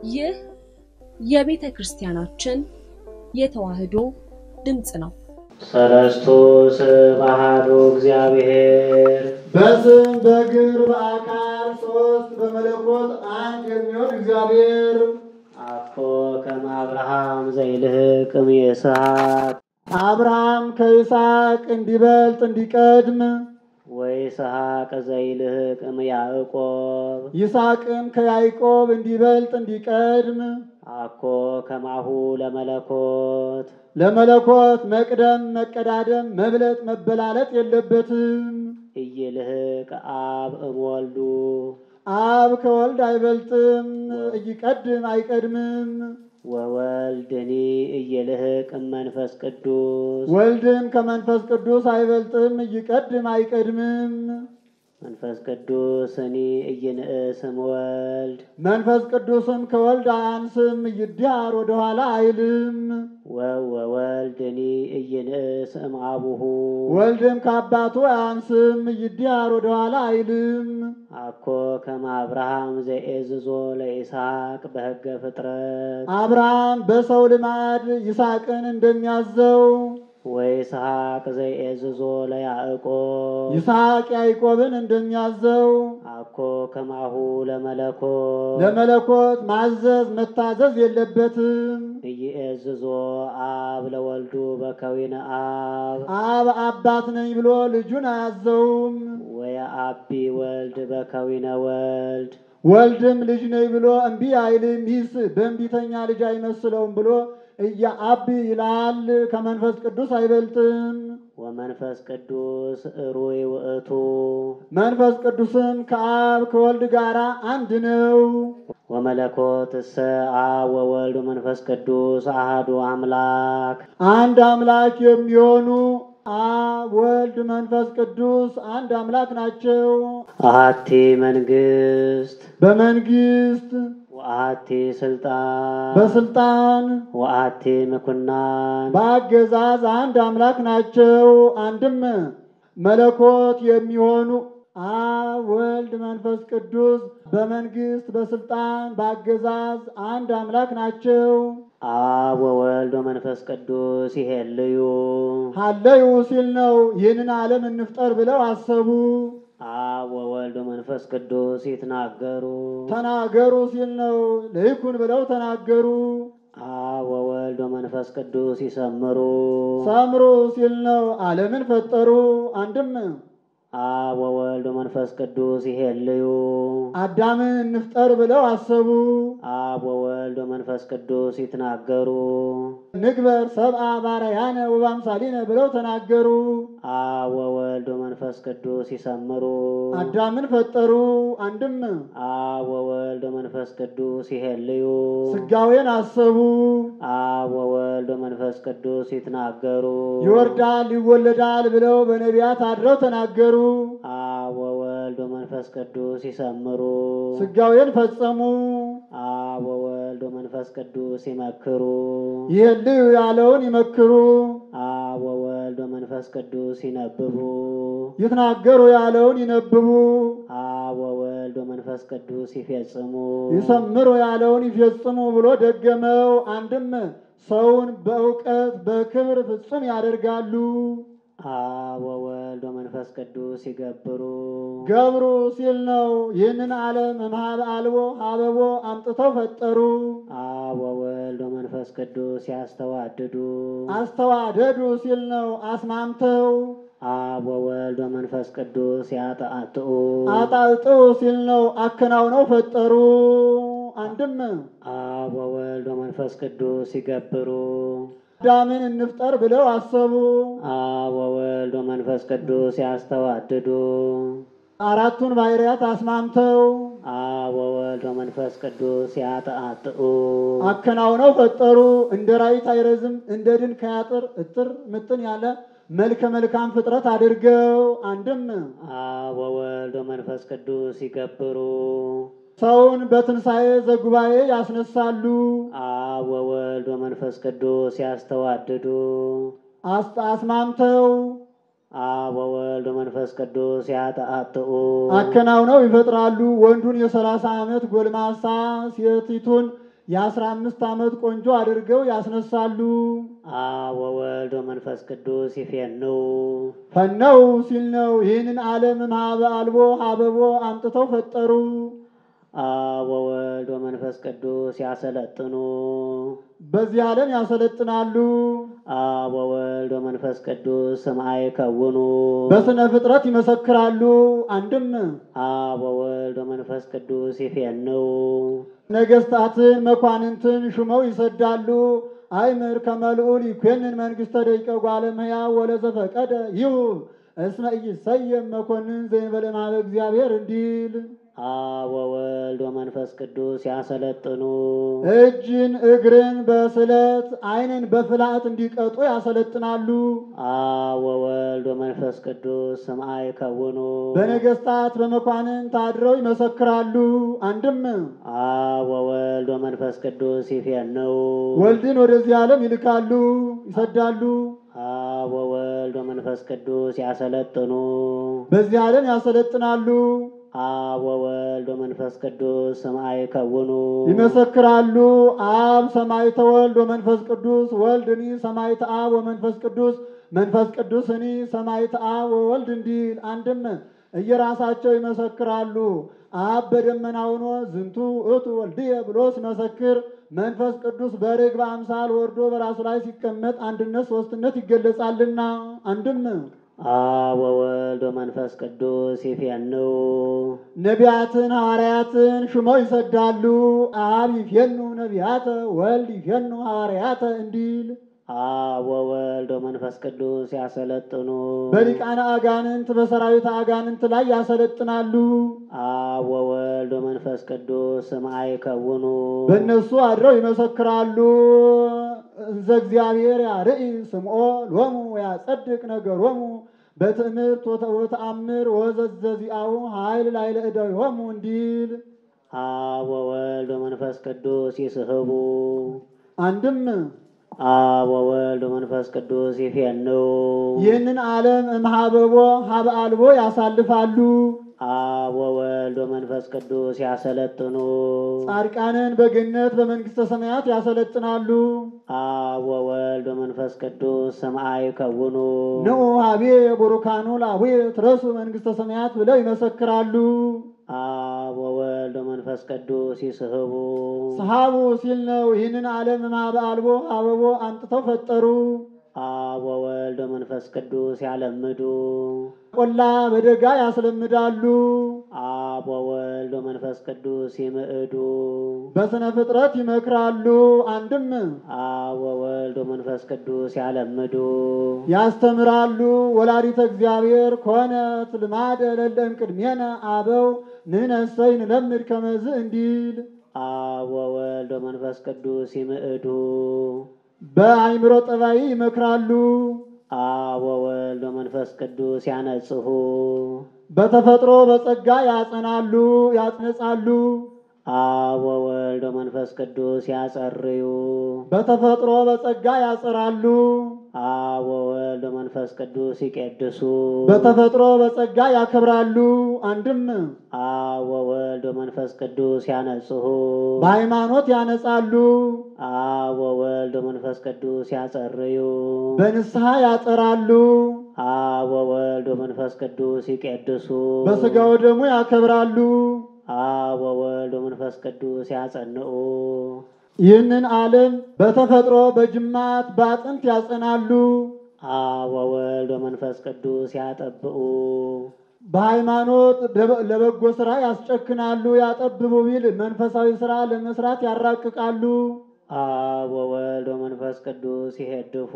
ይህ የቤተ ክርስቲያናችን የተዋሕዶ ድምፅ ነው። ሰለስቱ ስም አሐዱ እግዚአብሔር በስም በግብር በአካል ሶስት በመለኮት አንድ የሚሆን እግዚአብሔር አኮ ከመ አብርሃም ዘይልህቅ እምይስሐቅ አብርሃም ከይስሐቅ እንዲበልጥ እንዲቀድም ወይስሐቅ ዘይልህቅ እምያዕቆብ ይስሐቅም ከያዕቆብ እንዲበልጥ እንዲቀድም አኮ ከማሁ ለመለኮት ለመለኮት መቅደም መቀዳደም መብለጥ መበላለጥ የለበትም። ኢይልህቅ አብ እምወልዱ አብ ከወልድ አይበልጥም፣ እይቀድም አይቀድምም። ወወልድኒ ኢይልህቅ እመንፈስ ቅዱስ ወልድም ከመንፈስ ቅዱስ አይበልጥም፣ እይቀድም አይቀድምም። መንፈስ ቅዱስኒ ኢይንእስ እምወልድ መንፈስ ቅዱስም ከወልድ አያንስም፣ እይዳር ወደኋላ አይልም። ወወልድኒ ኢይንእስ እምአቡሁ ወልድም ከአባቱ አያንስም፣ እይዳር ወደኋላ አይልም። አኮ ከመ አብርሃም ዘኤዝዞ ለይስሐቅ በሕገ ፍጥረት አብርሃም በሰው ልማድ ይስሐቅን እንደሚያዘው ወይስሐቅ ዘኤዝዞ ለያዕቆብ ይስሐቅ ያዕቆብን እንደሚያዘው አኮ ከማሁ ለመለኮት ለመለኮት ማዘዝ መታዘዝ የለበትም። ኢይእዝዞ አብ ለወልዱ በከዊነ አብ አብ አባት ነኝ ብሎ ልጁን አያዘውም። ወየአቢ ወልድ በከዊነ ወልድ ወልድም ልጅ ነኝ ብሎ እምቢ አይልም። ይስ በእንቢተኛ ልጅ አይመስለውም ብሎ እያአቢ ይላል። ከመንፈስ ቅዱስ አይበልጥም። ወመንፈስ ቅዱስ እሩይ ውእቱ መንፈስ ቅዱስም ከአብ ከወልድ ጋር አንድ ነው። ወመለኮት እሰ አብ ወወልድ ወመንፈስ ቅዱስ አሐዱ አምላክ አንድ አምላክ የሚሆኑ አብ ወልድ መንፈስ ቅዱስ አንድ አምላክ ናቸው። አሐቲ መንግስት በመንግስት ወአሐቲ ስልጣን በስልጣን ወአሐቲ ምኩናን በአገዛዝ አንድ አምላክ ናቸው። አንድም መለኮት የሚሆኑ አብ ወልድ መንፈስ ቅዱስ በመንግስት በስልጣን በአገዛዝ አንድ አምላክ ናቸው። አብ ወወልድ ወመንፈስ ቅዱስ ይሄልዩ ሀለዩ ሲል ነው። ይህንን ዓለም እንፍጠር ብለው አሰቡ። አብ ወወልድ ወመንፈስ ቅዱስ ይትናገሩ ተናገሩ ሲል ነው። ለይኩን ብለው ተናገሩ። አብ ወወልድ ወመንፈስ ቅዱስ ይሰምሩ ሰምሩ ሲል ነው። ዓለምን ፈጠሩ። አንድም አብ ወወልድ ወመንፈስ ቅዱስ ይሄልዩ አዳምን እንፍጠር ብለው አሰቡ። አብ ወወልድ ወመንፈስ ቅዱስ ይትናገሩ ንግበር ሰብአ ባርያነ ወበአምሳሊነ ብለው ተናገሩ። አብ ወወልድ ወመንፈስ ቅዱስ ይሰምሩ አዳምን ፈጠሩ። አንድም አብ ወወልድ ወመንፈስ ቅዱስ ይሄልዩ ስጋዌን አሰቡ። አብ ወወልድ ወመንፈስ ቅዱስ ይትናገሩ ይወርዳል ይወለዳል ብለው በነቢያት አድረው ተናገሩ። አብ ወወልድ ወመንፈስ ቅዱስ ይሰምሩ ስጋዌን ፈጸሙ። አብ ወወልድ ወመንፈስ ቅዱስ ይመክሩ ይህልዩ ያለውን ይመክሩ። አብ ወወልድ ወመንፈስ ቅዱስ ይነብቡ ይትናገሩ ያለውን ይነብቡ። አብ ወወልድ ወመንፈስ ቅዱስ ይፌጽሙ ይሰምሩ ያለውን ይፈጽሙ ብሎ ደገመው። አንድም ሰውን በእውቀት በክብር ፍጹም ያደርጋሉ። አብ ወወልድ ወመንፈስ ቅዱስ ይገብሩ ገብሩ ሲል ነው። ይህንን ዓለም እምኀበ አልቦ ሀበቦ አምጥተው ፈጠሩ። አብ ወወልድ ወመንፈስ ቅዱስ ያስተዋድዱ አስተዋደዱ ሲል ነው። አስማምተው አብ ወወልድ ወመንፈስ ቅዱስ ያጠአጥኡ አጣልጠው ሲል ነው። አከናውነው ፈጠሩ። አንድም አብ ወወልድ ወመንፈስ ቅዱስ ይገብሩ አዳምን እንፍጠር ብለው አሰቡ። አብ ወወልድ ወመንፈስ ቅዱስ ያስተዋድዱ አራቱን ባህርያት አስማምተው አብ ወወልድ ወመንፈስ ቅዱስ ያጠአጥኡ አከናውነው ፈጠሩ። እንደ ራይት አይረዝም እንደ ድንክ አያጥር እጥር ምጥን ያለ መልከ መልካም ፍጥረት አድርገው አንድም አብ ወወልድ ወመንፈስ ቅዱስ ይገብሩ ሰውን በትንሣኤ ዘጉባኤ ያስነሳሉ። አብ ወወልድ ወመንፈስ ቅዱስ ያስተዋድዱ አስ- አስማምተው አብ ወወልድ ወመንፈስ ቅዱስ ያጠአጥኡ አከናውነው ይፈጥራሉ። ወንዱን የሰላሳ ዓመት ጎልማሳ ሴቲቱን የአስራ አምስት ዓመት ቆንጆ አድርገው ያስነሳሉ። አብ ወወልድ ወመንፈስ ቅዱስ ይፌንው ፈነው ሲል ነው። ይህንን ዓለም እምኀበ አልቦ ሀበቦ አምጥተው ፈጠሩ። አብ ወወልድ ወመንፈስ ቅዱስ ያሰለጥኑ በዚህ ዓለም ያሰለጥናሉ። አብ ወወልድ ወመንፈስ ቅዱስ ስምዐ ይከውኑ በስነ ፍጥረት ይመሰክራሉ። አንድም አብ ወወልድ ወመንፈስ ቅዱስ ይፌንው ነገስታትን መኳንንትን ሹመው ይሰዳሉ። አይምር ከመልዑል ይኮንን መንግሥተ ደቂቀ ጓለ እመሕያው ወለዘፈቀደ ይሁብ እስመ ኢይሰየም መኮንን ዘእንበለ እምኀበ እግዚአብሔር እንዲል አብ ወወልድ ወመንፈስ ቅዱስ ያሰለጥኑ እጅን እግርን በስለት ዓይንን በፍላት እንዲቀጡ ያሰለጥናሉ። አብ ወወልድ ወመንፈስ ቅዱስ ስምዐ ይከውኑ በነገስታት በመኳንንት አድረው ይመሰክራሉ። አንድም አብ ወወልድ ወመንፈስ ቅዱስ ይፌንው ወልድን ወደዚህ ዓለም ይልካሉ፣ ይሰዳሉ። አብ ወወልድ ወመንፈስ ቅዱስ ያሰለጥኑ በዚህ ዓለም ያሰለጥናሉ፣ አብ ወወልድ ወመንፈስ ቅዱስ ስምዐ ይከውኑ ይመሰክራሉ። አብ ሰማዕተ ወልድ ወመንፈስ ቅዱስ ወልድኒ ሰማዕተ አብ ወመንፈስ ቅዱስ መንፈስ ቅዱስኒ ሰማዕተ አብ ወወልድ እንዲል አንድም እየራሳቸው ይመሰክራሉ። አብ በደመና ሆኖ ዝንቱ እቱ ወልድየ ብሎ ሲመሰክር መንፈስ ቅዱስ በርግብ አምሳል ወርዶ በራሱ ላይ ሲቀመጥ አንድነት ሶስትነት ይገለጻልና አንድም አብ ወወልድ ወመንፈስ ቅዱስ ይፌንው ነቢያትን ሐዋርያትን ሹመው ይሰዳሉ። አብ ይፌኑ ነቢያተ ወልድ ይፌኑ ሐዋርያተ እንዲል አብ ወወልድ ወመንፈስ ቅዱስ ያሰለጥኑ በሊቃነ አጋንንት በሰራዊት አጋንንት ላይ ያሰለጥናሉ። አብ ወወልድ ወመንፈስ ቅዱስ ስምዐ ይከውኑ በእነሱ አድረው ይመሰክራሉ። እንዘ እግዚአብሔር ያርኢ ስምዖ ሎሙ ያጸድቅ ነገሮሙ በትእምርት ወተአምር ወዘዘዚአሁ ኃይል ላዕለ እደዊሆሙ እንዲል አብ ወወልድ ወመንፈስ ቅዱስ ይስሕቡ አንድም አብ ወወልድ ወመንፈስ ቅዱስ ይፌንው ይህንን ዓለም እምኀበቦ ሀበ አልቦ ያሳልፋሉ። አብ ወወልድ ወመንፈስ ቅዱስ ያሰለጥኑ ጻድቃንን በገነት በመንግሥተ ሰማያት ያሰለጥናሉ። አብ ወወልድ ወመንፈስ ቅዱስ ስምዐ ይከውኑ ንዑ ሀቤ ቡሩካኑ ላቡየ ትረሱ መንግሥተ ሰማያት ብለው ይመሰክራሉ። አብ ወወልድ ወመንፈስ ቅዱስ ይስሕቡ ሰሃቡ ሲል ነው። ይህንን ዓለም እምኀበ አልቦ ሀበቦ አምጥተው ፈጠሩ። አብ ወወልድ ወመንፈስ ቅዱስ ያለምዱ ቆላ በደጋ ያስለምዳሉ። አብ ወወልድ ወመንፈስ ቅዱስ ይምዕዱ በስነ ፍጥረት ይመክራሉ። አንድም አብ ወወልድ ወመንፈስ ቅዱስ ያለምዱ ያስተምራሉ። ወላዲተ እግዚአብሔር ኮነት ልማደ ለለ እምቅድሜነ አበው ንሕነሰ ንለምድ ከመዝ እንዲል አብ ወወልድ ወመንፈስ ቅዱስ ይምዕዱ በአይምሮ ጠባይ ይመክራሉ። አብ ወወልድ ወመንፈስ ቅዱስ ያነጽሁ በተፈጥሮ በጸጋ ያጸናሉ፣ ያጽነጻሉ። አብ ወወልድ ወመንፈስ ቅዱስ ያጸርዩ በተፈጥሮ በጸጋ ያጸራሉ። አብ ወወልድ ወመንፈስ ቅዱስ ይቄድሱ በተፈጥሮ በጸጋ ያከብራሉ። አንድም አብ ወወልድ ወመንፈስ ቅዱስ ያነጽሁ በሃይማኖት ያነጻሉ፣ አብ ወወልድ ወመንፈስ ቅዱስ ያጸርዩ በንስሐ ያጸራሉ፣ አብ ወወልድ ወመንፈስ ቅዱስ ይቄድሱ በሥጋው ደሙ ያከብራሉ። አብ ወወልድ ወመንፈስ ቅዱስ ያጸንዑ ይህንን ዓለም በተፈጥሮ በጅማት በአጥንት ያጸናሉ። አብ ወወልድ ወመንፈስ ቅዱስ ያጠብኡ በሃይማኖት ደበ- ለበጎ ስራ ያስጨክናሉ። ያጠብቡ ቢል መንፈሳዊ ስራ ለመስራት ያራቅቃሉ፣ አብ ወወልድ ወመንፈስ ቅዱስ ይሄድፉ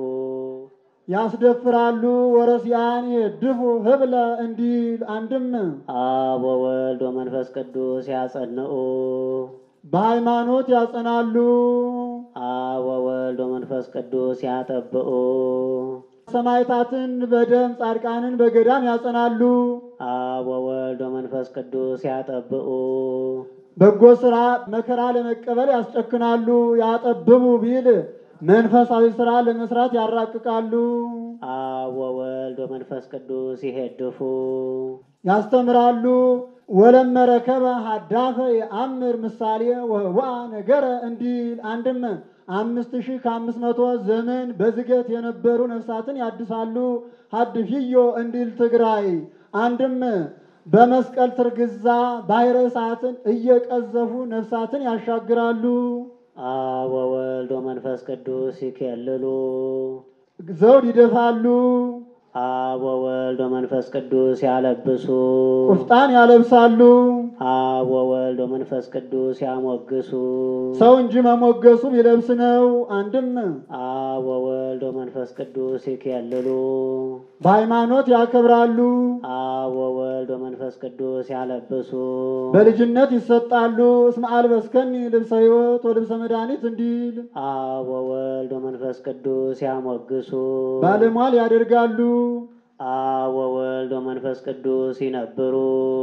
ያስደፍራሉ። ወረሲያን የድፉ ህብለ እንዲል አንድም አብ ወወልድ ወመንፈስ ቅዱስ ያጸንዑ በሃይማኖት ያጸናሉ። አብ ወወልድ ወመንፈስ ቅዱስ ያጠብኡ ሰማዕታትን በደም ጻድቃንን በገዳም ያጸናሉ። አብ ወወልድ ወመንፈስ ቅዱስ ያጠብኡ በጎ ስራ መከራ ለመቀበል ያስጨክናሉ። ያጠብቡ ቢል መንፈሳዊ ስራ ለመስራት ያራቅቃሉ። አብ ወወልድ ወመንፈስ ቅዱስ ይሄድፉ ያስተምራሉ። ወለመረከበ ሀዳፈ የአምር ምሳሌ ወህዋ ነገረ እንዲል አንድም አምስት ሺህ ከአምስት መቶ ዘመን በዝገት የነበሩ ነፍሳትን ያድሳሉ። ሀድፍዮ እንዲል ትግራይ አንድም በመስቀል ትርግዛ ባሕረ እሳትን እየቀዘፉ ነፍሳትን ያሻግራሉ። አብ ወወልድ ወመንፈስ ቅዱስ ይኬልሉ። ዘውድ ይደፋሉ፣ አብ ወወልድ ወመንፈስ ቅዱስ ያለብሱ። ቁፍጣን ያለብሳሉ። አብ ወወልድ ወመንፈስ ቅዱስ ያሞግሱ። ሰው እንጂ መሞገሱ ቢለብስ ነው። አንድም አብ ወወልድ ወመንፈስ ቅዱስ ይኬልሉ። በሃይማኖት ያከብራሉ፣ አብ ወወልድ ወመንፈስ ቅዱስ ያለብሱ። በልጅነት ይሰጣሉ። እስመ አልበስከኒ ልብሰ ሕይወት ወልብሰ መድኃኒት እንዲል አብ ወወልድ ወመንፈስ ቅዱስ ያሞግሱ። ባለሟል ያደርጋሉ። አብ ወወልድ ወመንፈስ ቅዱስ ይነብሩ።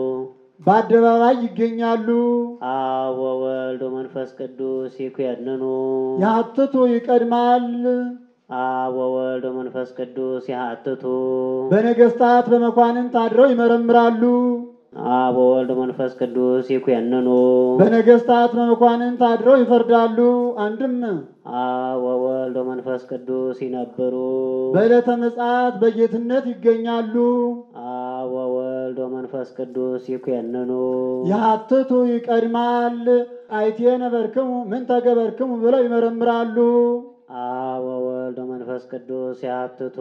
በአደባባይ ይገኛሉ። አብ ወወልድ ወመንፈስ ቅዱስ ይኮንኑ። ያትቱ ይቀድማል። አብ ወወልድ ወመንፈስ ቅዱስ ያሀትቱ። በነገስታት በመኳንንት አድረው ይመረምራሉ። አብ ወወልድ ወመንፈስ ቅዱስ ይኮንኑ። በነገስታት በመኳንንት አድረው ይፈርዳሉ። አንድም አብ ወወልድ ወመንፈስ ቅዱስ ይነብሩ። በዕለተ ምጽአት በጌትነት ይገኛሉ። አብ ወወልድ ወመንፈስ ቅዱስ ይኮንኑ። ያትቱ ይቀድማል። አይቴ ነበርክሙ ምን ተገበርክሙ ብለው ይመረምራሉ። አብ ወወልድ ወመንፈስ ቅዱስ ያትቱ።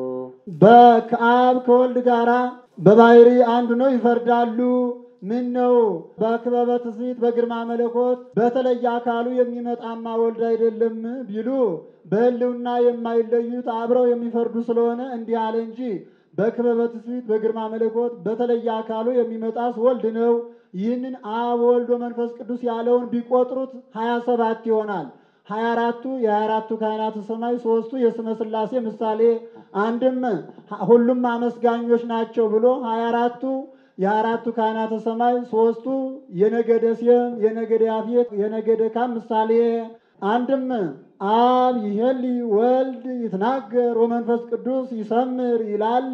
በከአብ ከወልድ ጋራ በባህሪ አንድ ነው ይፈርዳሉ። ምን ነው በክበበ ትስብእት በግርማ መለኮት በተለየ አካሉ የሚመጣማ ወልድ አይደለም ቢሉ በሕልውና የማይለዩት አብረው የሚፈርዱ ስለሆነ እንዲህ አለ እንጂ በክበበ ትስብእት በግርማ መለኮት በተለየ አካሉ የሚመጣስ ወልድ ነው። ይህንን አብ ወልድ ወመንፈስ ቅዱስ ያለውን ቢቆጥሩት ሀያ ሰባት ይሆናል። ሀያ አራቱ የሀያ አራቱ ካህናተ ሰማይ ሶስቱ የስመ ሥላሴ ምሳሌ አንድም ሁሉም አመስጋኞች ናቸው ብሎ ሀያ አራቱ የአራቱ ካህናተ ሰማይ ሶስቱ የነገደ ሴም የነገደ ያፌት የነገደ ካም ምሳሌ አንድም አብ ይሄሊ ወልድ ይትናገር ወመንፈስ ቅዱስ ይሰምር ይላል።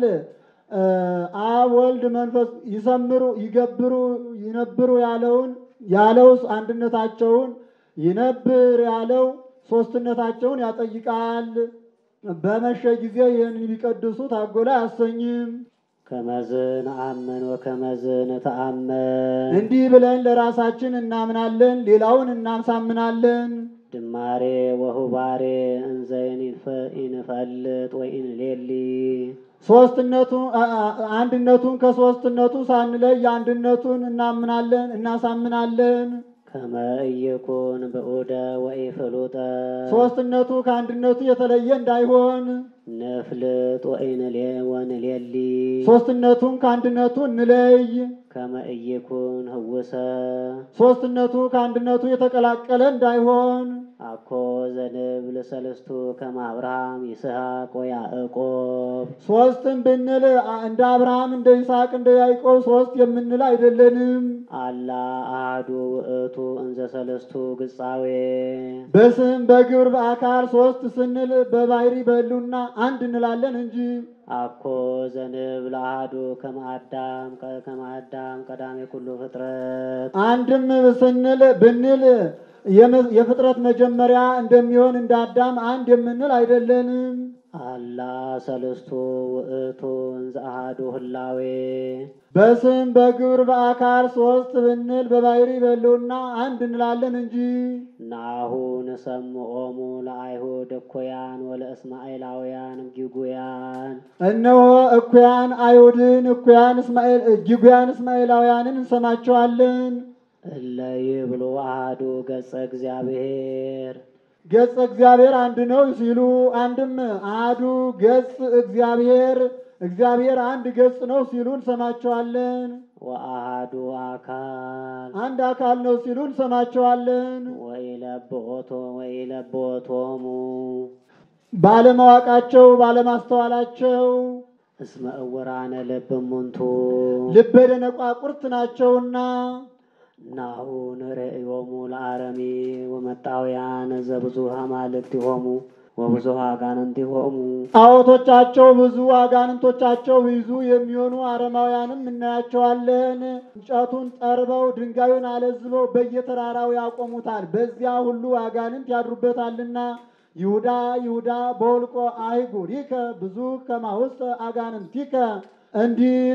አብ ወልድ መንፈስ ይሰምሩ ይገብሩ ይነብሩ ያለውን ያለው አንድነታቸውን ይነብር ያለው ሶስትነታቸውን ያጠይቃል። በመሸ ጊዜ ይህንን ቢቀድሱ ታጎላ አያሰኝም። ከመዝን አምን ወከመዝን ተአመን እንዲህ ብለን ለራሳችን እናምናለን፣ ሌላውን እናሳምናለን። ድማሬ ወሁባሬ እንዘይን ይንፈልጥ ወይንሌሊ ሶስትነቱ አንድነቱን ከሶስትነቱ ሳንለይ አንድነቱን እናምናለን እናሳምናለን። ከመ ኢይኩን ብዑደ ወኢፍሉጠ ሶስትነቱ ከአንድነቱ የተለየ እንዳይሆን ንፍልጥ ወኢንሌ ወንሌሊ ሶስትነቱን ከአንድነቱ እንለይ። ከመ ኢይኩን ህውሰ ሶስትነቱ ከአንድነቱ የተቀላቀለ እንዳይሆን አኮ ዘንብል ሰለስቱ ከመ አብርሃም ይስሐቅ ወያዕቆብ ሶስትን ብንል እንደ አብርሃም እንደ ይስሐቅ እንደ ያዕቆብ ሶስት የምንል አይደለንም። አላ አሐዱ ውእቱ እንዘ ሰለስቱ ግጻዌ በስም በግብር በአካል ሶስት ስንል በባህሪ በሕልውና አንድ እንላለን እንጂ አኮ ዘንብል አሐዱ ከመ አዳም ከመ አዳም ቀዳሜ ኩሉ ፍጥረት አንድም ስንል ብንል የመ- የፍጥረት መጀመሪያ እንደሚሆን እንደ አዳም አንድ የምንል አይደለንም። አላ ሰለስቱ ውእቱ እንዘ አሐዱ ህላዌ በስም በግብር በአካል ሶስት ብንል በባህሪ በሕልውና አንድ እንላለን እንጂ ናሁ ንሰምዖሙ ለአይሁድ እኩያን ወለእስማኤላውያን ጊጉያን እነሆ እኩያን አይሁድን እኩያን እስማኤል ጊጉያን እስማኤላውያንን እንሰማቸዋለን። እለ ይብሉ አሐዱ ገጸ እግዚአብሔር ገጽ እግዚአብሔር አንድ ነው ሲሉ አንድም አሐዱ ገጽ እግዚአብሔር እግዚአብሔር አንድ ገጽ ነው ሲሉ እንሰማቸዋለን። ወአሐዱ አካል አንድ አካል ነው ሲሉ እንሰማቸዋለን። ወኢለብኦቶ ወኢለብኦቶሙ ባለማወቃቸው ባለማስተዋላቸው እስመ እውራነ ልብ እሙንቱ ልበ ደነቋቁርት ናቸውና ናሁ ንርእዮሙ ለአረሚ ወመጣውያን ዘብዙ አማልክቲሆሙ ወብዙኃ አጋንንቲሆሙ ጣዖቶቻቸው ብዙ አጋንንቶቻቸው ብዙ የሚሆኑ አረማውያንም እናያቸዋለን። እንጨቱን ጠርበው ድንጋዩን አለዝበው በየተራራው ያቆሙታል። በዚያ ሁሉ አጋንንት ያድሩበታልና ይሁዳ ይሁዳ በወልቆ አይጉሪከ ብዙ ከማውስተ አጋንንቲከ እንዲል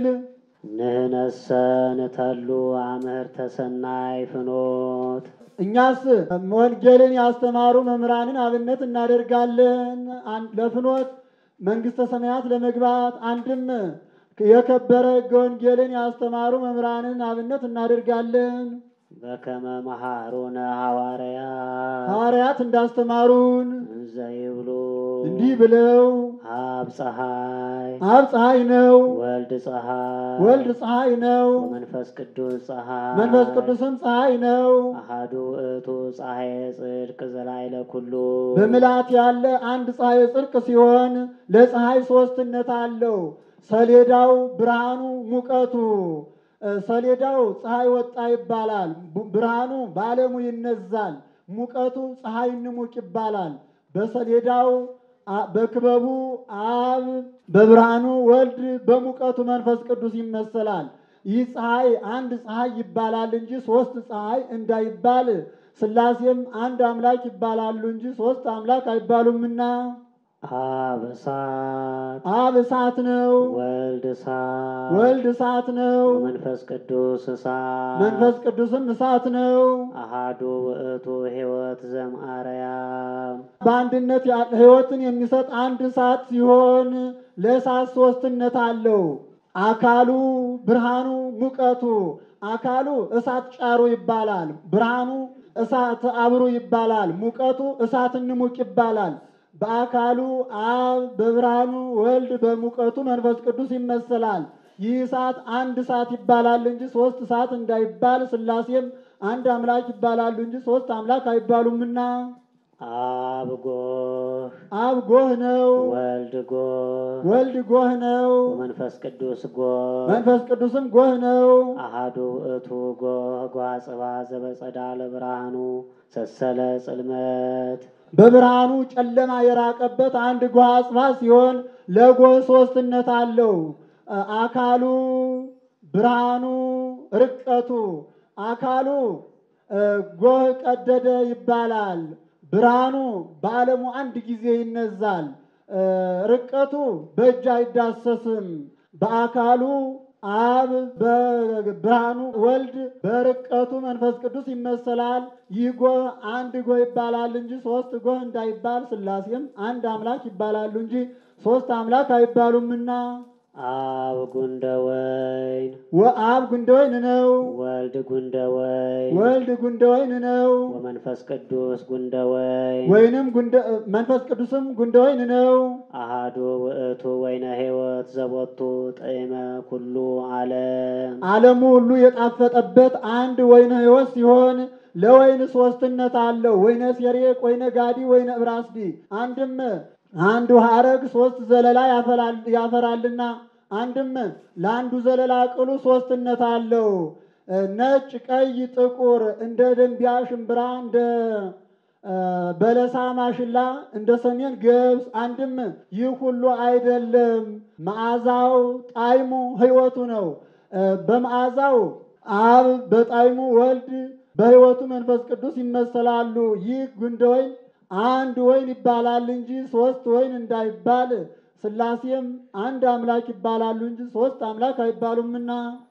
ንህነሰ ንተሉ አምህርተ ሰናይ ፍኖት እኛስ ወንጌልን ያስተማሩ መምህራንን አብነት እናደርጋለን። አን- ለፍኖት መንግሥተ ሰማያት ለመግባት አንድም የከበረ ሕገ ወንጌልን ያስተማሩ መምህራንን አብነት እናደርጋለን። በከመ መሃሩነ ሐዋርያ ሐዋርያት እንዳስተማሩን እንዘ ይብሉ እንዲህ ብለው አብ ፀሐይ አብ ፀሐይ ነው፣ ወልድ ፀሐይ ወልድ ፀሐይ ነው፣ ወመንፈስ ቅዱስ ፀሐይ መንፈስ ቅዱስም ፀሐይ ነው። አሐዱ ውእቱ ፀሐይ ጽድቅ ዘላይለ ኩሉ በምልአት ያለ አንድ ፀሐይ ጽድቅ ሲሆን ለፀሐይ ሦስትነት አለው። ሰሌዳው ብርሃኑ፣ ሙቀቱ እ፣ ሰሌዳው ፀሐይ ወጣ ይባላል። ቡ- ብርሃኑ በዓለሙ ይነዛል። ሙቀቱ ፀሐይ ንሙቅ ይባላል። በሰሌዳው አ- በክበቡ አብ፣ በብርሃኑ ወልድ፣ በሙቀቱ መንፈስ ቅዱስ ይመሰላል። ይህ ፀሐይ አንድ ፀሐይ ይባላል እንጂ ሶስት ፀሐይ እንዳይባል ሥላሴም አንድ አምላክ ይባላሉ እንጂ ሶስት አምላክ አይባሉምና አብ እሳት አብ እሳት ነው፣ ወልድ እሳት ወልድ እሳት ነው፣ መንፈስ ቅዱስ እሳት መንፈስ ቅዱስም እሳት ነው። አሃዱ ውእቱ ሕይወት ዘምአርያም በአንድነት ያለ ሕይወትን የሚሰጥ አንድ እሳት ሲሆን ለእሳት ሶስትነት አለው። አካሉ ብርሃኑ፣ ሙቀቱ አካሉ እሳት ጫሩ ይባላል። ብርሃኑ እሳት አብሩ ይባላል። ሙቀቱ እሳት ንሙቅ ይባላል። በአካሉ አብ፣ በብርሃኑ ወልድ፣ በሙቀቱ መንፈስ ቅዱስ ይመሰላል። ይህ እሳት አንድ እሳት ይባላል እንጂ ሶስት እሳት እንዳይባል ሥላሴም አንድ አምላክ ይባላሉ እንጂ ሶስት አምላክ አይባሉምና አብ ጎህ አብ ጎህ ነው፣ ወልድ ጎህ ወልድ ጎህ ነው፣ ወመንፈስ ቅዱስ ጎህ መንፈስ ቅዱስም ጎህ ነው። አሃዱ ውእቱ ጎህ ጓጽባ ዘበጸዳለ ብርሃኑ ሰሰለ ጽልመት በብርሃኑ ጨለማ የራቀበት አንድ ጎህ አጽባ ሲሆን ለጎህ ሶስትነት አለው። አካሉ ብርሃኑ፣ ርቀቱ አካሉ እ፣ ጎህ ቀደደ ይባላል። ብርሃኑ በዓለሙ አንድ ጊዜ ይነዛል። እ፣ ርቀቱ በእጅ አይዳሰስም። በአካሉ አብ በብርሃኑ ወልድ በርቀቱ መንፈስ ቅዱስ ይመሰላል። ይህ ጎህ አንድ ጎህ ይባላል እንጂ ሶስት ጎህ እንዳይባል ሥላሴም አንድ አምላክ ይባላሉ እንጂ ሶስት አምላክ አይባሉምና አብ ጉንደ ወይን ወአብ ጉንደ ወይን ነው፣ ወልድ ጉንደ ወይን ወልድ ጉንደ ወይን ነው፣ ወመንፈስ ቅዱስ ጉንደ ወይን ወይንም ጉንደ መንፈስ ቅዱስም ጉንደ ወይን ነው። አሃዱ ውእቱ ወይነ ሕይወት ዘቦቱ ጥዕመ ኩሉ ዓለም ዓለሙ ሁሉ የጣፈጠበት አንድ ወይነ ሕይወት ሲሆን ለወይን ሶስትነት አለው። ወይነ ሴሬቅ፣ ወይነ ጋዲ፣ ወይነ እብራስዲ አንድም አንዱ ሐረግ ሶስት ዘለላ ያፈላል- ያፈራልና አንድም ለአንዱ ዘለላ ቅሉ ሶስትነት አለው። ነጭ፣ ቀይ፣ ጥቁር እንደ ደንቢያ ሽምብራ እንደ እ፣ በለሳ ማሽላ እንደ ሰሜን ገብስ አንድም ይህ ሁሉ አይደለም። መዓዛው ጣዕሙ ሕይወቱ ነው። እ፣ በመዓዛው አብ በጣዕሙ ወልድ በሕይወቱ መንፈስ ቅዱስ ይመሰላሉ። ይህ ጉንደ ወይን አንድ ወይን ይባላል እንጂ ሶስት ወይን እንዳይባል ሥላሴም አንድ አምላክ ይባላሉ እንጂ ሶስት አምላክ አይባሉምና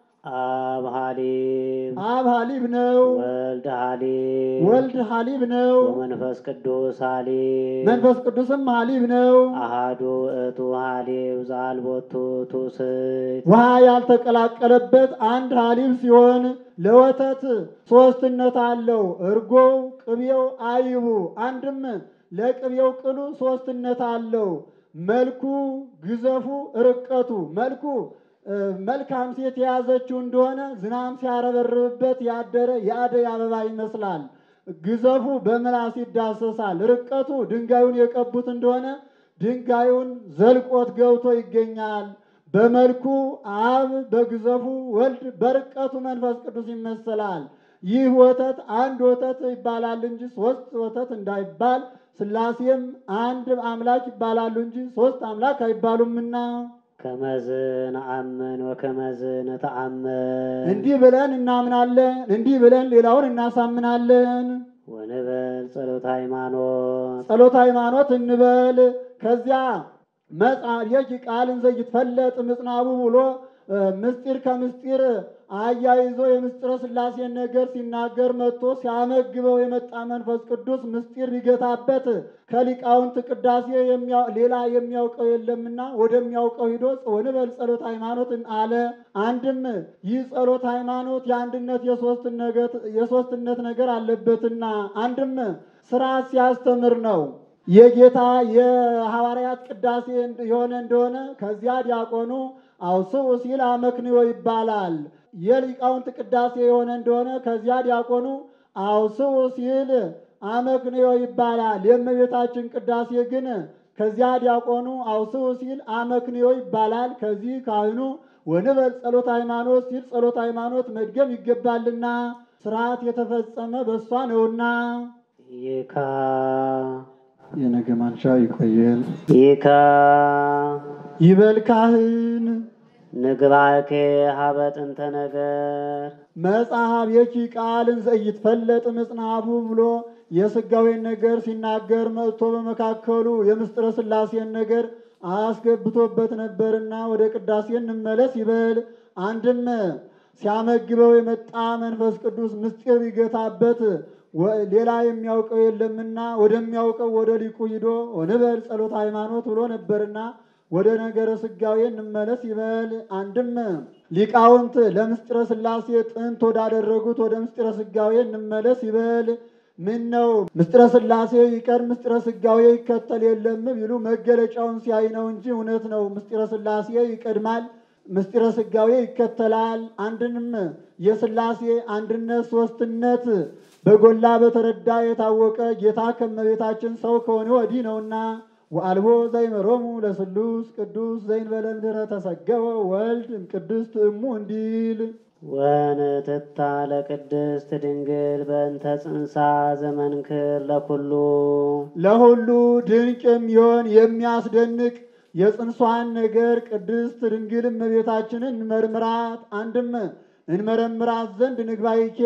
አብ ሀሊብ አብ ሀሊብ ነው፣ ወልድ ሀሊብ ወልድ ሀሊብ ነው፣ ወመንፈስ ቅዱስ ሀሊብ መንፈስ ቅዱስም ሀሊብ ነው። አሃዱ ውእቱ ሀሊብ ዘአልቦቱ ትውስት ውሃ ያልተቀላቀለበት አንድ ሀሊብ ሲሆን ለወተት ሶስትነት አለው። እርጎው፣ ቅቤው፣ አይቡ አንድም ለቅቤው ቅሉ ሶስትነት አለው። መልኩ፣ ግዘፉ፣ ርቀቱ መልኩ እ፣ መልካም ሴት የያዘችው እንደሆነ ዝናም ሲያረበርብበት ያደረ የአደይ አበባ ይመስላል። ግዘፉ በምላስ ይዳሰሳል። ርቀቱ ድንጋዩን የቀቡት እንደሆነ ድንጋዩን ዘልቆት ገብቶ ይገኛል። በመልኩ አብ፣ በግዘፉ ወልድ፣ በርቀቱ መንፈስ ቅዱስ ይመሰላል። ይህ ወተት አንድ ወተት ይባላል እንጂ ሶስት ወተት እንዳይባል ሥላሴም አንድ አምላክ ይባላሉ እንጂ ሶስት አምላክ አይባሉምና ከመዝ ነአምን ወከመዝ ነተአምን እንዲህ ብለን እናምናለን፣ እንዲህ ብለን ሌላውን እናሳምናለን። ወንበል ጸሎተ ሃይማኖት ጸሎት ሃይማኖት እንበል። ከዚያ መጻየቂ ቃል እንዘ ይትፈለጥ ምጽናቡ ብሎ እ፣ ምስጢር ከምስጢር አያይዞ የምስጢረ ሥላሴን ነገር ሲናገር መጥቶ ሲያመግበው የመጣ መንፈስ ቅዱስ ምስጢር ሊገታበት ከሊቃውንት ቅዳሴ የሚያ- ሌላ የሚያውቀው የለምና ወደሚያውቀው ሂዶ ወንበል ጸሎት ሃይማኖት አለ። አንድም ይህ ጸሎት ሃይማኖት የአንድነት የሶስትነት የሶስትነት ነገር አለበትና አንድም ስርዓት ሲያስተምር ነው። የጌታ የሐዋርያት ቅዳሴ የሆነ እንደሆነ ከዚያ ዲያቆኑ አውስኡ ሲል አመክንዮ ይባላል። የሊቃውንት ቅዳሴ የሆነ እንደሆነ ከዚያ ዲያቆኑ አውስኡ ሲል አመክንዮ ይባላል። የእመቤታችን ቅዳሴ ግን ከዚያ ዲያቆኑ አውስኡ ሲል አመክንዮ ይባላል። ከዚህ ካህኑ ወንበል ጸሎት ሃይማኖት ሲል ጸሎት ሃይማኖት መድገም ይገባልና ስርዓት የተፈጸመ በእሷ ነውና ይካ የነገ ማንሻ ይቆየል። ይካ ይበል ካህን ንግባኬ ሀበ ጥንተ ነገር መጽሐፍ የኪ ቃልን ዘኢይትፈለጥ ምጽናቡ ብሎ የሥጋዌን ነገር ሲናገር መጥቶ በመካከሉ የምስጢረ ሥላሴን ነገር አስገብቶበት ነበርና ወደ ቅዳሴ እንመለስ ይበል። አንድም ሲያመግበው የመጣ መንፈስ ቅዱስ ምስጢር ይገታበት ወ- ሌላ የሚያውቀው የለምና ወደሚያውቀው ወደ ሊቁ ሂዶ ወንበል ጸሎት ሃይማኖት ብሎ ነበርና ወደ ነገረ ሥጋዌ እንመለስ ይበል። አንድም ሊቃውንት ለምስጢረ ሥላሴ ጥንት ወዳደረጉት ወደ ምስጢረ ሥጋዌ እንመለስ ይበል። ምን ነው ምስጢረ ሥላሴ ይቀር ምስጢረ ሥጋዌ ይከተል የለም ቢሉ መገለጫውን ሲያይ ነው እንጂ እውነት ነው። ምስጢረ ሥላሴ ይቀድማል፣ ምስጢረ ሥጋዌ ይከተላል። አንድንም የሥላሴ አንድነት ሶስትነት በጎላ በተረዳ የታወቀ ጌታ ከመቤታችን ሰው ከሆነ ወዲህ ነውና ወአልቦ ዘይመሮሙ ለስሉስ ቅዱስ ዘይንበለ ምድረ ተሰገወ ወልድ ቅድስት እሙ እንዲል ወንትታ ለቅድስት ድንግል በእንተ ጽንሳ ዘመንክር ለኩሉ ለሁሉ ድንቅ የሚሆን የሚያስደንቅ የጽንሷን ነገር ቅድስት ድንግል እመቤታችንን እንመርምራት። አንድም እንመረምራት ዘንድ ንግባይኬ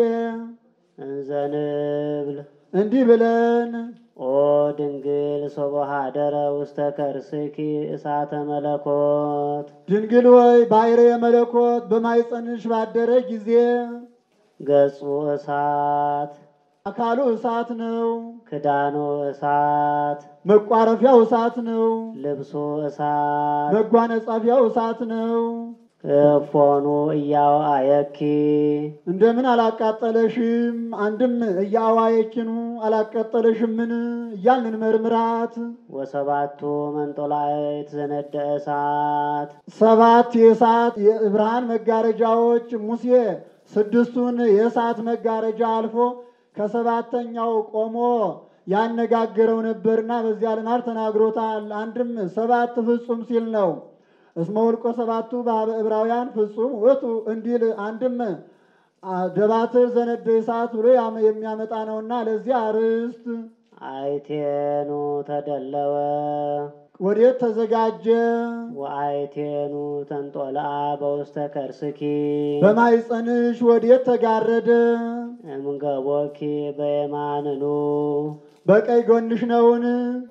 እንዘንብል እንዲህ ብለን ኦ ድንግል ሶበሃ ደረ ውስተ ከርስኪ እሳተ መለኮት ድንግል ወይ ባሕርየ መለኮት በማኅፀንሽ ባደረ ጊዜ ገጹ እሳት አካሉ እሳት ነው፣ ክዳኑ እሳት መቋረፊያው እሳት ነው፣ ልብሱ እሳት መጓነጻፊያው እሳት ነው። እፎኑ እያዋየኪ እንደምን አላቃጠለሽም? አንድም እያዋየኪኑ አላቃጠለሽምን? እያልን መርምራት። ወሰባቱ መንጦላዕት ዘነደ እሳት ሰባት የእሳት የብርሃን መጋረጃዎች ሙሴ ስድስቱን የእሳት መጋረጃ አልፎ ከሰባተኛው ቆሞ ያነጋግረው ነበርና በዚያ ልማድ ተናግሮታል። አንድም ሰባት ፍጹም ሲል ነው። እስመ ውልቆ ሰባቱ በኀበ ዕብራውያን ፍጹም ውእቱ እንዲል አንድም አ- ደባትር ዘነደ እሳት ብሎ ያመ- የሚያመጣ ነውና ለዚህ አርዕስት አይቴኑ ተደለወ ወዴት ተዘጋጀ? ወአይቴኑ ተንጦልአ በውስተ ከርስኪ በማኅፀንሽ ወዴት ተጋረደ? እምገቦኪ በየማንኑ በቀኝ ጎንሽ ነውን?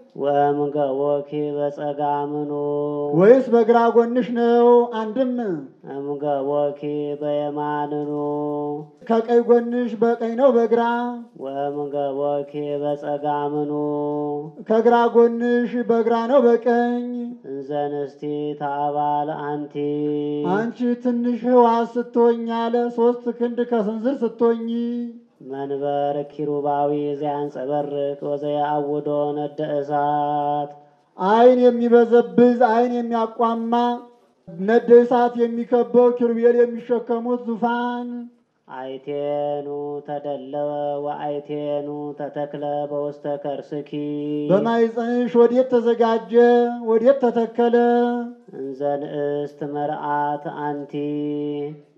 ወእምገቦኪ በጸጋምኑ ወይስ በግራ ጎንሽ ነው? አንድም እምገቦኪ በየማንኑ ከቀኝ ጎንሽ በቀኝ ነው በግራ ወእምገቦኪ በጸጋምኑ ከግራ ጎንሽ በግራ ነው በቀኝ። እንዘንስቲ ታባል አንቲ አንቺ ትንሽ ሕዋስ ስትሆኝ አለ ሶስት ክንድ ከስንዝር ስትሆኝ መንበር ኪሩባዊ ዘያንጸበርቅ ወዘያአውዶ ነደ እሳት ዓይን የሚበዘብዝ ዓይን የሚያቋማ ነደ እሳት የሚከበው ኪሩቤል የሚሸከሙት ዙፋን አይቴኑ ተደለወ ወአይቴኑ ተተክለ በውስተ ከርስኪ በማኅፀንሽ ወዴት ተዘጋጀ? ወዴት ተተከለ? እንዘ ንእስት መርአት አንቲ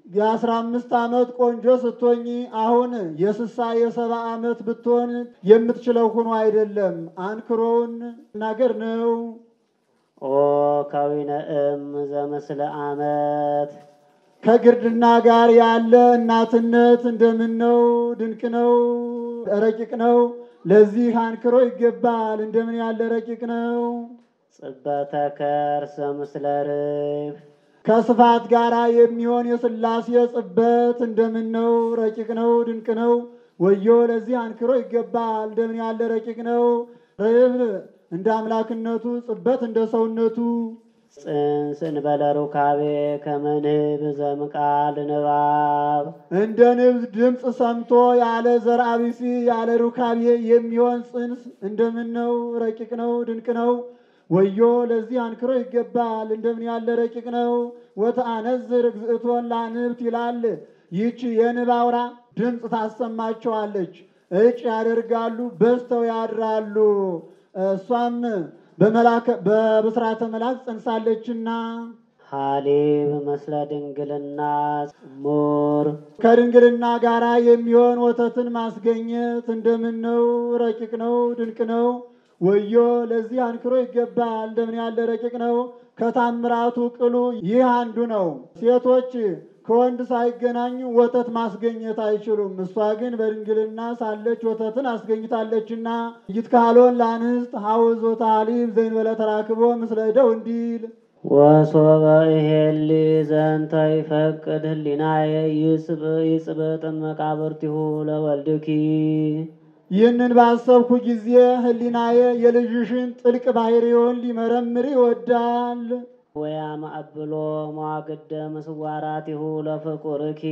የአስራ አምስት ዓመት ቆንጆ ስትሆኝ አሁን የስሳ የሰባ ዓመት ብትሆን የምትችለው ሆኖ አይደለም። አንክሮውን ናገር ነው። ኦ ከዊነ እም ዘምስለ አመት ከግርድና ጋር ያለ እናትነት እንደምን ነው? ድንቅ ነው፣ ረቂቅ ነው። ለዚህ አንክሮ ይገባል። እንደምን ያለ ረቂቅ ነው። ጽበተ ከርሰ ምስለ ርግብ ከስፋት ጋር የሚሆን የሥላሴ ጽበት እንደምን ነው? ረቂቅ ነው፣ ድንቅ ነው። ወዮ ለዚህ አንክሮ ይገባል። እንደምን ያለ ረቂቅ ነው። ርብ እንደ አምላክነቱ፣ ጽበት እንደ ሰውነቱ ጽንስ እንበለ ሩካቤ ከመንህብ ዘምቃል ንባብ እንደ ንብስ ድምፅ ሰምቶ ያለ ዘርአ ቢሲ ያለ ሩካቤ የሚሆን ጽንስ እንደምን ነው? ረቂቅ ነው፣ ድንቅ ነው። ወዮ ለዚህ አንክሮ ይገባል። እንደምን ያለ ረቂቅ ነው። ወተአነዝር እግዝእቶን ላንብት ይላል። ይህች የንብ አውራ ድምፅ ታሰማቸዋለች። እጭ ያደርጋሉ፣ በዝተው ያድራሉ። እሷም በመላከ- በብስራተ መልአክ ጸንሳለችና ሀሊብ መስለ ድንግልና ጽሙር ከድንግልና ጋር የሚሆን ወተትን ማስገኘት እንደምን ነው? ረቂቅ ነው፣ ድንቅ ነው። ወዮ ለዚህ አንክሮ ይገባል። እንደምን ያለ ረቂቅ ነው። ከታምራቱ ቅሉ ይህ አንዱ ነው። ሴቶች ከወንድ ሳይገናኙ ወተት ማስገኘት አይችሉም። እሷ ግን በድንግልና ሳለች ወተትን አስገኝታለችና ይትካሎን ለአንስት ሐውዝ ወታሊብ ዘእንበለ ተራክቦ ምስለ እደው እንዲል ወሶበ ይሄሊ ዘንተ ይፈቅድ ህሊናየ ይጽብጥ መቃብርቲሁ ለወልድኪ ይህንን ባሰብኩ ጊዜ ህሊናዬ የልጅሽን ጥልቅ ባህሪውን ሊመረምር ይወዳል። ወያማእብሎ መዋግደ ምስዋራቲሁ ለፍቁርኪ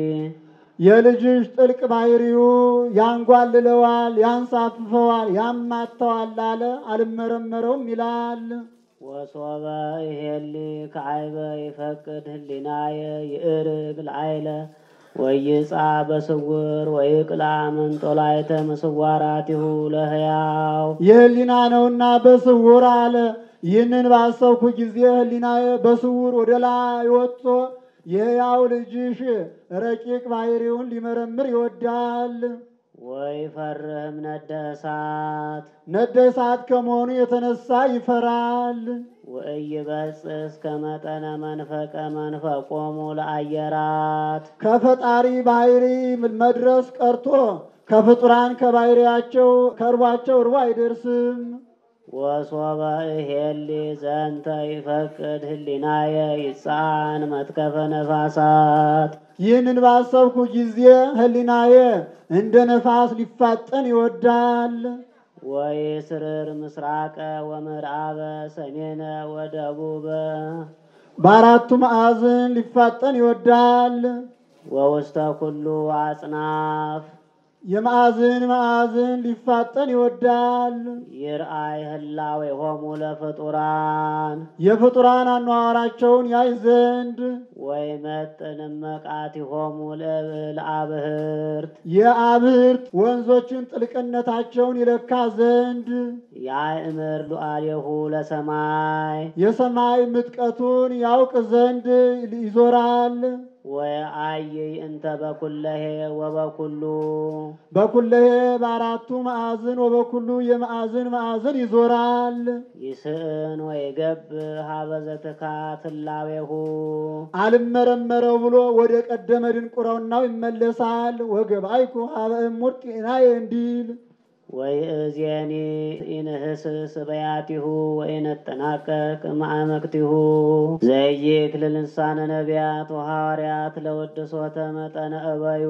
የልጅሽ ጥልቅ ባህሪው ያንጓልለዋል፣ ያንሳፍፈዋል፣ ያማተዋል አለ አልመረመረውም ይላል። ወሶበ ይሄሊ ከዓይበ ይፈቅድ ህሊናየ ይእርግ ለዓይለ ወይጻ በስውር ወይቅላ መንጦላይተ ምስዋራቲሁ ለህያው የህሊና ነውና በስውር አለ። ይህንን ባሰብኩ ጊዜ ህሊናዬ በስውር ወደ ላይ ወጥቶ የሕያው ልጅሽ ረቂቅ ባህሪውን ሊመረምር ይወዳል። ወይ ፈርህም ነደ እሳት ነደ እሳት ከመሆኑ የተነሳ ይፈራል። ወኢይበጽሕ እስከ መጠነ መንፈቀ መንፈቆሙ ለአየራት ከፈጣሪ ባህሪ መድረስ ቀርቶ ከፍጡራን ከባህሪያቸው ከእርቧቸው እርቦ አይደርስም። ወሶበ እሄሊ ዘንተ ይፈቅድ ህሊናየ ይጻን መትከፈ ነፋሳት ይህንን ባሰብኩ ጊዜ ህሊናዬ እንደ ነፋስ ሊፋጠን ይወዳል። ወይ ስርር ምስራቀ ወምዕራበ ሰሜነ ወደቡበ በአራቱ ማዕዘን ሊፋጠን ይወዳል። ወውስተ ኩሉ አጽናፍ የማዕዘን ማዕዘን ሊፋጠን ይወዳል። ይርአይ ህላዌሆሙ ለፍጡራን የፍጡራን አኗኗራቸውን ያይ ዘንድ ወይ መጥን መቃቲሆሙ ለአብህርት የአብህርት ወንዞችን ጥልቅነታቸውን ይለካ ዘንድ ያእምር ሉዓሌሁ ለሰማይ የሰማይ ምጥቀቱን ያውቅ ዘንድ ይዞራል። ወአይይ እንተ በኩለሄ ወበኩሉ በኩለሄ በአራቱ ማዕዝን ወበኩሉ የማዕዝን ማዕዝን ይዞራል። ይስእን ወይገብ ሀበ ዘትካት ህላዌሁ አልመረመረው ብሎ ወደ ቀደመ ድንቁረናው ይመለሳል። ወገባይኩ ሀበ እሙር ጤናዬ እንዲል ወይእዜኒ ኢንህስስ በያቲሁ ወኢነጠናቀቅ ማዕመክቲሁ ዘይክል ልሳነ ነቢያት ወሐዋርያት ለወድሶተ መጠነ እበዩ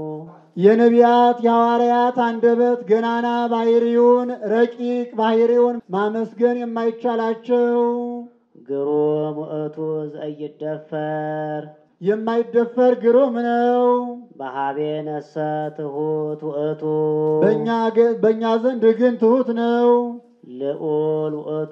የነቢያት የሐዋርያት አንደበት ገናና ባህሪውን ረቂቅ ባህሪውን ማመስገን የማይቻላቸው ግሩም ውእቱ ዘይደፈር የማይደፈር ግሩም ነው። በሀቤ ነሰ ትሁት ውእቱ በእኛ ገ- በእኛ ዘንድ ግን ትሁት ነው። ልዑል ውእቱ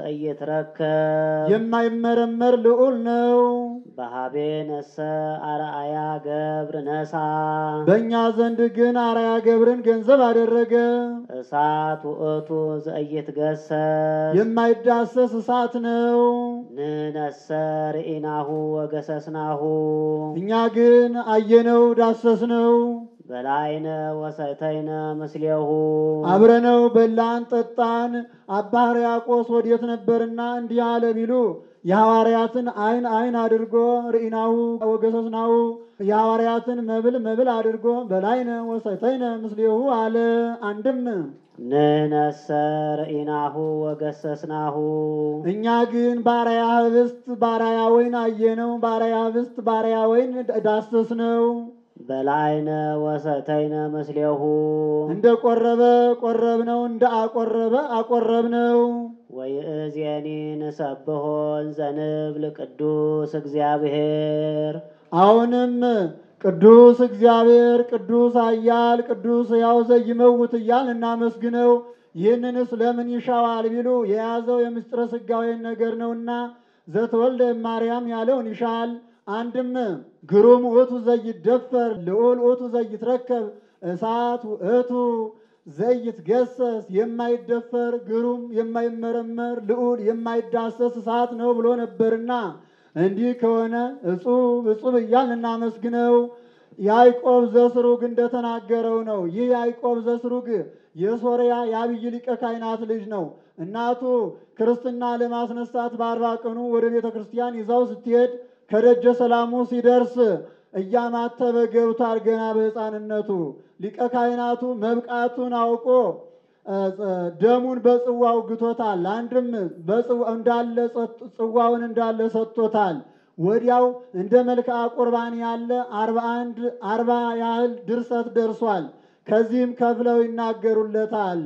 ዘኢይትረከብ የማይመረመር ልዑል ነው። በሀቤ ነሰ አርአያ ገብር ነሳ በእኛ ዘንድ ግን አርአያ ገብርን ገንዘብ አደረገ። እሳት ውእቱ ዘኢይትገሰስ የማይዳሰስ እሳት ነው። ንነሰ ርኢናሁ ወገሰስናሁ እኛ ግን አየነው፣ ዳሰስነው፣ በላይነ ወሰተይነ ምስሌሁ አብረነው በላን፣ ጠጣን። አባ ሕርያቆስ ወዴት ነበርና እንዲህ አለ ቢሉ የሐዋርያትን አይን አይን አድርጎ ርኢናሁ ወገሰስናሁ የሐዋርያትን መብል መብል አድርጎ በላይነ ወሰተይነ ምስሌሁ አለ። አንድም ንነሰ ርኢናሁ ወገሰስናሁ እኛ ግን ባሪያ ህብስት ባሪያ ወይን አየነው፣ ባሪያ ህብስት ባሪያ ወይን ዳሰስነው። በላይነ ወሰተይነ ምስሌሁ እንደ ቆረበ ቆረብነው፣ እንደ አቆረበ አቆረብነው። ወይእዜኒ ንሰብሖ ዘንብል ቅዱስ እግዚአብሔር አሁንም ቅዱስ እግዚአብሔር ቅዱስ ኃያል ቅዱስ ሕያው ዘይመውት እያል እናመስግነው። ይህንንስ ለምን ይሻዋል ቢሉ የያዘው የምስጢረ ሥጋዌን ነገር ነውና ዘተወልደ ማርያም ያለውን ይሻል። አንድም ግሩም ውእቱ ዘይደፈር ልዑል ውእቱ ዘይትረከብ እሳት ውእቱ ዘይትገሰስ የማይደፈር ግሩም የማይመረመር ልዑል የማይዳሰስ እሳት ነው ብሎ ነበርና እንዲህ ከሆነ እጹብ እጹብ እያልን እናመስግነው። ያዕቆብ ዘስሩግ እንደተናገረው ነው። ይህ ያዕቆብ ዘስሩግ የሶርያ የአብይ ሊቀ ካህናት ልጅ ነው። እናቱ ክርስትና ለማስነሳት በአርባ ቀኑ ወደ ቤተ ክርስቲያን ይዛው ስትሄድ ከደጀ ሰላሙ ሲደርስ እያማተበ ገብቷል። ገና በሕፃንነቱ ሊቀ ካህናቱ መብቃቱን አውቆ ደሙን በጽዋው ግቶታል። አንድም እንዳለ ጽዋውን እንዳለ ሰጥቶታል። ወዲያው እንደ መልክዓ ቁርባን ያለ አርባ አንድ አርባ ያህል ድርሰት ደርሷል። ከዚህም ከፍለው ይናገሩለታል።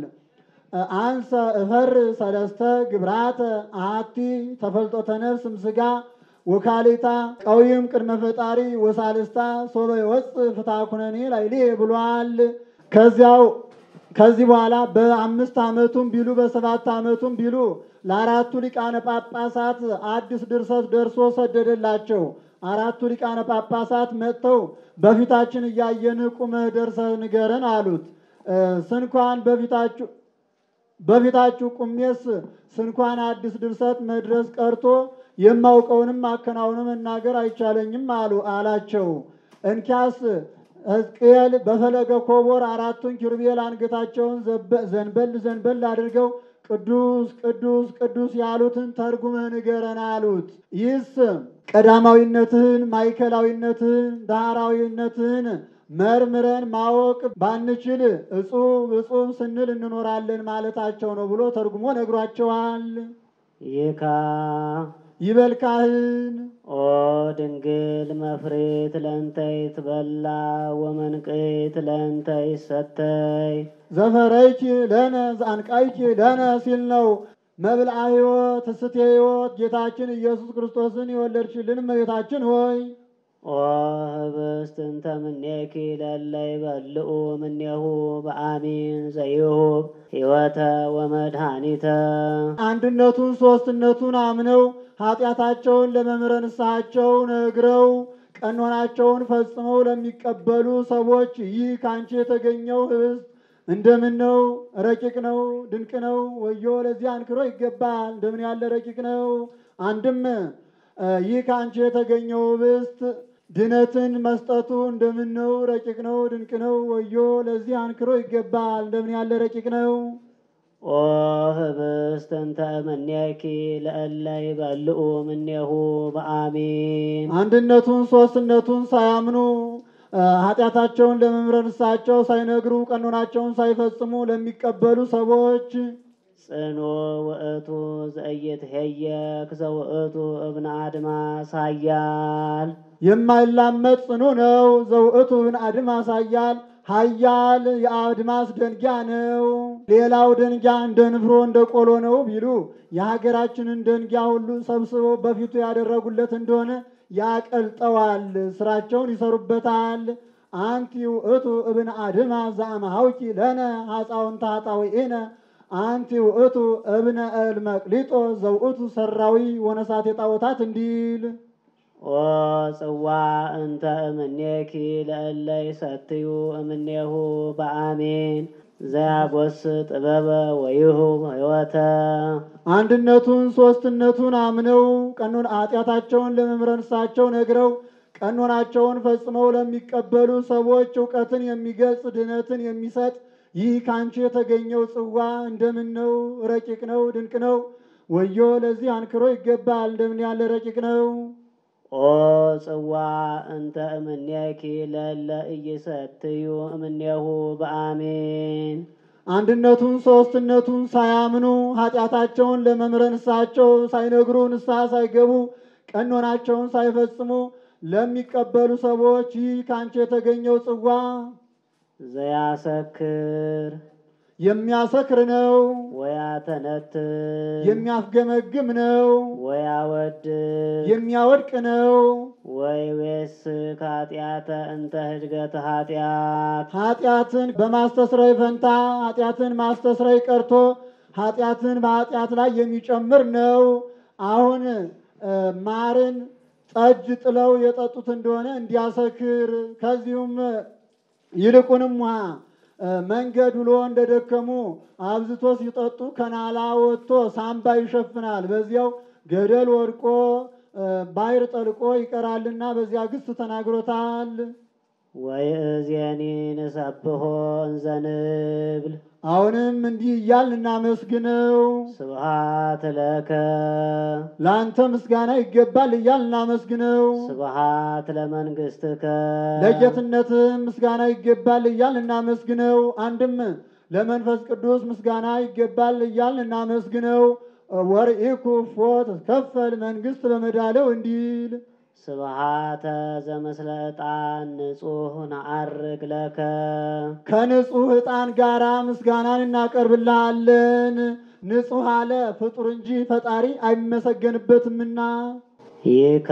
አንሰ እፈር ሰለስተ ግብራተ አሐቲ ተፈልጦተ ነፍስ እምሥጋ ወካሊታ ቀዊም ቅድመ ፈጣሪ ወሳልስታ ሶበ ይወፅእ ፍትሐ ኩነኔ ላዕሌ ብሏል። ከዚያው ከዚህ በኋላ በአምስት ዓመቱም ቢሉ በሰባት ዓመቱም ቢሉ ለአራቱ ሊቃነ ጳጳሳት አዲስ ድርሰት ደርሶ ሰደደላቸው። አራቱ ሊቃነ ጳጳሳት መጥተው በፊታችን እያየን ቁመህ ደርሰህ ንገረን አሉት። ስንኳን በፊታችሁ በፊታችሁ ቁሜስ ስንኳን አዲስ ድርሰት መድረስ ቀርቶ የማውቀውንም አከናውኑ መናገር አይቻለኝም አሉ አላቸው። እንኪያስ ሕዝቅኤል በፈለገ ኮቦር አራቱን ኪሩቤል አንገታቸውን ዘንበል ዘንበል አድርገው ቅዱስ ቅዱስ ቅዱስ ያሉትን ተርጉመህ ንገረን አሉት። ይህስ ቀዳማዊነትህን፣ ማዕከላዊነትህን፣ ዳህራዊነትህን መርምረን ማወቅ ባንችል እጹብ እጹብ ስንል እንኖራለን ማለታቸው ነው ብሎ ተርጉሞ ነግሯቸዋል። ይካ ይበል ካህን ኦ ድንግል መፍሬት ለእንተይ ትበላ ወመንቅት ለእንተይ ሰተይ ዘፈረይኪ ለነ ዘአንቃይኪ ለነ ሲል ነው። መብልአ ሕይወት እስቴ ሕይወት ጌታችን ኢየሱስ ክርስቶስን የወለድሽልን እመቤታችን ሆይ ኦ ህብስት እንተ ምኔኪ ለለ ይበልዑ ምኔሁ በአሚን ዘይሁብ ሕይወተ ወመድኃኒተ አንድነቱን ሦስትነቱን አምነው ኃጢአታቸውን ለመምህረ ንስሐቸው ነግረው ቀኖናቸውን ፈጽመው ለሚቀበሉ ሰዎች ይህ ከአንቺ የተገኘው ህብስት እንደምን ነው? ረቂቅ ነው፣ ድንቅ ነው። ወዮ ለዚህ አንክሮ ይገባል። እንደምን ያለ ረቂቅ ነው። አንድም ይህ ከአንቺ የተገኘው ህብስት ድነትን መስጠቱ እንደምን ነው? ረቂቅ ነው፣ ድንቅ ነው። ወዮ ለዚህ አንክሮ ይገባል። እንደምን ያለ ረቂቅ ነው። ኦ ህብስት እንተ እምኔኪ ለእለ ይበልዑ ምኔሁ በአሚን አንድነቱን ሦስትነቱን ሳያምኑ ኃጢአታቸውን ለመምህረ ንስሐቸው ሳይነግሩ ቀኖናቸውን ሳይፈጽሙ ለሚቀበሉ ሰዎች ጽኑ ውእቱ ዘኢይትሄየክ ዘውእቱ እብነ አድማስ ኃያል የማይላመጥ ጽኑ ነው። ዘውእቱ ብን አድማስ ኃያል ኃያል የአድማስ ደንጊያ ነው። ሌላው ደንጊያ እንደ ንፍሮ እንደ ቆሎ ነው ቢሉ የሀገራችንን ደንጊያ ሁሉ ሰብስበው በፊቱ ያደረጉለት እንደሆነ ያቀልጠዋል፣ ስራቸውን ይሰሩበታል። አንቲ ውእቱ እብን አድማስ ዘአመሃውኪ ለነ ሐፃውንተ ኃጣውኢነ አንቲ ውእቱ እብነ እልመቅሊጦ ዘውእቱ ሰራዊ ወነሳቴ ጣዖታት እንዲል ኦ ጽዋ እንተ እምኔኪ ለእለ ይሰትዩ እምኔሁ በአሜን ዘያጎስ ጥበበ ወይሁ ሕይወተ አንድነቱን ሶስትነቱን አምነው ቀኖን ኃጢአታቸውን ለመምረንሳቸው ነግረው ቀኖናቸውን ፈጽመው ለሚቀበሉ ሰዎች እውቀትን የሚገልጽ ድነትን የሚሰጥ ይህ ከአንቺ የተገኘው ጽዋ እንደምን ነው? ረቂቅ ነው፣ ድንቅ ነው። ወዮ ለዚህ አንክሮ ይገባል። እንደምን ያለ ረቂቅ ነው። ኦ ጽዋ እንተ እምኔኪ ለእለ ኢይሰትዩ እምኔሁ በአሜን አንድነቱን ሶስትነቱን ሳያምኑ ኃጢአታቸውን ለመምረ ንስሐቸው ሳይነግሩ ንስሐ ሳይገቡ ቀኖናቸውን ሳይፈጽሙ ለሚቀበሉ ሰዎች ይህ ከአንቺ የተገኘው ጽዋ ዘያሰክር የሚያሰክር ነው፣ ወያተነትር የሚያስገመግም ነው፣ ወያወድ የሚያወድቅ ነው። ወይዌስ ከኃጢአተ እንተ ህድገተ ኃጢአት ኃጢአትን በማስተስረይ ፈንታ ኃጢአትን ማስተስረይ ቀርቶ ኃጢአትን በኃጢአት ላይ የሚጨምር ነው። አሁን እ ማርን ጠጅ ጥለው የጠጡት እንደሆነ እንዲያሰክር ከዚሁም ይልቁንም ውሃ እ መንገድ ውሎ እንደደከሙ አብዝቶ ሲጠጡ ከናላ ወጥቶ ሳምባ ይሸፍናል። በዚያው ገደል ወድቆ እ ባሕር ጠልቆ ይቀራልና በዚያ ግስ ተናግሮታል። ወይእዜኒ ንሰብሖ እንዘ ንብል አሁንም እንዲህ እያልን እናመስግነው። ስብሃት ለከ ለአንተ ምስጋና ይገባል እያልን እናመስግነው። ስብሃት ለመንግሥትከ ለጌትነትም ምስጋና ይገባል እያልን እናመስግነው። አንድም ለመንፈስ ቅዱስ ምስጋና ይገባል እያልን እናመስግነው። ወርኢኩ ፎት ከፈል መንግስት በመዳለው እንዲል ስብሃተ ዘምስለ ዕጣን ንጹሕ ነዐርግ ለከ ከንጹሕ ዕጣን ጋራ ምስጋናን እናቀርብልሃለን። ንጹሕ አለ ፍጡር እንጂ ፈጣሪ አይመሰገንበትምና ይካ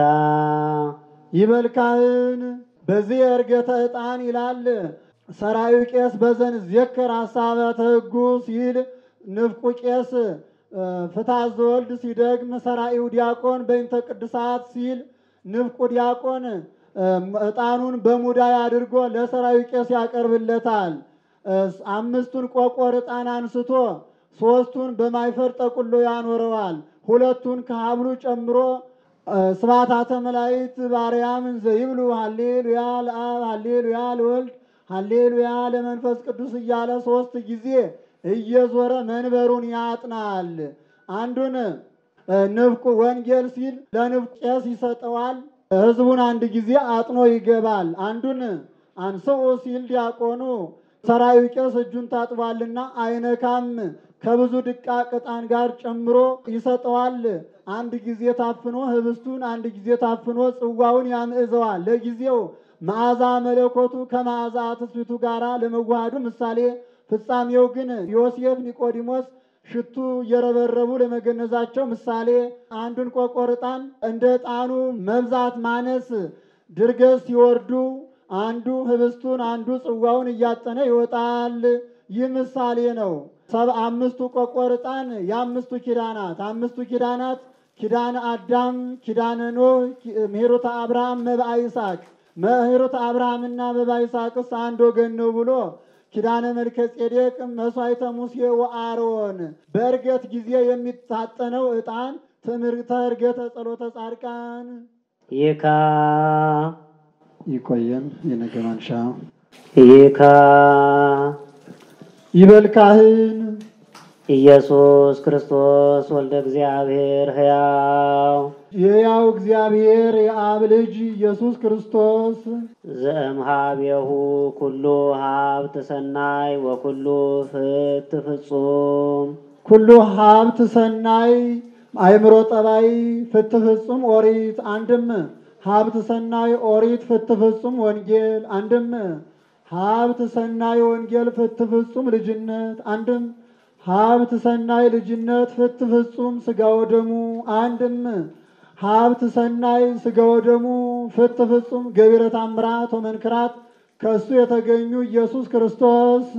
ይበልካህን በዚህ እርገተ ዕጣን ይላል ሰራዩ ቄስ በዘን ዜከር ሀሳበተ ሕጉ ሲል ንፍቁ ቄስ እ ፍትሐ ዘወልድ ሲደግም ሰራኢው ዲያቆን በይንተ ቅድሳት ሲል ንፍቁ ዲያቆን እ ዕጣኑን በሙዳይ አድርጎ ለሰራዩ ቄስ ያቀርብለታል። እ አምስቱን ቆቆር ዕጣን አንስቶ ሶስቱን በማይፈር ጠቁሎ ያኖረዋል። ሁለቱን ከሀብሉ ጨምሮ ስብሐታተ መላእክት ባርያም እንዘ ይብሉ ሀሌሉያ ለአብ ሀሌሉያ ለወልድ ሀሌሉያ ለመንፈስ ቅዱስ እያለ ሶስት ጊዜ እየዞረ መንበሩን ያጥናል። አንዱን ንፍቁ ወንጌል ሲል ለንፍቁ ቄስ ይሰጠዋል። ሕዝቡን አንድ ጊዜ አጥኖ ይገባል። አንዱን አንስኡ ሲል ዲያቆኑ ሰራዊ ቄስ እጁን ታጥቧልና አይነካም ከብዙ ድቃቅ ዕጣን ጋር ጨምሮ ይሰጠዋል። አንድ ጊዜ ታፍኖ ህብስቱን አንድ ጊዜ ታፍኖ ጽዋውን ያምዕዘዋል። ለጊዜው መዓዛ መለኮቱ ከመዓዛ ትስብእቱ ጋር ለመዋሃዱ ምሳሌ፣ ፍጻሜው ግን ዮሴፍ፣ ኒቆዲሞስ ሽቱ እየረበረቡ ለመገነዛቸው ምሳሌ። አንዱን ቆቆር ዕጣን እንደ ዕጣኑ መብዛት ማነስ ድርገት ሲወርዱ አንዱ ህብስቱን አንዱ ጽዋውን እያጠነ ይወጣል። ይህ ምሳሌ ነው። ሰብ አምስቱ ቆቆር ዕጣን የአምስቱ ኪዳናት አምስቱ ኪዳናት ኪዳነ አዳም፣ ኪዳነ ኖህ፣ ምሕረተ አብርሃም፣ መብአ ይስሐቅ። ምሕረተ አብርሃምና መብአ ይስሐቅስ አንድ ወገን ነው ብሎ ኪዳነ መልከ ጼዴቅ፣ መስዋዕተ ሙሴ ወአሮን በእርገት ጊዜ የሚታጠነው ዕጣን ትምህርተ እርገተ ጸሎተ ጻድቃን ይካ ይቆየን። የነገ ማንሻ ይካ ይበልካህን ኢየሱስ ክርስቶስ ወልደ እግዚአብሔር ሕያው የያው እግዚአብሔር የአብ ልጅ ኢየሱስ ክርስቶስ ዘእምሃቤሁ ኩሉ ሀብት ሰናይ ወኩሉ ፍት ፍጹም ኩሉ ሀብት ሰናይ አእምሮ ጠባይ ፍት ፍጹም ኦሪት አንድም ሀብት ሰናይ ኦሪት ፍት ፍጹም ወንጌል አንድም ሀብት ሰናይ ወንጌል ፍት ፍጹም ልጅነት አንድም ሀብት ሰናይ ልጅነት ፍት ፍጹም ስጋ ወደሙ አንድም ሀብት ሰናይ ስጋ ወደሙ ፍት ፍጹም ገቢረ ታምራት ወመንክራት ከእሱ የተገኙ ኢየሱስ ክርስቶስ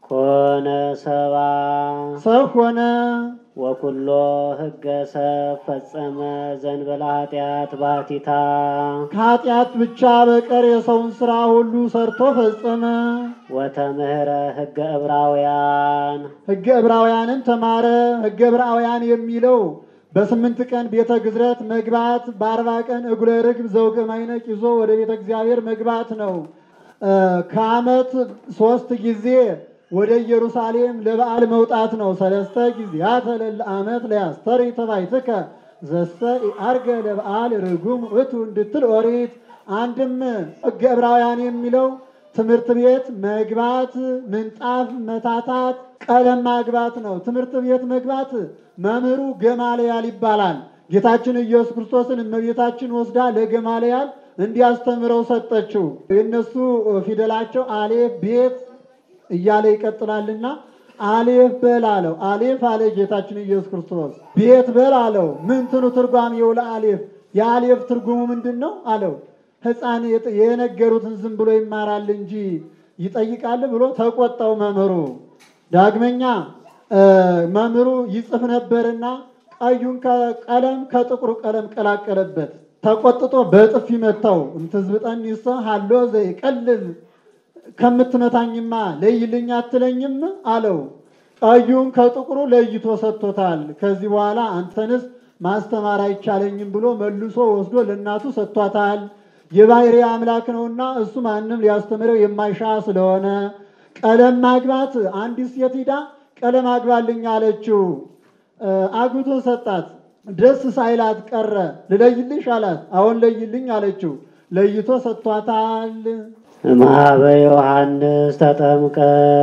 ኮነ ሰባ ሰው ሆነ። ወኩሎ ህገ ሰብ ፈጸመ ዘንበለ ኃጢአት ባቲታ ከኃጢአት ብቻ በቀር የሰውን ሥራ ሁሉ ሰርቶ ፈጸመ። ወተምህረ ህገ ዕብራውያን ሕገ ዕብራውያንን ተማረ። ሕገ ዕብራውያን የሚለው በስምንት ቀን ቤተ ግዝረት መግባት፣ በአርባ ቀን እጉለ ርግብ ዘውገ ማይነቅ ይዞ ወደ ቤተ እግዚአብሔር መግባት ነው። እ ከዓመት ሶስት ጊዜ ወደ ኢየሩሳሌም ለበዓል መውጣት ነው። ሰለስተ ጊዜያተ ለለ ዓመት ለያስተሪ ተባይትከ ዘሰ አርገ ለበዓል ርጉም እቱ እንድትል ኦሪት። አንድም ሕገ ዕብራውያን የሚለው ትምህርት ቤት መግባት፣ ምንጣፍ መታታት፣ ቀለም ማግባት ነው። ትምህርት ቤት መግባት መምህሩ ገማልያል ይባላል። ጌታችን ኢየሱስ ክርስቶስን እመቤታችን ወስዳ ለገማልያል እንዲያስተምረው ሰጠችው። የእነሱ ፊደላቸው አሌፍ ቤት እያለ ይቀጥላልና አሌፍ በል አለው። አሌፍ አለ ጌታችን ኢየሱስ ክርስቶስ። ቤት በል አለው። ምንትኑ ትርጓሜው ለአሌፍ የአሌፍ ትርጉሙ ምንድን ነው አለው። ሕፃን የጥ- የነገሩትን ዝም ብሎ ይማራል እንጂ ይጠይቃል ብሎ ተቆጣው መምህሩ። ዳግመኛ እ መምህሩ ይጽፍ ነበርና ቀዩን ቀለም ከጥቁሩ ቀለም ቀላቀለበት። ተቆጥቶ በጥፊ መታው። እምትዝብጠን ይሰ ሀሎ ዘይቀልል ከምትመታኝማ ለይልኝ አትለኝም አለው። ቀዩን ከጥቁሩ ለይቶ ሰጥቶታል። ከዚህ በኋላ አንተንስ ማስተማር አይቻለኝም ብሎ መልሶ ወስዶ ለእናቱ ሰጥቷታል። የባሕሪ አምላክ ነውና እሱ ማንም ሊያስተምረው የማይሻ ስለሆነ ቀለም ማግባት አንዲት ሴት ሂዳ ቀለም አግባልኝ አለችው። እ አግብቶ ሰጣት። ደስ ሳይላት ቀረ። ልለይልሽ አላት። አሁን ለይልኝ አለችው። ለይቶ ሰጥቷታል። እምኀበ ዮሐንስ ተጠምቀ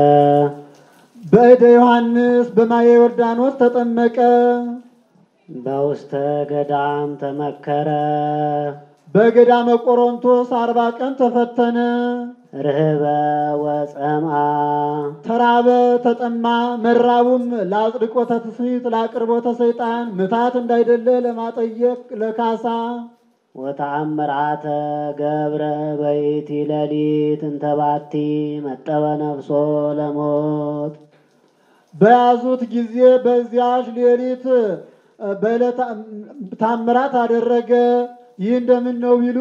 በእደ ዮሐንስ በማየ ዮርዳኖስ ተጠመቀ። በውስተ ገዳም ተመከረ በገዳመ ቆሮንቶስ አርባ ቀን ተፈተነ። ርህበ ወጸምአ ተራበ፣ ተጠማ። መራቡም ለአጽድቆተ ትስብእት ለአቅርቦተ ሰይጣን ምታት እንዳይደለ ለማጠየቅ ለካሳ ወተአምራተ ገብረ በይቲ ሌሊት እንተባቲ መጠወ ነፍሶ ለሞት በያዙት ጊዜ በዚያች ሌሊት እ በዕለተ ታምራት አደረገ። ይህ እንደምን ነው ቢሉ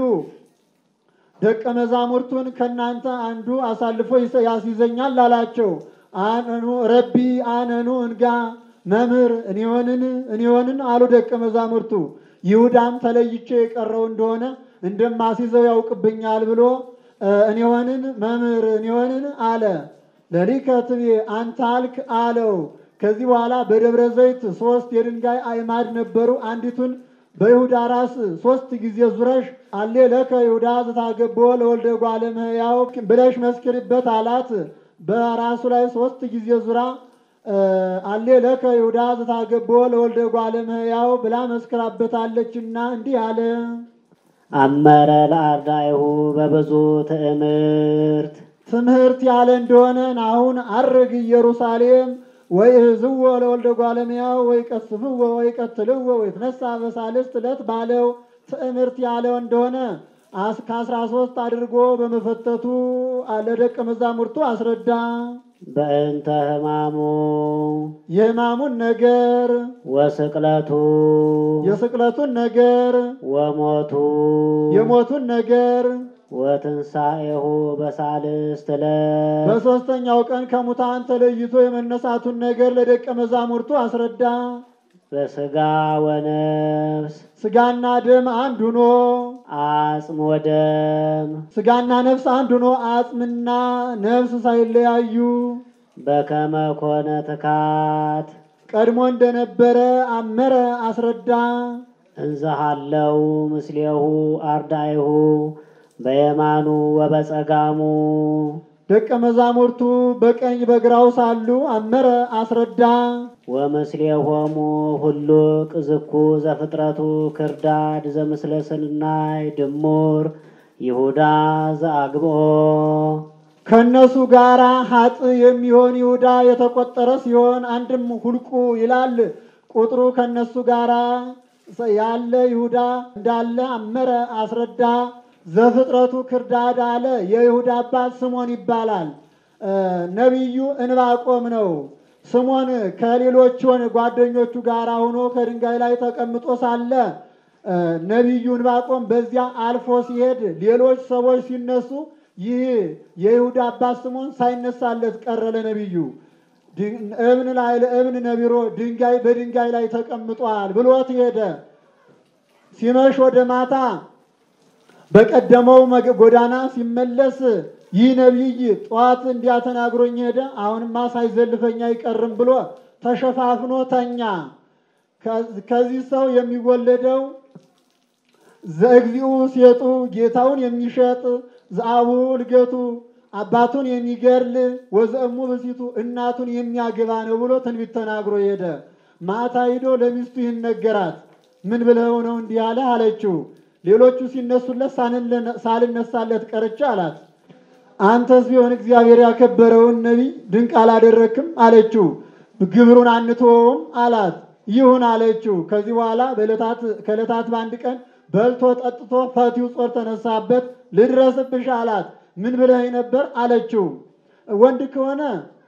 ደቀ መዛሙርቱን ከእናንተ አንዱ አሳልፎ ይሰ- ያስይዘኛል አላቸው። አነኑ ረቢ አነኑ እንጋ መምህር እኔሆንን እኔሆንን አሉ ደቀ መዛሙርቱ። ይሁዳም ተለይቼ የቀረው እንደሆነ እንደማስይዘው ያውቅብኛል ብሎ እ እኔሆንን መምህር እኔሆንን አለ። ለሊከ ትቤ አንተ አልክ አለው። ከዚህ በኋላ በደብረ ዘይት ሶስት የድንጋይ አዕማድ ነበሩ። አንዲቱን በይሁዳ ራስ ሶስት ጊዜ ዙረሽ አሌ ለከ ይሁዳ ዝታገቦ ለወልደ እጓለ እመሕያው ብለሽ መስክሪበት አላት። በራሱ ላይ ሶስት ጊዜ ዙራ እ አሌ ለከ ይሁዳ ዝታገቦ ለወልደ እጓለ እመሕያው ብላ መስክራበታለችና እንዲህ አለ። አመረ ለአርዳኢሁ በብዙ ትዕምርት ትምህርት ያለ እንደሆነ አሁን አርግ ኢየሩሳሌም ወይ ህዝዎ ለወልደ እጓለ እመሕያው ወይ ቀስፍዎ ወይ ቀትልዎ ወይ ትነሳ በሳልስት ዕለት ባለው ትምህርት ያለው እንደሆነ አስ- ከአስራ ሶስት አድርጎ በመፈተቱ ለደቀ መዛሙርቱ አስረዳ። በእንተ ሕማሙ የሕማሙን ነገር፣ ወስቅለቱ የስቅለቱን ነገር፣ ወሞቱ የሞቱን ነገር ወትንሣኤሁ በሳልስት ዕለት በሦስተኛው ቀን ከሙታን ተለይቶ የመነሳቱን ነገር ለደቀ መዛሙርቱ አስረዳ። በሥጋ ወነፍስ ስጋና ደም አንድ ሆኖ አጽም ወደም ስጋና ነፍስ አንድ ሆኖ አጽምና ነፍስ ሳይለያዩ በከመ ኮነ ትካት ቀድሞ እንደነበረ አመረ አስረዳ። እንዘሃለው ምስሌሁ አርዳኢሁ በየማኑ ወበጸጋሙ ደቀ መዛሙርቱ በቀኝ በግራው ሳሉ አመረ አስረዳ። ወምስሌሆሙ ሁሉ ቅዝኩ ዘፍጥረቱ ክርዳድ ዘምስለ ስናይ ድሙር ይሁዳ ዘአግብኦ ከእነሱ ጋር ሀጥ የሚሆን ይሁዳ የተቆጠረ ሲሆን አንድም ሁልቁ ይላል ቁጥሩ ከእነሱ ጋር ያለ ይሁዳ እንዳለ አመረ አስረዳ። ዘፍጥረቱ ክርዳድ አለ። የይሁዳ አባት ስሞን ይባላል። ነቢዩ እንባቆም ነው። ስሞን ከሌሎቹን ጓደኞቹ ጋር ሆኖ ከድንጋይ ላይ ተቀምጦ ሳለ ነቢዩ እንባቆም በዚያ አልፎ ሲሄድ ሌሎች ሰዎች ሲነሱ ይህ የይሁዳ አባት ስሞን ሳይነሳለት ቀረ። ለነቢዩ እብን ላይ ለእብን ነቢሮ ድንጋይ በድንጋይ ላይ ተቀምጧል ብሎት ሄደ። ሲመሽ ወደ ማታ በቀደመው ጎዳና ሲመለስ ይህ ነቢይ ጠዋት እንዲያ ተናግሮኝ ሄደ፣ አሁንማ ሳይዘልፈኝ አይቀርም ብሎ ተሸፋፍኖ ተኛ። ከዚህ ሰው የሚወለደው ዘእግዚኡ ሴጡ ጌታውን የሚሸጥ ዘአቡ ልገቱ አባቱን የሚገድል ወዘእሙ ብሲቱ እናቱን የሚያገባ ነው ብሎ ትንቢት ተናግሮ ሄደ። ማታ ሂዶ ለሚስቱ ይህን ነገራት። ምን ብለው ነው እንዲህ አለ አለችው። ሌሎቹ ሲነሱለት ሳልነሳለት ቀርቼ አላት። አንተስ ቢሆን እግዚአብሔር ያከበረውን ነቢይ ድንቅ አላደረክም አለችው። ግብሩን አንተወውም አላት። ይሁን አለችው። ከዚህ በኋላ ከዕለታት በአንድ ቀን በልቶ ጠጥቶ ፈቲው ጾር ተነሳበት። ልድረስብሽ አላት። ምን ብለህ ነበር አለችው። ወንድ ከሆነ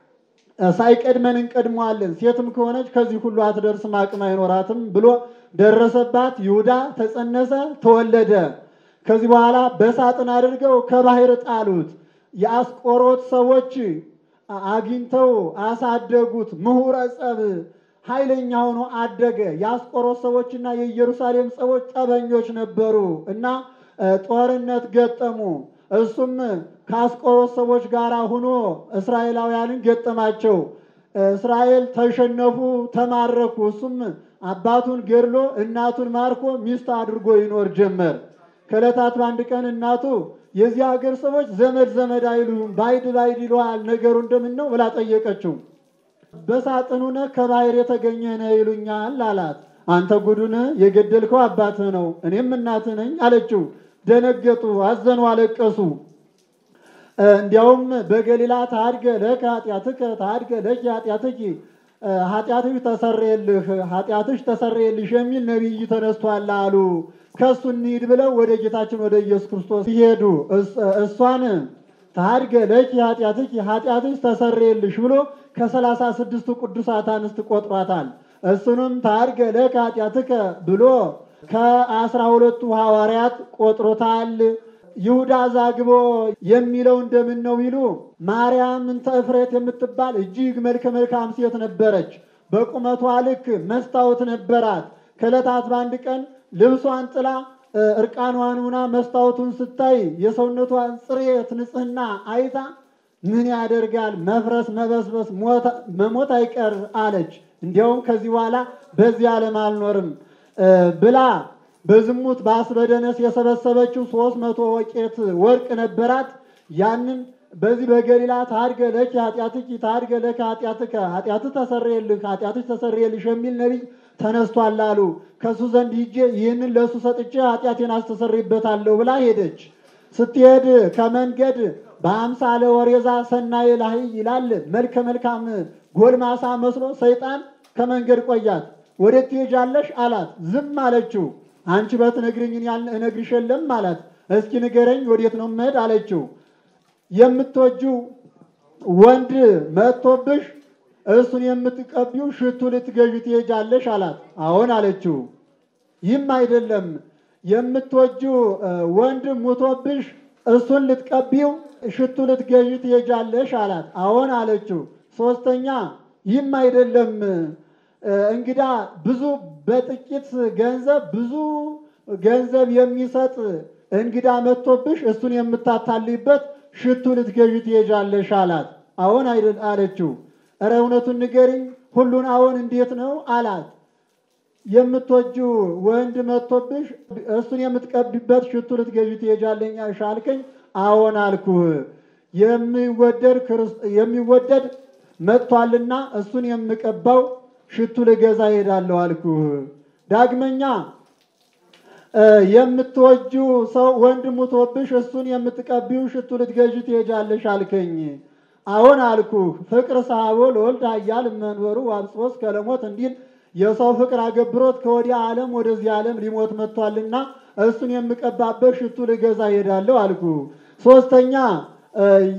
ሳይቀድመን እንቀድመዋለን፣ ሴትም ከሆነች ከዚህ ሁሉ አትደርስም፣ አቅም አይኖራትም ብሎ ደረሰባት። ይሁዳ ተጸነሰ፣ ተወለደ። ከዚህ በኋላ በሳጥን አድርገው ከባህር ጣሉት። የአስቆሮት ሰዎች አግኝተው አሳደጉት። ምሁረ ጸብ ኃይለኛ ሆኖ አደገ። የአስቆሮት ሰዎችና የኢየሩሳሌም ሰዎች ጠበኞች ነበሩ እና ጦርነት ገጠሙ። እሱም ከአስቆሮት ሰዎች ጋር ሆኖ እስራኤላውያንን ገጠማቸው። እስራኤል ተሸነፉ፣ ተማረኩ። እሱም አባቱን ገድሎ እናቱን ማርኮ ሚስት አድርጎ ይኖር ጀመር። ከዕለታት በአንድ ቀን እናቱ የዚህ ሀገር ሰዎች ዘመድ ዘመድ አይሉም፣ ባይድ ባይድ ይለዋል፣ ነገሩ እንደምን ነው ብላ ጠየቀችው። በሳጥኑ ነህ ከባህር የተገኘ ነህ ይሉኛል አላት። አንተ ጉዱን የገደልከው አባትህ ነው፣ እኔም እናትህ ነኝ አለችው። ደነገጡ፣ አዘኑ፣ አለቀሱ። እንዲያውም በገሊላ ታድገ ለከ ኃጢአትከ ታድገ ለኪ ኃጢአትኪ ኃጢአትሽ ተሰረየልህ ኃጢአትሽ ተሰረየልሽ የሚል ነቢይ ተነስቷል አሉ። ከእሱ እንሂድ ብለው ወደ ጌታችን ወደ ኢየሱስ ክርስቶስ ሲሄዱ እሷን ታድገ ለኪ ኃጢአትኪ ኃጢአትሽ ተሰረየልሽ ብሎ ከሰላሳ ስድስቱ ቅዱሳት አንስት ቆጥሯታል። እሱንም ታድገ ለከ ኃጢአትከ ብሎ ከአስራ ሁለቱ ሐዋርያት ቆጥሮታል። ይሁዳ ዛግቦ የሚለው እንደምን ነው ቢሉ ማርያም እንተ እፍሬት የምትባል እጅግ መልከ መልካም ሴት ነበረች። በቁመቷ ልክ መስታወት ነበራት። ከዕለታት በአንድ ቀን ልብሷን ጥላ እርቃኗን ሆና መስታወቱን ስታይ የሰውነቷን ጽሬት ንጽሕና አይታ ምን ያደርጋል መፍረስ መበስበስ መሞት አይቀር አለች። እንዲያውም ከዚህ በኋላ በዚህ ዓለም አልኖርም ብላ በዝሙት በአስበደነስ የሰበሰበችው ሶስት መቶ ወቄት ወርቅ ነበራት። ያንን በዚህ በገሊላ ታድገ ለኪ ኃጢአትኪ ታድገ ለከ ኃጢአትከ ኃጢአትህ ተሰረየልህ ኃጢአትሽ ተሰረየልሽ የሚል ነቢይ ተነስቷል አሉ። ከእሱ ዘንድ ሂጄ ይህንን ለእሱ ሰጥቼ ኃጢአቴን አስተሰርይበታለሁ ብላ ሄደች። ስትሄድ ከመንገድ በአምሳለ ወሬዛ ሰናየ ላይ ይላል መልከ መልካም ጎልማሳ መስሎ ሰይጣን ከመንገድ ቆያት። ወዴት ትሄጃለሽ አላት። ዝም አለችው። አንቺ በትነግሪኝ እነግርሽ የለም አላት። እስኪ ንገረኝ ወዴት ነው መሄድ አለችው። የምትወጂው ወንድ መጥቶብሽ እሱን የምትቀቢው ሽቱ ልትገዢ ትሄጃለሽ አላት። አዎን አለችው። ይህም አይደለም የምትወጂው ወንድ ሙቶብሽ እሱን ልትቀቢው ሽቱ ልትገዢ ትሄጃለሽ አላት። አዎን አለችው። ሶስተኛ ይህም አይደለም እንግዳ ብዙ በጥቂት ገንዘብ ብዙ ገንዘብ የሚሰጥ እንግዳ መጥቶብሽ እሱን የምታታልይበት ሽቱ ልትገዢ ትሄጃለሽ አላት። አዎን አይደል አለችው። እረ እውነቱን ንገሪኝ፣ ሁሉን አዎን እንዴት ነው አላት። የምትወጂው ወንድ መጥቶብሽ እሱን የምትቀቢበት ሽቱ ልትገዢ ትሄጃለሽ አልከኝ። አዎን አልኩህ። የሚወደድ መጥቷልና እሱን የምቀባው ሽቱ ልገዛ እሄዳለሁ አልኩህ። ዳግመኛ የምትወጂው ሰው ወንድ ሙቶብሽ እሱን የምትቀቢው ሽቱ ልትገዢ ትሄጃለሽ አልከኝ። አዎን አልኩህ። ፍቅር ሳቦ ለወልድ ኃያል መንበሩ ዋብጾስ ከለሞት እንዲል የሰው ፍቅር አገብሮት ከወዲያ ዓለም ወደዚህ ዓለም ሊሞት መጥቷልና እሱን የምቀባበት ሽቱ ልገዛ እሄዳለሁ አልኩህ። ሶስተኛ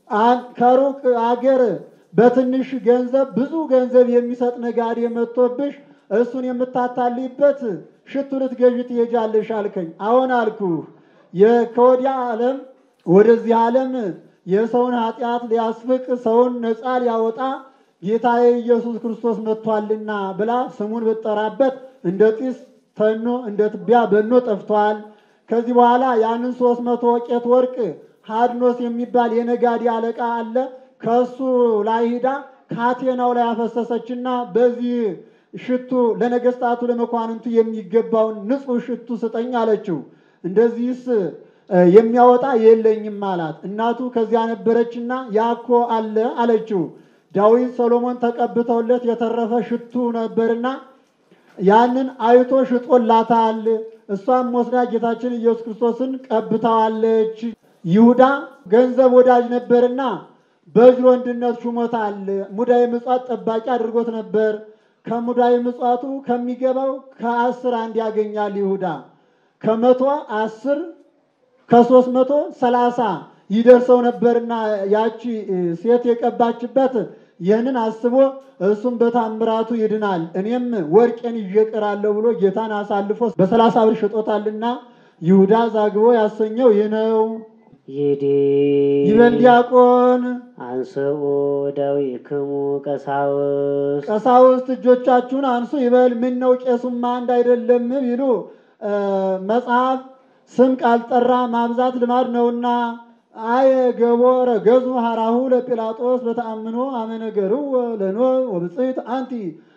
አን- ከሩቅ አገር በትንሽ ገንዘብ ብዙ ገንዘብ የሚሰጥ ነጋዴ መጥቶብሽ እሱን የምታታልይበት ሽቱ ልትገዢ ትሄጃለሽ አልከኝ። አዎን አልኩህ። የ- ከወዲያ ዓለም ወደዚህ ዓለም የሰውን ኃጢአት ሊያስፍቅ ሰውን ነፃ ሊያወጣ ጌታዬ ኢየሱስ ክርስቶስ መጥቷልና ብላ ስሙን ብትጠራበት እንደ ጢስ ተኖ እንደ ትቢያ በኖ ጠፍቷል። ከዚህ በኋላ ያንን ሶስት መቶ ወቄት ወርቅ ሀድኖስ የሚባል የነጋዴ አለቃ አለ። ከሱ ላይ ሂዳ ካቴናው ላይ አፈሰሰችና በዚህ ሽቱ ለነገስታቱ ለመኳንንቱ የሚገባውን ንጹሕ ሽቱ ስጠኝ አለችው። እንደዚህስ እ፣ የሚያወጣ የለኝም አላት። እናቱ ከዚያ ነበረችና ያኮ አለ አለችው። ዳዊት ሰሎሞን ተቀብተውለት የተረፈ ሽቱ ነበርና ያንን አይቶ ሽጦላታል። እሷም ወስዳ ጌታችን ኢየሱስ ክርስቶስን ቀብተዋለች። ይሁዳ ገንዘብ ወዳጅ ነበርና በእጅ ወንድነት ሹሞታል። ሙዳየ ምጽዋት ጠባቂ አድርጎት ነበር። ከሙዳየ ምጽዋቱ ከሚገባው ከአስር አንድ ያገኛል ይሁዳ ከመቶ አስር ከሶስት መቶ ሰላሳ ይደርሰው ነበርና ያቺ እ፣ ሴት የቀባችበት ይህንን አስቦ እሱም በታምራቱ ይድናል እኔም ወርቄን ይዤ እቀራለሁ ብሎ ጌታን አሳልፎ በሰላሳ ብር ሽጦታልና ይሁዳ ዛግቦ ያሰኘው ይህ ነው። ይዲ ይበል ዲያቆን አንስኡ ደዊክሙ ቀሳውስት ቀሳውስት እጆቻችሁን አንሱ ይበል። ምን ነው ቄሱማ አንድ አይደለም ቢሉ እ፣ መጽሐፍ ስም ካልጠራ ማብዛት ልማድ ነውና አየ ገቦረ ገዙ ሀራሁ ለጲላጦስ በተአምኖ አመነገሩ ለኖ ወብፅሕት አንቲ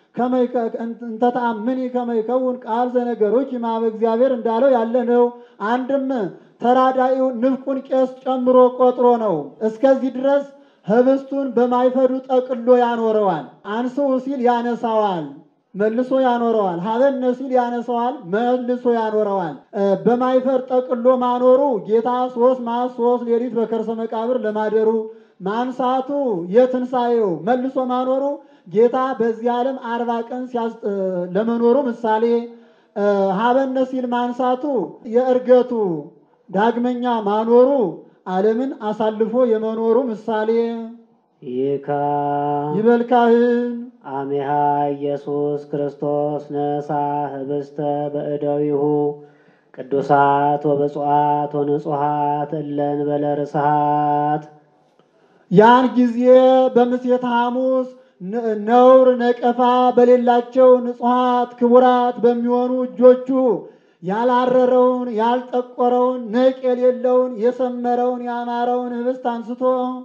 እንተ ተአምኒ ከመ ይከውን ቃል ዘነገሮች ማበ እግዚአብሔር እንዳለው ያለ ነው። አንድም ተራዳኢው ንፍቁን ቄስ ጨምሮ ቆጥሮ ነው። እስከዚህ ድረስ ህብስቱን በማይፈዱ ጠቅሎ ያኖረዋል። አንስኡ ሲል ያነሳዋል መልሶ ያኖረዋል። ሀበነ ሲል ያነሳዋል መልሶ ያኖረዋል። እ፣ በማይፈር ጠቅሎ ማኖሩ ጌታ ሶስት መዓልት ሶስት ሌሊት በከርሰ መቃብር ለማደሩ ማንሳቱ የትንሣኤው መልሶ ማኖሩ ጌታ በዚህ ዓለም አርባ ቀን ሲያስ እ፣ ለመኖሩ ምሳሌ እ፣ ሀበነ ሲል ማንሳቱ የእርገቱ ዳግመኛ ማኖሩ ዓለምን አሳልፎ የመኖሩ ምሳሌ ይካ ይበል ካህን አሜሃ ኢየሱስ ክርስቶስ ነሳ ህብስተ በእደዊሁ ቅዱሳት ወብፁዓት ወንጹሃት እለን በለ ርስሃት ያን ጊዜ በምሴተ ሐሙስ ነ- ነውር ነቀፋ በሌላቸው ንጹሐት ክቡራት በሚሆኑ እጆቹ ያላረረውን ያልጠቆረውን ነቅ የሌለውን የሰመረውን ያማረውን ህብስት አንስቶ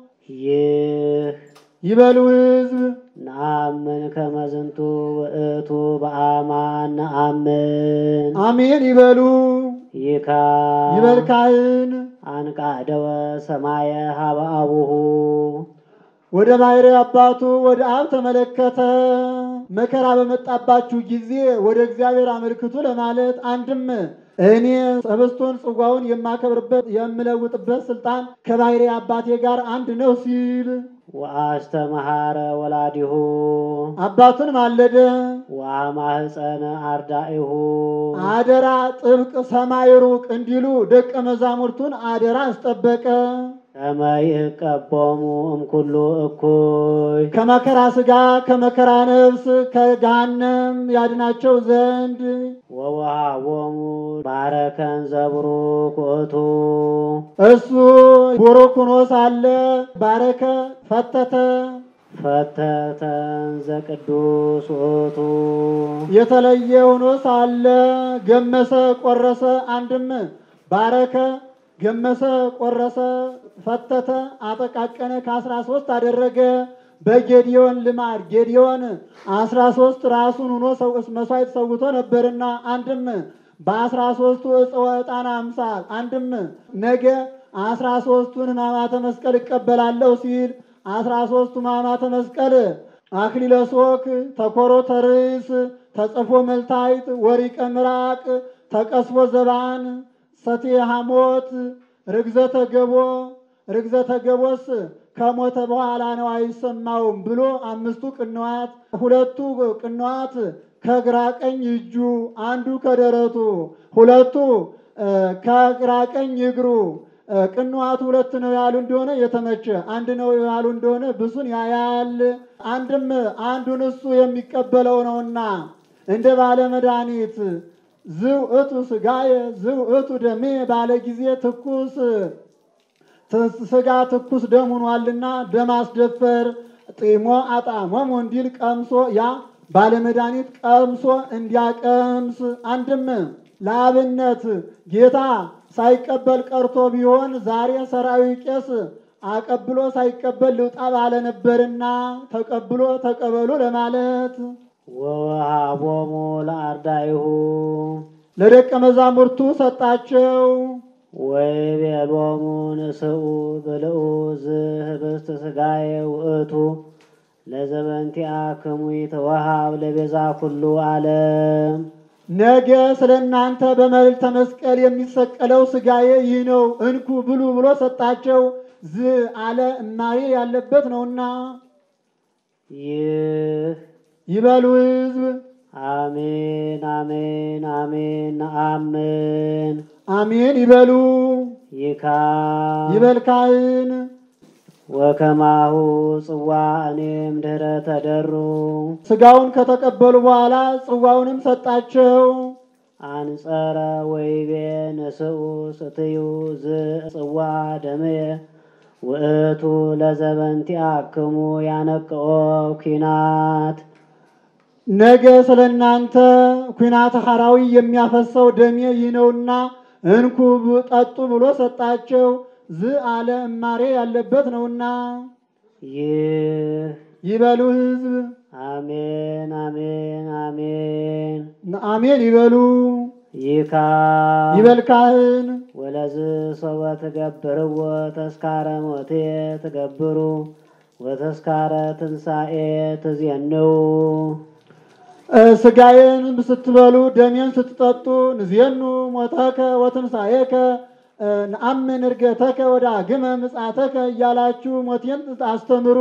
ይህ ይበሉ ሕዝብ ነአምን ከመዝንቱ ውእቱ በአማን ነአምን አሜን ይበሉ። ይካ ይበል ካህን አንቃደወ ሰማየ ሀበ አቡሁ ወደ ባሕርይ አባቱ ወደ አብ ተመለከተ። መከራ በመጣባችሁ ጊዜ ወደ እግዚአብሔር አመልክቱ ለማለት አንድም እኔ ህብስቱን ጽዋውን የማከብርበት የምለውጥበት ስልጣን ከባሕርይ አባቴ ጋር አንድ ነው ሲል ወአስተመሃረ ወላዲሁ አባቱን ማለደ። ወአማህፀነ አርዳኢሁ አደራ ጥብቅ ሰማይ ሩቅ እንዲሉ ደቀ መዛሙርቱን አደራ አስጠበቀ። ከመ ይቀቦሙ እምኩሉ እኩይ ከመከራ ሥጋ ከመከራ ነፍስ ከገሃነም ያድናቸው ዘንድ ወወሃቦሙ ባረከን ዘቡሩክ ውእቱ እሱ ቡሩክ ሆኖ ሳለ ባረከ፣ ፈተተ፣ ፈተተን ዘቅዱስ ውእቱ የተለየ ሆኖ ሳለ ገመሰ፣ ቆረሰ። አንድም ባረከ፣ ገመሰ፣ ቆረሰ፣ ፈተተ፣ አጠቃቀነ ከአስራ ሶስት አደረገ። በጌዲዮን ልማድ ጌዲዮን አስራ ሶስት ራሱን ሆኖ ሰው መስዋዕት ሰውቶ ነበርና አንድም በአስራ ሶስቱ እፀወ ዕጣን አምሳል አንድም ነገ አስራ ሶስቱን ሕማማተ መስቀል እቀበላለሁ ሲል አስራ ሶስቱ ሕማማተ መስቀል አክሊለ ሦክ፣ ተኮሮተ ርእስ፣ ተጽፎ መልታይት፣ ወሪቀ ምራቅ፣ ተቀስፎ ዘባን፣ ሰትየ ሐሞት፣ ርግዘተ ገቦ ርግዘተ ገቦስ ከሞተ በኋላ ነው አይሰማውም ብሎ አምስቱ ቅንዋት ሁለቱ ቅንዋት ከግራ ቀኝ እጁ አንዱ ከደረቱ ሁለቱ እ፣ ከግራ ቀኝ እግሩ ቅንዋቱ ሁለት ነው ያሉ እንደሆነ የተመቸ አንድ ነው ያሉ እንደሆነ ብሱን ያያል። አንድም አንዱን እሱ የሚቀበለው ነውና እንደ ባለ መድኃኒት ዝው እቱ ስጋየ ዝው እቱ ደሜ ባለ ጊዜ ትኩስ ስጋ ትኩስ ደም ሆኗልና ደም አስደፈር ጢሞ አጣሞሙ እንዲል ቀምሶ ያ ባለመድኃኒት ቀምሶ እንዲያቀምስ አንድም ለአብነት ጌታ ሳይቀበል ቀርቶ ቢሆን ዛሬ ሰራዊ ቄስ አቀብሎ ሳይቀበል ልውጣ ባለ ነበርና ተቀብሎ ተቀበሉ ለማለት ወወሃቦሙ ለአርዳይሁ ለደቀ መዛሙርቱ ሰጣቸው። ወይቤሎሙ ንስኡ ብልኡ ዝህብስት ሥጋዬ ውእቱ ለዘበንቲአክሙ ይትወሃብ ለቤዛ ኩሉ ዓለም ነገ ስለ እናንተ በመልዕልተ መስቀል የሚሰቀለው ሥጋዬ ይህ ነው እንኩ ብሉ ብሎ ሰጣቸው። ዝ አለ እማዬ ያለበት ነውና ይህ ይበሉ ሕዝብ አሜን አሜን አሜን ነአምን አሜን ይበሉ። ይካ ይበል ካህን ወከማሁ ጽዋ እኔም ድኅረ ተደሩ ሥጋውን ከተቀበሉ በኋላ ጽዋውንም ሰጣቸው። አንጸረ ወይቤ ንስኡ ስትዩ ዝ ጽዋ ደምየ ውእቱ ለዘበንቲአክሙ ያነቅኦ ኪናት ነገ ስለ እናንተ ኩናተ ሐራዊ የሚያፈሰው ደሜ ይህ ነውና እንኩ ብ- ጠጡ ብሎ ሰጣቸው። ዝ አለ እማሬ ያለበት ነውና ይህ ይበሉ ሕዝብ አሜን አሜን አሜን አሜን ይበሉ። ይካ ይበል ካህን ወለዝ ሰወ ትገብርዎ ተስካረ ሞቴ ትገብሩ ወተስካረ ትንሣኤ ትዜንው እ፣ ሥጋዬን ስትበሉ ደሜን ስትጠጡ ንዜኑ ሞተከ ወትንሣኤከ እ፣ ነአምን ዕርገተከ ወዳግመ ምጽአተከ እያላችሁ ሞቴን አስተምሩ።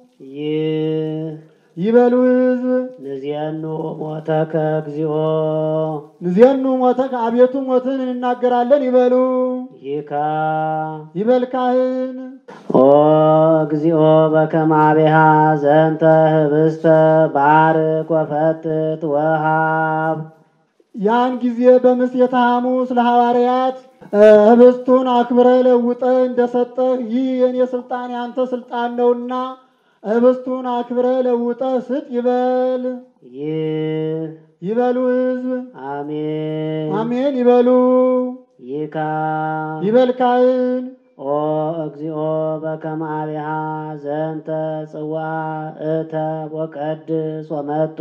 ይህ ይበሉ ሕዝብ ንዜኑ ሞተከ እግዚኦ ንዜኑ ሞተከ አቤቱ ሞትን እንናገራለን ይበሉ። ይካ ይበል ካህን ኦ እግዚኦ በከመ አቤሃ ዘንተ ህብስተ ባርክ ወፈትት ወሃብ ያን ጊዜ በምሴተ ሐሙስ ለሐዋርያት እ፣ ህብስቱን አክብረ ለውጠ እንደሰጠህ ይህ የኔ ስልጣን ያንተ ስልጣን ነውና ህብስቱን አክብረ ለውጠ ስጥ ይበል። ይህ ይበሉ ሕዝብ አሜን አሜን ይበሉ። ይካ ይበል ካህን ኦ እግዚኦ በከመ አቤሃ ዘንተ ጽዋ እተ ወቀድስ ወመጡ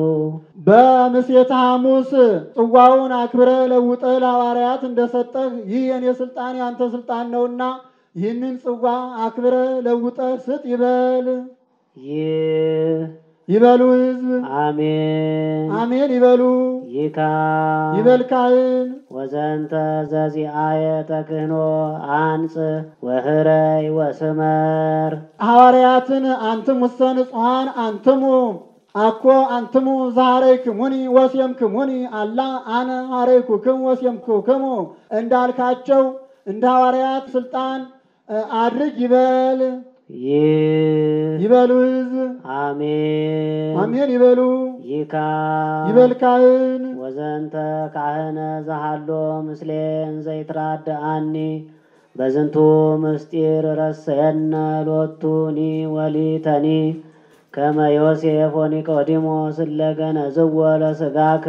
በምሴተ ሐሙስ ጽዋውን አክብረ ለውጠ ለሐዋርያት እንደሰጠህ ይህ የኔ ስልጣን ያንተ ስልጣን ነውና ይህንን ጽዋ አክብረ ለውጠ ስጥ ይበል። ይህ ይበሉ ሕዝብ አሜን አሜን ይበሉ። ይካ ይበል ካህን ወዘንተ ዘዚአየ ተክህኖ አንጽ ወህረይ ወስመር ሐዋርያትን አንትሙ ውስተ ንጹሐን አንትሙ አኮ አንትሙ ዛሃረይክሙኒ ወሴምክሙኒ አላ አነ ሐረይኩክሙ ወሴምኩክሙ እንዳልካቸው እንደ ሐዋርያት ስልጣን እ፣ አድርግ ይበል። ይህ ይበሉ ሕዝብ አሜን አሜን ይበሉ። ይካ ይበል ካህን ወዘንተ ካህነ ዘሃሎ ምስሌን ዘይትራድአኒ በዝንቱ ምስጢር ረሰየነ ሎቱኒ ወሊተኒ ከመ ዮሴፍ ወኒቆዲሞስ እለገነዝዎ ለሥጋከ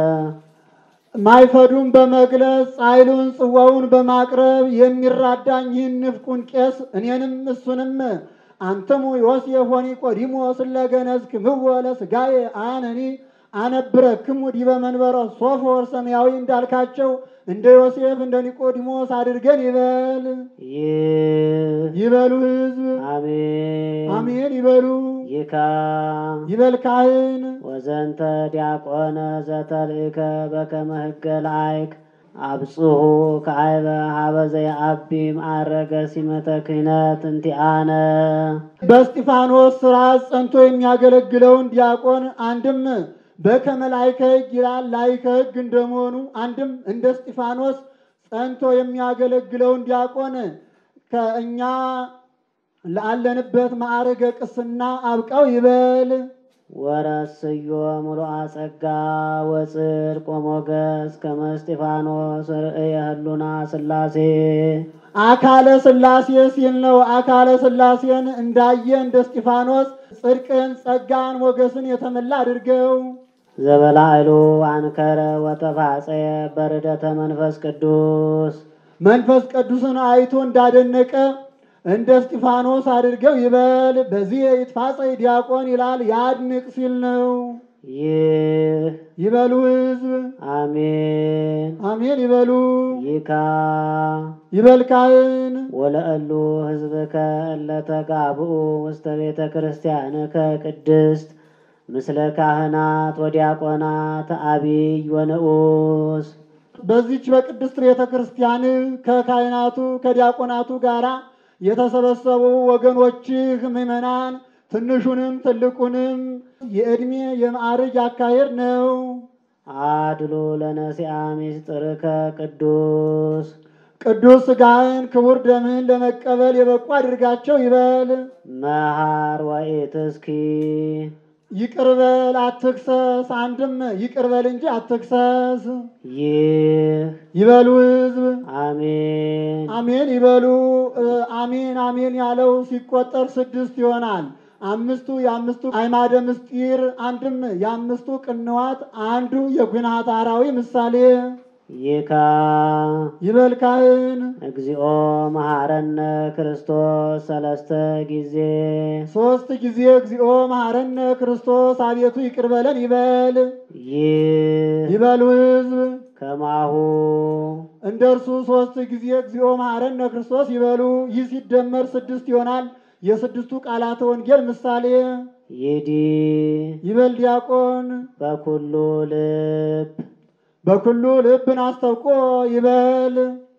ማይፈዱን በመግለጽ ጻይሉን ጽዋውን በማቅረብ የሚራዳኝ ይህን ንፍቁን ቄስ እኔንም እሱንም አንትሙ ዮሴፍ ወኒቆዲሞስ እለገነዝክምዎ ለሥጋዬ አነኒ አነብረክሙ ዲበ መንበረ ሶፎር ሰማያዊ እንዳልካቸው እንደ ዮሴፍ እንደ ኒቆዲሞስ አድርገን ይበል። ይህ ይበሉ ሕዝብ አሜን አሜን ይበሉ። ይካ ይበል ካህን ወዘንተ ዲያቆነ ዘተልእከ በከመ ሕገ ላይክ አብጽሑ ከአይበ ሀበ ዘየአቢ ማዕረገ ሲመተ ክህነት እንቲአነ በእስጢፋኖስ ስርዓት ጸንቶ የሚያገለግለውን ዲያቆን አንድም በከመ ላይከ ሕግ ይላል ላይከ ሕግ እንደመሆኑ አንድም እንደ እስጢፋኖስ ጸንቶ የሚያገለግለውን ዲያቆን ከእኛ ላለንበት ማዕረገ ቅስና አብቃው ይበል። ወረስዮ ሙሉአ ጸጋ ወጽድቅ ወሞገስ ከመ እስጢፋኖስ ርእየ ህሉና ሥላሴ አካለ ሥላሴ ሲል ነው። አካለ ሥላሴን እንዳየ እንደ እስጢፋኖስ ጽድቅን፣ ጸጋን፣ ሞገስን የተመላ አድርገው። ዘበላዕሉ አንከረ ወተፋጸየ በርደተ መንፈስ ቅዱስ መንፈስ ቅዱስን አይቶ እንዳደነቀ እንደ እስጢፋኖስ አድርገው ይበል። በዚህ ይትፋጸይ ዲያቆን ይላል ያድንቅ ሲል ነው። ይህ ይበሉ ሕዝብ አሜን አሜን ይበሉ። ይካ ይበል ካህን ወለእሉ ህዝብከ እለ ተጋብኡ ውስተ ቤተ ክርስቲያንከ ቅድስት ምስለ ካህናት ወዲያቆናት አቢይ ወንዑስ በዚች በቅድስት ቤተ ክርስቲያን ከካህናቱ ከዲያቆናቱ ጋራ የተሰበሰቡ ወገኖችህ ምዕመናን ትንሹንም ትልቁንም የዕድሜ የማዕረግ አካሄድ ነው። አድሉ ለነሲአ ምስጢርከ ቅዱስ ቅዱስ ሥጋህን ክቡር ደምህን ለመቀበል የበቁ አድርጋቸው ይበል። መሃር ወኢትስኪ ይቅር በል አትክሰስ። አንድም ይቅር በል እንጂ አትክሰስ። ይህ ይበሉ ሕዝብ አሜን አሜን ይበሉ። እ፣ አሜን አሜን ያለው ሲቆጠር ስድስት ይሆናል። አምስቱ የአምስቱ አዕማደ ምስጢር፣ አንድም የአምስቱ ቅንዋት፣ አንዱ የጉናት አራዊ ምሳሌ ይካ ይበል ካህን እግዚኦ መሐረነ ክርስቶስ ሰለስተ ጊዜ ሶስት ጊዜ እግዚኦ መሐረነ ክርስቶስ አቤቱ ይቅር በለን ይበል። ይህ ይበሉ ሕዝብ ከማሁ እንደ እርሱ ሶስት ጊዜ እግዚኦ መሐረነ ክርስቶስ ይበሉ። ይህ ሲደመር ስድስት ይሆናል። የስድስቱ ቃላተ ወንጌል ምሳሌ ይዲ ይበል ዲያቆን በኩሉ ልብ በኩሉ ልብን አስታውቆ ይበል።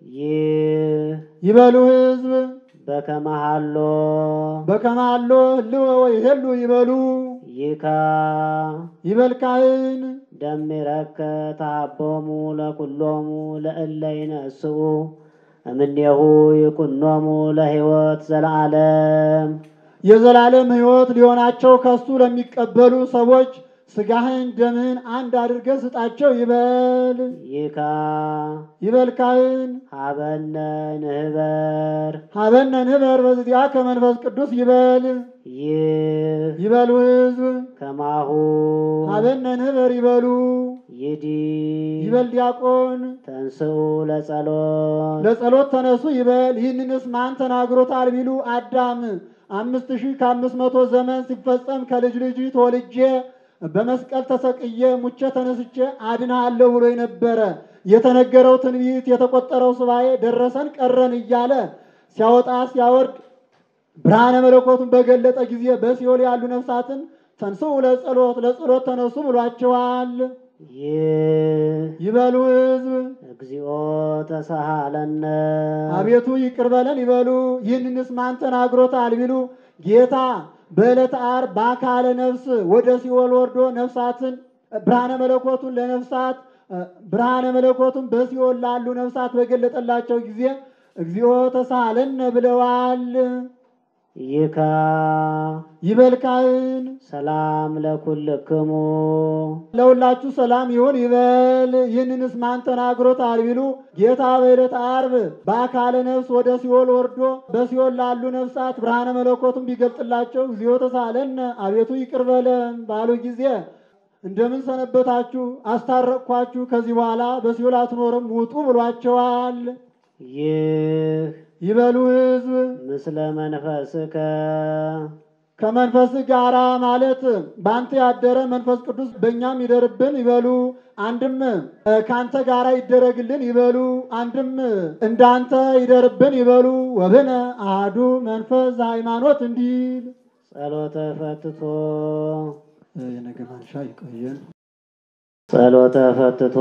ይህ ይበሉ ሕዝብ በከመሃሎ በከማሎ ህልወ ወይ ሄሉ ይበሉ። ይካ ይበል ካህን ደሚረከ ተሃቦሙ ለኩሎሙ ለእለ ይነስኡ እምኔሁ ይኩኖሙ ለሕይወት ዘለዓለም የዘላለም ሕይወት ሊሆናቸው ከሱ ለሚቀበሉ ሰዎች ስጋህን ደምህን አንድ አድርገህ ስጣቸው ይበል። ይካ ይበል ካህን ሀበነ ንህበር ሀበነ ንበር በዚያ ከመንፈስ ቅዱስ ይበል። ይህ ይበሉ ሕዝብ ከማሁ ሀበነ ንበር ይበሉ። ይዲ ይበል ዲያቆን ተንስኡ ለጸሎት ለጸሎት ተነሱ ይበል። ይህንንስ ማን ተናግሮታል ቢሉ አዳም አምስት ሺህ ከአምስት መቶ ዘመን ሲፈጸም ከልጅ ልጅ ተወልጄ በመስቀል ተሰቅዬ ሙቼ ተነስቼ አድንሃለሁ ብሎ ነበረ። የተነገረው ትንቢት የተቆጠረው ሱባኤ ደረሰን ቀረን እያለ ሲያወጣ ሲያወርድ ብርሃነ መለኮቱን በገለጠ ጊዜ በሲኦል ያሉ ነፍሳትን ተንስኡ ለጸሎት ለጸሎት ተነሱ ብሏቸዋል። ይህ ይበሉ ሕዝብ እግዚኦ ተሳሃለነ አቤቱ ይቅር በለን ይበሉ። ይህንንስ ማን ተናግሮታል ቢሉ ጌታ በዕለተ ዓርብ በአካለ ነፍስ ወደ ሲኦል ወርዶ ነፍሳትን ብርሃነ መለኮቱን ለነፍሳት ብርሃነ መለኮቱን በሲኦል ላሉ ነፍሳት በገለጠላቸው ጊዜ እግዚኦ ተሳሃለነ ብለዋል። ይካ ይበል ካህን ሰላም ለኩልክሙ ለሁላችሁ ሰላም ይሁን ይበል። ይህንንስ ማን ተናግሮታል ቢሉ ጌታ በዕለተ ዓርብ በአካለ ነፍስ ወደ ሲኦል ወርዶ በሲኦል ላሉ ነፍሳት ብርሃነ መለኮቱን ቢገልጥላቸው እግዚኦ ተሳለነ አቤቱ ይቅር በለን ባሉ ጊዜ እንደምን ሰነበታችሁ? አስታረቅኳችሁ፣ ከዚህ በኋላ በሲኦል አትኖርም ውጡ ብሏቸዋል። ይህ ይበሉ ሕዝብ ምስለ መንፈስከ ከመንፈስ ጋራ ማለት በአንተ ያደረ መንፈስ ቅዱስ በእኛም ይደርብን ይበሉ። አንድም እ፣ ከአንተ ጋራ ይደረግልን ይበሉ። አንድም እንዳንተ ይደርብን ይበሉ። ወብነ አሐዱ መንፈስ ሃይማኖት እንዲል ጸሎተ ፈትቶ የነገ ማንሻ ይቆየን። ጸሎተ ፈትቶ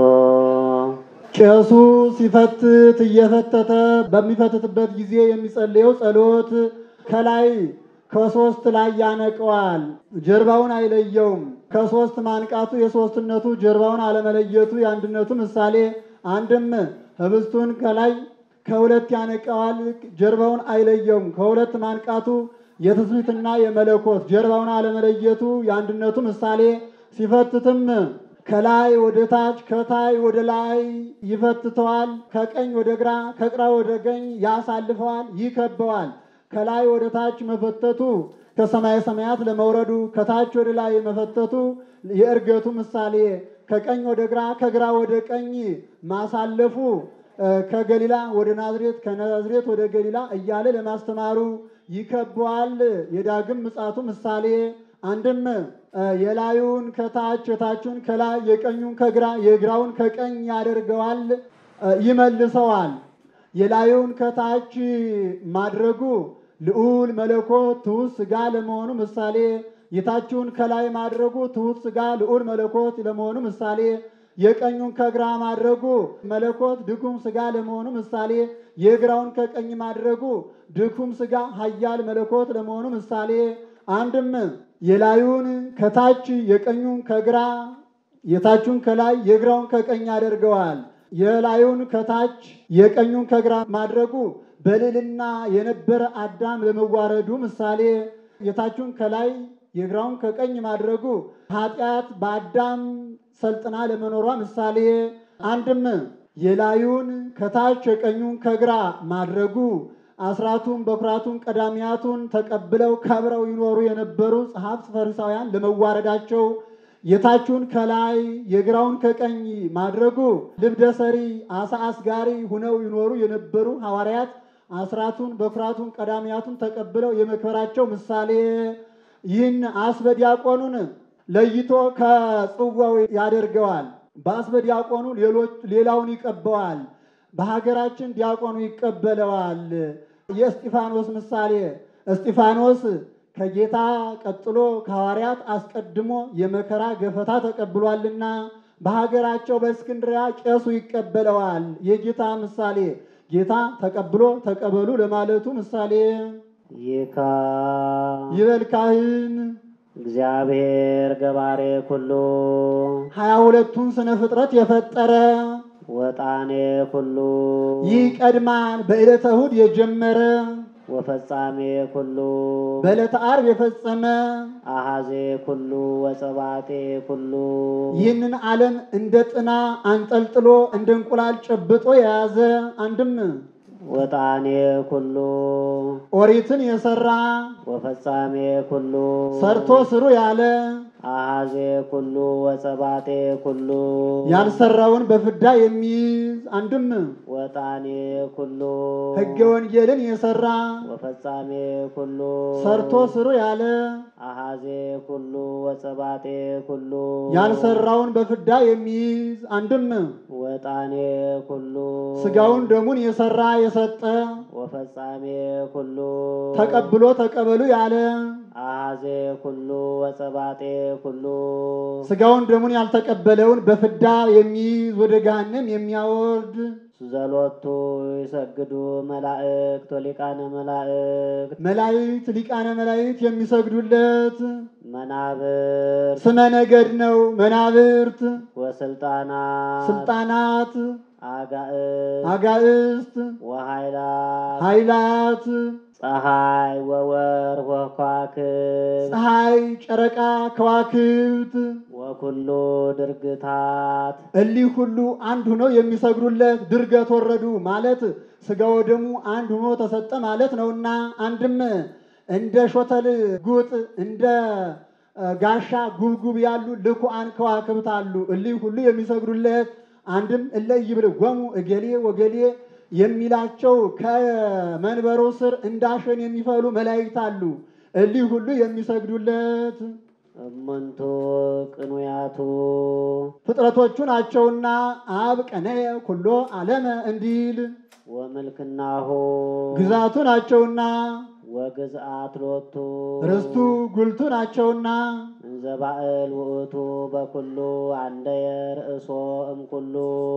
ቄሱ ሲፈትት እየፈተተ በሚፈትትበት ጊዜ የሚጸልየው ጸሎት ከላይ ከሶስት ላይ ያነቀዋል፣ ጀርባውን አይለየውም። ከሶስት ማንቃቱ የሶስትነቱ ጀርባውን አለመለየቱ የአንድነቱ ምሳሌ አንድም ህብስቱን ከላይ ከሁለት ያነቀዋል፣ ጀርባውን አይለየውም። ከሁለት ማንቃቱ የትስብእትና የመለኮት ጀርባውን አለመለየቱ የአንድነቱ ምሳሌ ሲፈትትም ከላይ ወደ ታች ከታይ ወደ ላይ ይፈትተዋል። ከቀኝ ወደ ግራ ከግራ ወደ ቀኝ ያሳልፈዋል፣ ይከበዋል። ከላይ ወደ ታች መፈተቱ ከሰማይ ሰማያት ለመውረዱ ከታች ወደ ላይ መፈተቱ የእርገቱ ምሳሌ ከቀኝ ወደ ግራ ከግራ ወደ ቀኝ ማሳለፉ ከገሊላ ወደ ናዝሬት ከናዝሬት ወደ ገሊላ እያለ ለማስተማሩ ይከበዋል። የዳግም ምጻቱ ምሳሌ አንድም የላዩን ከታች የታቹን ከላይ የቀኙን ከግራ የግራውን ከቀኝ ያደርገዋል፣ ይመልሰዋል። የላዩን ከታች ማድረጉ ልዑል መለኮት ትሑት ሥጋ ለመሆኑ ምሳሌ፣ የታችውን ከላይ ማድረጉ ትሑት ሥጋ ልዑል መለኮት ለመሆኑ ምሳሌ፣ የቀኙን ከግራ ማድረጉ መለኮት ድኩም ሥጋ ለመሆኑ ምሳሌ፣ የግራውን ከቀኝ ማድረጉ ድኩም ሥጋ ኃያል መለኮት ለመሆኑ ምሳሌ አንድም የላዩን ከታች የቀኙን ከግራ የታቹን ከላይ የግራውን ከቀኝ ያደርገዋል። የላዩን ከታች የቀኙን ከግራ ማድረጉ በልዕልና የነበረ አዳም ለመዋረዱ ምሳሌ፣ የታቹን ከላይ የግራውን ከቀኝ ማድረጉ ኃጢአት በአዳም ሰልጥና ለመኖሯ ምሳሌ። አንድም የላዩን ከታች የቀኙን ከግራ ማድረጉ አስራቱን በኩራቱን ቀዳሚያቱን ተቀብለው ከብረው ይኖሩ የነበሩ ጸሐፍት ፈሪሳውያን ለመዋረዳቸው የታቹን ከላይ የግራውን ከቀኝ ማድረጉ ልብደ ሰሪ አሳ አስጋሪ ሁነው ይኖሩ የነበሩ ሐዋርያት አስራቱን በኩራቱን ቀዳሚያቱን ተቀብለው የመክበራቸው ምሳሌ። ይህን አስበ ዲያቆኑን ለይቶ ከጽዋው ያደርገዋል። በአስበ ዲያቆኑ ሌሎች ሌላውን ይቀበዋል። በሀገራችን ዲያቆኑ ይቀበለዋል። የእስጢፋኖስ ምሳሌ እስጢፋኖስ ከጌታ ቀጥሎ ከሐዋርያት አስቀድሞ የመከራ ገፈታ ተቀብሏልና በሀገራቸው በእስክንድሪያ ቄሱ ይቀበለዋል። የጌታ ምሳሌ ጌታ ተቀብሎ ተቀበሉ ለማለቱ ምሳሌ ይካ ይበል ካህን እግዚአብሔር ገባሬ ኩሉ ሀያ ሁለቱን ስነ ፍጥረት የፈጠረ ወጣኔ ኩሉ ይህ ቀድማን በዕለተ እሑድ የጀመረ ወፈጻሜ ኩሉ በዕለተ ዓርብ የፈጸመ አሃዜ ኩሉ ወጸባጤ ኩሉ ይህንን ዓለም እንደ ጥና አንጠልጥሎ እንደ እንቁላል ጨብጦ የያዘ አንድም ወጣኔ ኩሉ ኦሪትን የሰራ ወፈጻሜ ኩሉ ሰርቶ ስሩ ያለ አሃዜ ኩሉ ወጸባጤ ኩሉ ያልሰራውን በፍዳ የሚይዝ አንድም ወጣኔ ኩሉ ሕገ ወንጌልን የሰራ ወፈጻሜ ኩሉ ሰርቶ ስሩ ያለ አሃዜ ኩሉ ወጸባጤ ኩሉ ያልሰራውን በፍዳ የሚይዝ አንድም ወጣኔ ኩሉ ስጋውን ደሙን የሰራ የሰጠ ወፈጻሜ ኩሉ ተቀብሎ ተቀበሉ ያለ አሃዜ ኩሉ ወጸባጤ ኩሉ ስጋውን ደሙን ያልተቀበለውን በፍዳ የሚይዝ ወደ ገሃነም የሚያወርድ ዘሎቱ ይሰግዱ መላእክት ወሊቃነ መላእክት መላእክት ሊቃነ መላእክት የሚሰግዱለት መናብር ስመ ነገድ ነው። መናብርት፣ ወስልጣናት ስልጣናት፣ አጋእዝ አጋእስት፣ ወኃይላት ኃይላት፣ ፀሐይ ወወር ወከዋክብት ፀሐይ፣ ጨረቃ፣ ከዋክብት ወኩሉ ድርግታት እሊህ ሁሉ አንድ ሆነው የሚሰግዱለት ድርገት ወረዱ ማለት ስጋ ወደሙ አንድ ሆኖ ተሰጠ ማለት ነውና አንድም እንደ ሾተል ጉጥ እንደ ጋሻ ጉብጉብ ያሉ ልኩአን ከዋክብት አሉ። እሊህ ሁሉ የሚሰግዱለት አንድም እለ ይብልዎሙ እገሌ ወገሌ የሚላቸው ከመንበሩ ስር እንዳሸን የሚፈሉ መላእክት አሉ። እሊህ ሁሉ የሚሰግዱለት እሙንቱ ቅኑያቱ ፍጥረቶቹ ናቸውና አብ ቀነየ ኩሎ ዓለመ እንዲል ወምልክናሁ ግዛቱ ናቸውና ወግዝአት ሎቱ ርስቱ ጉልቱ ናቸውና እንዘ ባእል ውእቱ በኩሉ አንደየ ርእሶ እምኩሉ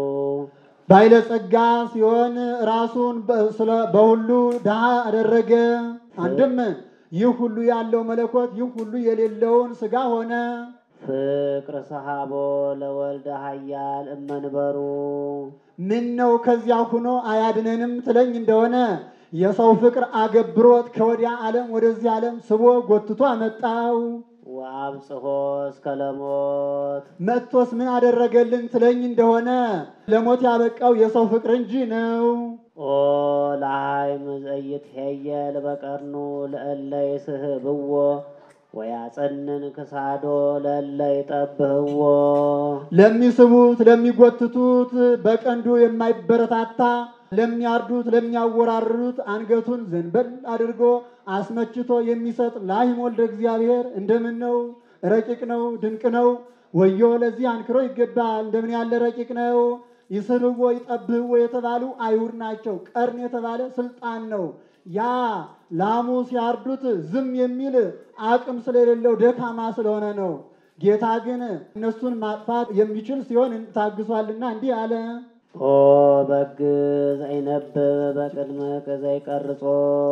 ባለጸጋ ሲሆን ራሱን በ- ስለ- በሁሉ ድሃ አደረገ። አንድም ይህ ሁሉ ያለው መለኮት ይህ ሁሉ የሌለውን ሥጋ ሆነ። ፍቅር ሰሃቦ ለወልደ ኃያል እመንበሩ ምን ነው ከዚያ ሁኖ አያድነንም ትለኝ እንደሆነ የሰው ፍቅር አገብሮት ከወዲያ ዓለም ወደዚህ ዓለም ስቦ ጎትቶ አመጣው። ወአብጽሖ እስከ ለሞት መጥቶስ ምን አደረገልን ትለኝ እንደሆነ ለሞት ያበቃው የሰው ፍቅር እንጂ ነው። ኦ ለሃይም ዘይትሄየል በቀርኑ ለእለ ይስሕብዎ ወያጸንን ክሳዶ ለእለ ይጠብህዎ ለሚስቡት ለሚጎትቱት በቀንዱ የማይበረታታ ለሚያርዱት ለሚያወራርዱት አንገቱን ዘንበል አድርጎ አስመችቶ የሚሰጥ ላህም ወልደ እግዚአብሔር እንደምን ነው ረቂቅ ነው ድንቅ ነው። ወዮ ለዚህ አንክሮ ይገባል። እንደምን ያለ ረቂቅ ነው። ይስብዎ ይጠብህዎ የተባሉ አይሁድ ናቸው። ቀርን የተባለ ስልጣን ነው። ያ ላሙ ሲያርዱት ዝም የሚል አቅም ስለሌለው ደካማ ስለሆነ ነው። ጌታ ግን እነሱን ማጥፋት የሚችል ሲሆን ታግሷልና እንዲህ አለ። ኦ በግ ዘይነብብ በቅድምከ ዘይቀርጾ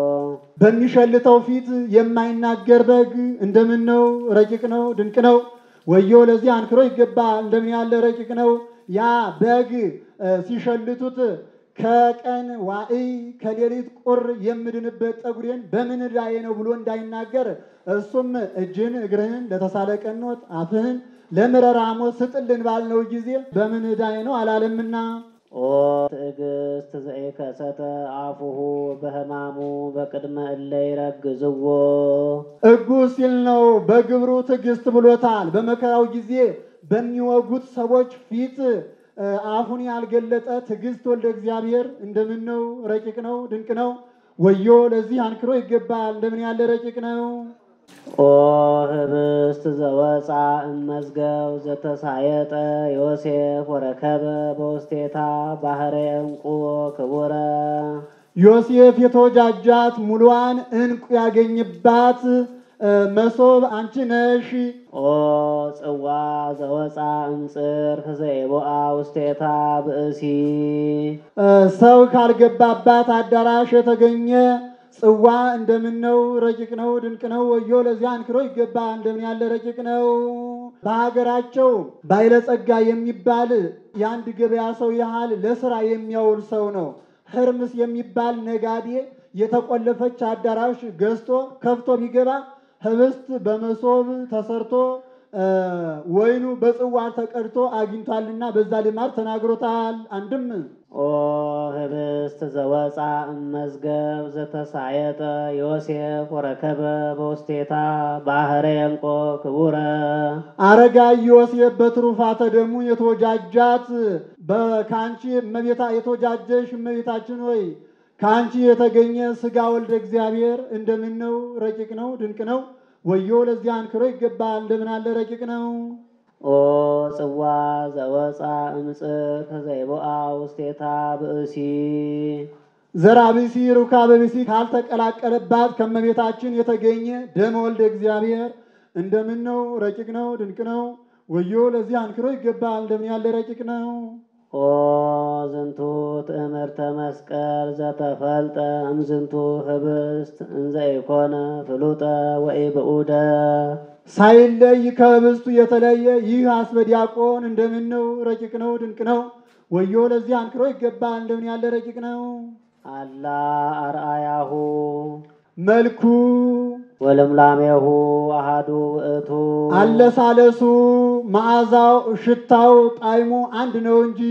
በሚሸልተው ፊት የማይናገር በግ እንደምን ነው ረቂቅ ነው ድንቅ ነው። ወዮ ለዚህ አንክሮ ይገባል። እንደምን ያለ ረቂቅ ነው። ያ በግ እ ሲሸልቱት ከቀን ዋዕይ ከሌሊት ቁር የምድንበት ጠጉሬን በምን ዕዳዬ ነው ብሎ እንዳይናገር እሱም እጅን እግርህን ለተሳለ ቀኖት አፍህን ለምረራ ሐሞት ስጥልን ባልነው ጊዜ በምን ዕዳዬ ነው አላለምና ኦ ትዕግስት ዘይከሰተ አፉሁ በሕማሙ በቅድመ እለ ይረግዝዎ እጉስ ሲል ነው። በግብሩ ትዕግስት ብሎታል። በመከራው ጊዜ በሚወጉት ሰዎች ፊት እ አፉን ያልገለጠ ትዕግስት ወልደ እግዚአብሔር እንደምን ነው ረቂቅ ነው ድንቅ ነው። ወዮ ለዚህ አንክሮ ይገባል። እንደምን ያለ ረቂቅ ነው። ኦ ህብስት ዘወፃ እመዝገብ ዘተሳየጠ ዮሴፍ ወረከበ በውስቴታ ባህረ ዕንቁ ክቡረ ዮሴፍ የተወጃጃት ሙሉዋን ዕንቁ ያገኝባት እ መሶብ አንቺ ነሽ። ኦ ጽዋ ዘወፃ እምጽር ዘይቦአ ውስቴታ ብእሲ እ ሰው ካልገባባት አዳራሽ የተገኘ ጽዋ እንደምን ነው ረቂቅ ነው ድንቅ ነው። ወዮ ለዚያ አንክሮ ይገባል። እንደምን ያለ ረቂቅ ነው። በሀገራቸው ባለጸጋ የሚባል የአንድ ገበያ ሰው ያህል ለስራ የሚያውል ሰው ነው። ህርምስ የሚባል ነጋዴ የተቆለፈች አዳራሽ ገዝቶ ከፍቶ ቢገባ ህብስት በመሶብ ተሰርቶ እ ወይኑ በጽዋ ተቀድቶ አግኝቷልና በዛ ልማድ ተናግሮታል። አንድም ኦ ህብስት ዘወፃ እመዝገብ ዘተሳየጠ ዮሴፍ ወረከበ በውስቴታ ባህረ ዕንቆ ክቡረ አረጋዊ ዮሴፍ በትሩፋተ ደሙ የተወጃጃት በካንቺ እመቤታ የተወጃጀሽ እመቤታችን ሆይ ከአንቺ የተገኘ ስጋ ወልደ እግዚአብሔር እንደምን ነው ረቂቅ ነው ድንቅ ነው። ወዮ ለዚህ አንክሮ ይገባል። እንደምን አለ ረቂቅ ነው። ኦ ጽዋ ዘወፃ እምጽር ዘይቦአ ውስቴታ ብእሲ ዘራ ብሲ ሩካበ ብሲ ካልተቀላቀለባት ከእመቤታችን የተገኘ ደመ ወልደ እግዚአብሔር እንደምን ነው ረቂቅ ነው ድንቅ ነው። ወዮ ለዚህ አንክሮ ይገባል። እንደምን ያለ ረቂቅ ነው። ኦ ዝንቱ ትእምርተ መስቀል ዘተፈልጠ እምዝንቱ ህብስት እንዘ ኢኮነ ፍሉጠ ወኢብኡደ ሳይለይ ከህብስቱ የተለየ ይህ አስበዲያቆን እንደምን ነው ረቂቅ ነው ድንቅ ነው። ወዮ ለዚህ አንክሮ ይገባል። እንደምን ያለ ረቂቅ ነው። አላ አርአያሁ መልኩ ወልምላሜሁ አሃዱ ውእቱ አለሳለሱ፣ መዓዛው፣ ሽታው፣ ጣዕሙ አንድ ነው እንጂ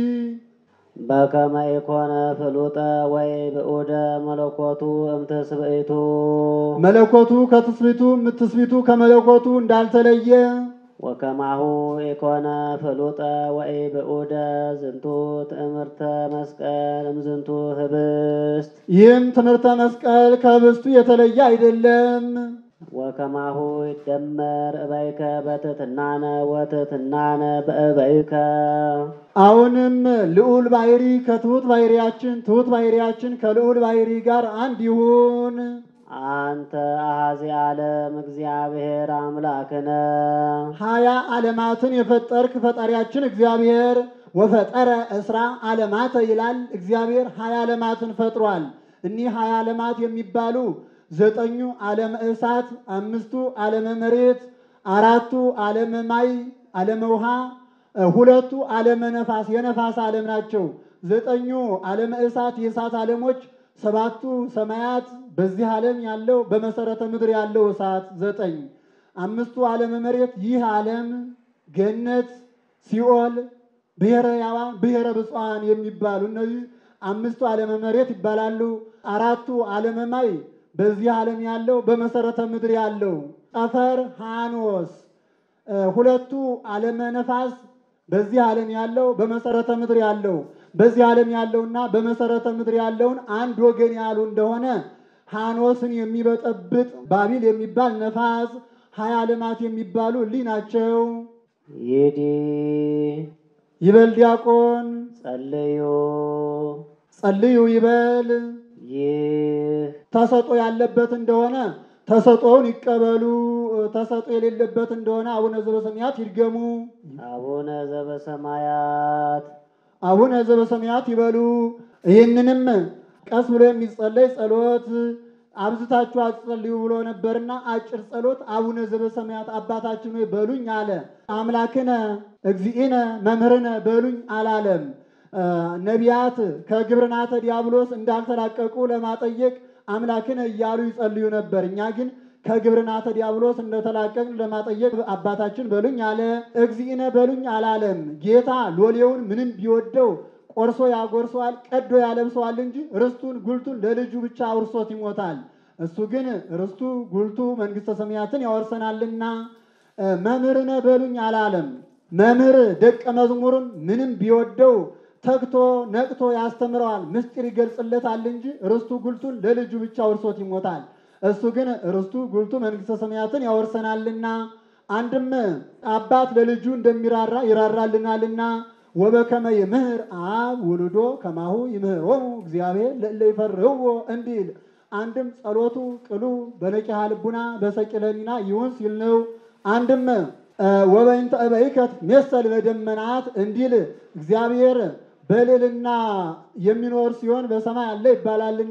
በከመ ኢኮነ ፍሉጠ ወይ ብኡደ መለኮቱ እምትስብእቱ መለኮቱ ከትስቢቱ ትስቢቱ ከመለኮቱ እንዳልተለየ ወከማሁ ኢኮነ ፍሉጠ ወይ ብኡደ ዝንቱ ትእምርተ መስቀል እምዝንቱ ህብስት ይህም ትምህርተ መስቀል ከህብስቱ የተለየ አይደለም። ወከማሁ ይደመር እበይከ በትሕትናነ ወትሕትናነ በእበይከ አሁንም ልዑል ባሕሪ ከትሑት ባሕሪያችን ትሑት ባሕሪያችን ከልዑል ባሕሪ ጋር አንድ ይሁን። አንተ አሐዚ ዓለም እግዚአብሔር አምላክነ ሀያ ዓለማትን የፈጠርክ ፈጣሪያችን እግዚአብሔር ወፈጠረ እስራ ዓለማተ ይላል። እግዚአብሔር ሀያ ዓለማትን ፈጥሯል። እኒህ ሀያ ዓለማት የሚባሉ ዘጠኙ ዓለመ እሳት፣ አምስቱ ዓለመ መሬት፣ አራቱ ዓለመ ማይ ዓለመ ውሃ፣ ሁለቱ ዓለመ ነፋስ የነፋስ ዓለም ናቸው። ዘጠኙ ዓለመ እሳት የእሳት ዓለሞች፣ ሰባቱ ሰማያት በዚህ ዓለም ያለው በመሰረተ ምድር ያለው እሳት ዘጠኝ፣ አምስቱ ዓለመ መሬት ይህ ዓለም ገነት፣ ሲኦል፣ ብሔረ ሕያዋን፣ ብሔረ ብፁዓን የሚባሉ እነዚህ አምስቱ ዓለመ መሬት ይባላሉ። አራቱ ዓለመ ማይ በዚህ ዓለም ያለው በመሰረተ ምድር ያለው ጠፈር ሃኖስ፣ ሁለቱ ዓለመ ነፋስ በዚህ ዓለም ያለው በመሰረተ ምድር ያለው በዚህ ዓለም ያለውና በመሰረተ ምድር ያለውን አንድ ወገን ያሉ እንደሆነ ሃኖስን የሚበጠብጥ ባቢል የሚባል ነፋስ ሀያ ዓለማት የሚባሉ እሊህ ናቸው። ይዲ ይበል ዲያቆን ጸልዩ ጸልዩ ይበል ይህ ተሰጦ ያለበት እንደሆነ ተሰጦውን ይቀበሉ። ተሰጦ የሌለበት እንደሆነ አቡነ ዘበሰማያት ይድገሙ። አቡነ ዘበሰማያት አቡነ ዘበሰማያት ይበሉ። ይህንንም ቀስ ብሎ የሚጸለይ ጸሎት አብዝታችሁ አትጸልዩ ብሎ ነበርና አጭር ጸሎት አቡነ ዘበሰማያት አባታችን ሆይ በሉኝ አለ። አምላክነ እግዚእነ መምህርነ በሉኝ አላለም። ነቢያት ከግብርናተ ዲያብሎስ እንዳልተላቀቁ ለማጠየቅ አምላክነ እያሉ ይጸልዩ ነበር። እኛ ግን ከግብርናተ ዲያብሎስ እንደተላቀቅን ለማጠየቅ አባታችን በሉኝ አለ። እግዚእነ በሉኝ አላለም። ጌታ ሎሌውን ምንም ቢወደው ቆርሶ ያጎርሰዋል፣ ቀዶ ያለብሰዋል እንጂ ርስቱን ጉልቱን ለልጁ ብቻ አውርሶት ይሞታል። እሱ ግን ርስቱ ጉልቱ መንግሥተ ሰማያትን ያወርሰናልና መምህርነ በሉኝ አላለም። መምህር ደቀ መዝሙሩን ምንም ቢወደው ተግቶ ነቅቶ ያስተምረዋል፣ ምስጢር ይገልጽለታል እንጂ ርስቱ ጉልቱን ለልጁ ብቻ አውርሶት ይሞታል። እሱ ግን ርስቱ ጉልቱ መንግሥተ ሰማያትን ያወርሰናልና አንድም አባት ለልጁ እንደሚራራ ይራራልናልና ወበከመ ይምህር አብ ውሉዶ ከማሁ ይምህሮሙ እግዚአብሔር ለእለ ይፈርህዎ እንዲል አንድም ጸሎቱ ቅሉ በነቂሃ ልቡና በሰቂለኒና ይሁን ሲል ነው። አንድም ወበይንተ እበይከት ሜሰል በደመናት እንዲል እግዚአብሔር በልዕልና የሚኖር ሲሆን በሰማይ አለ ይባላልና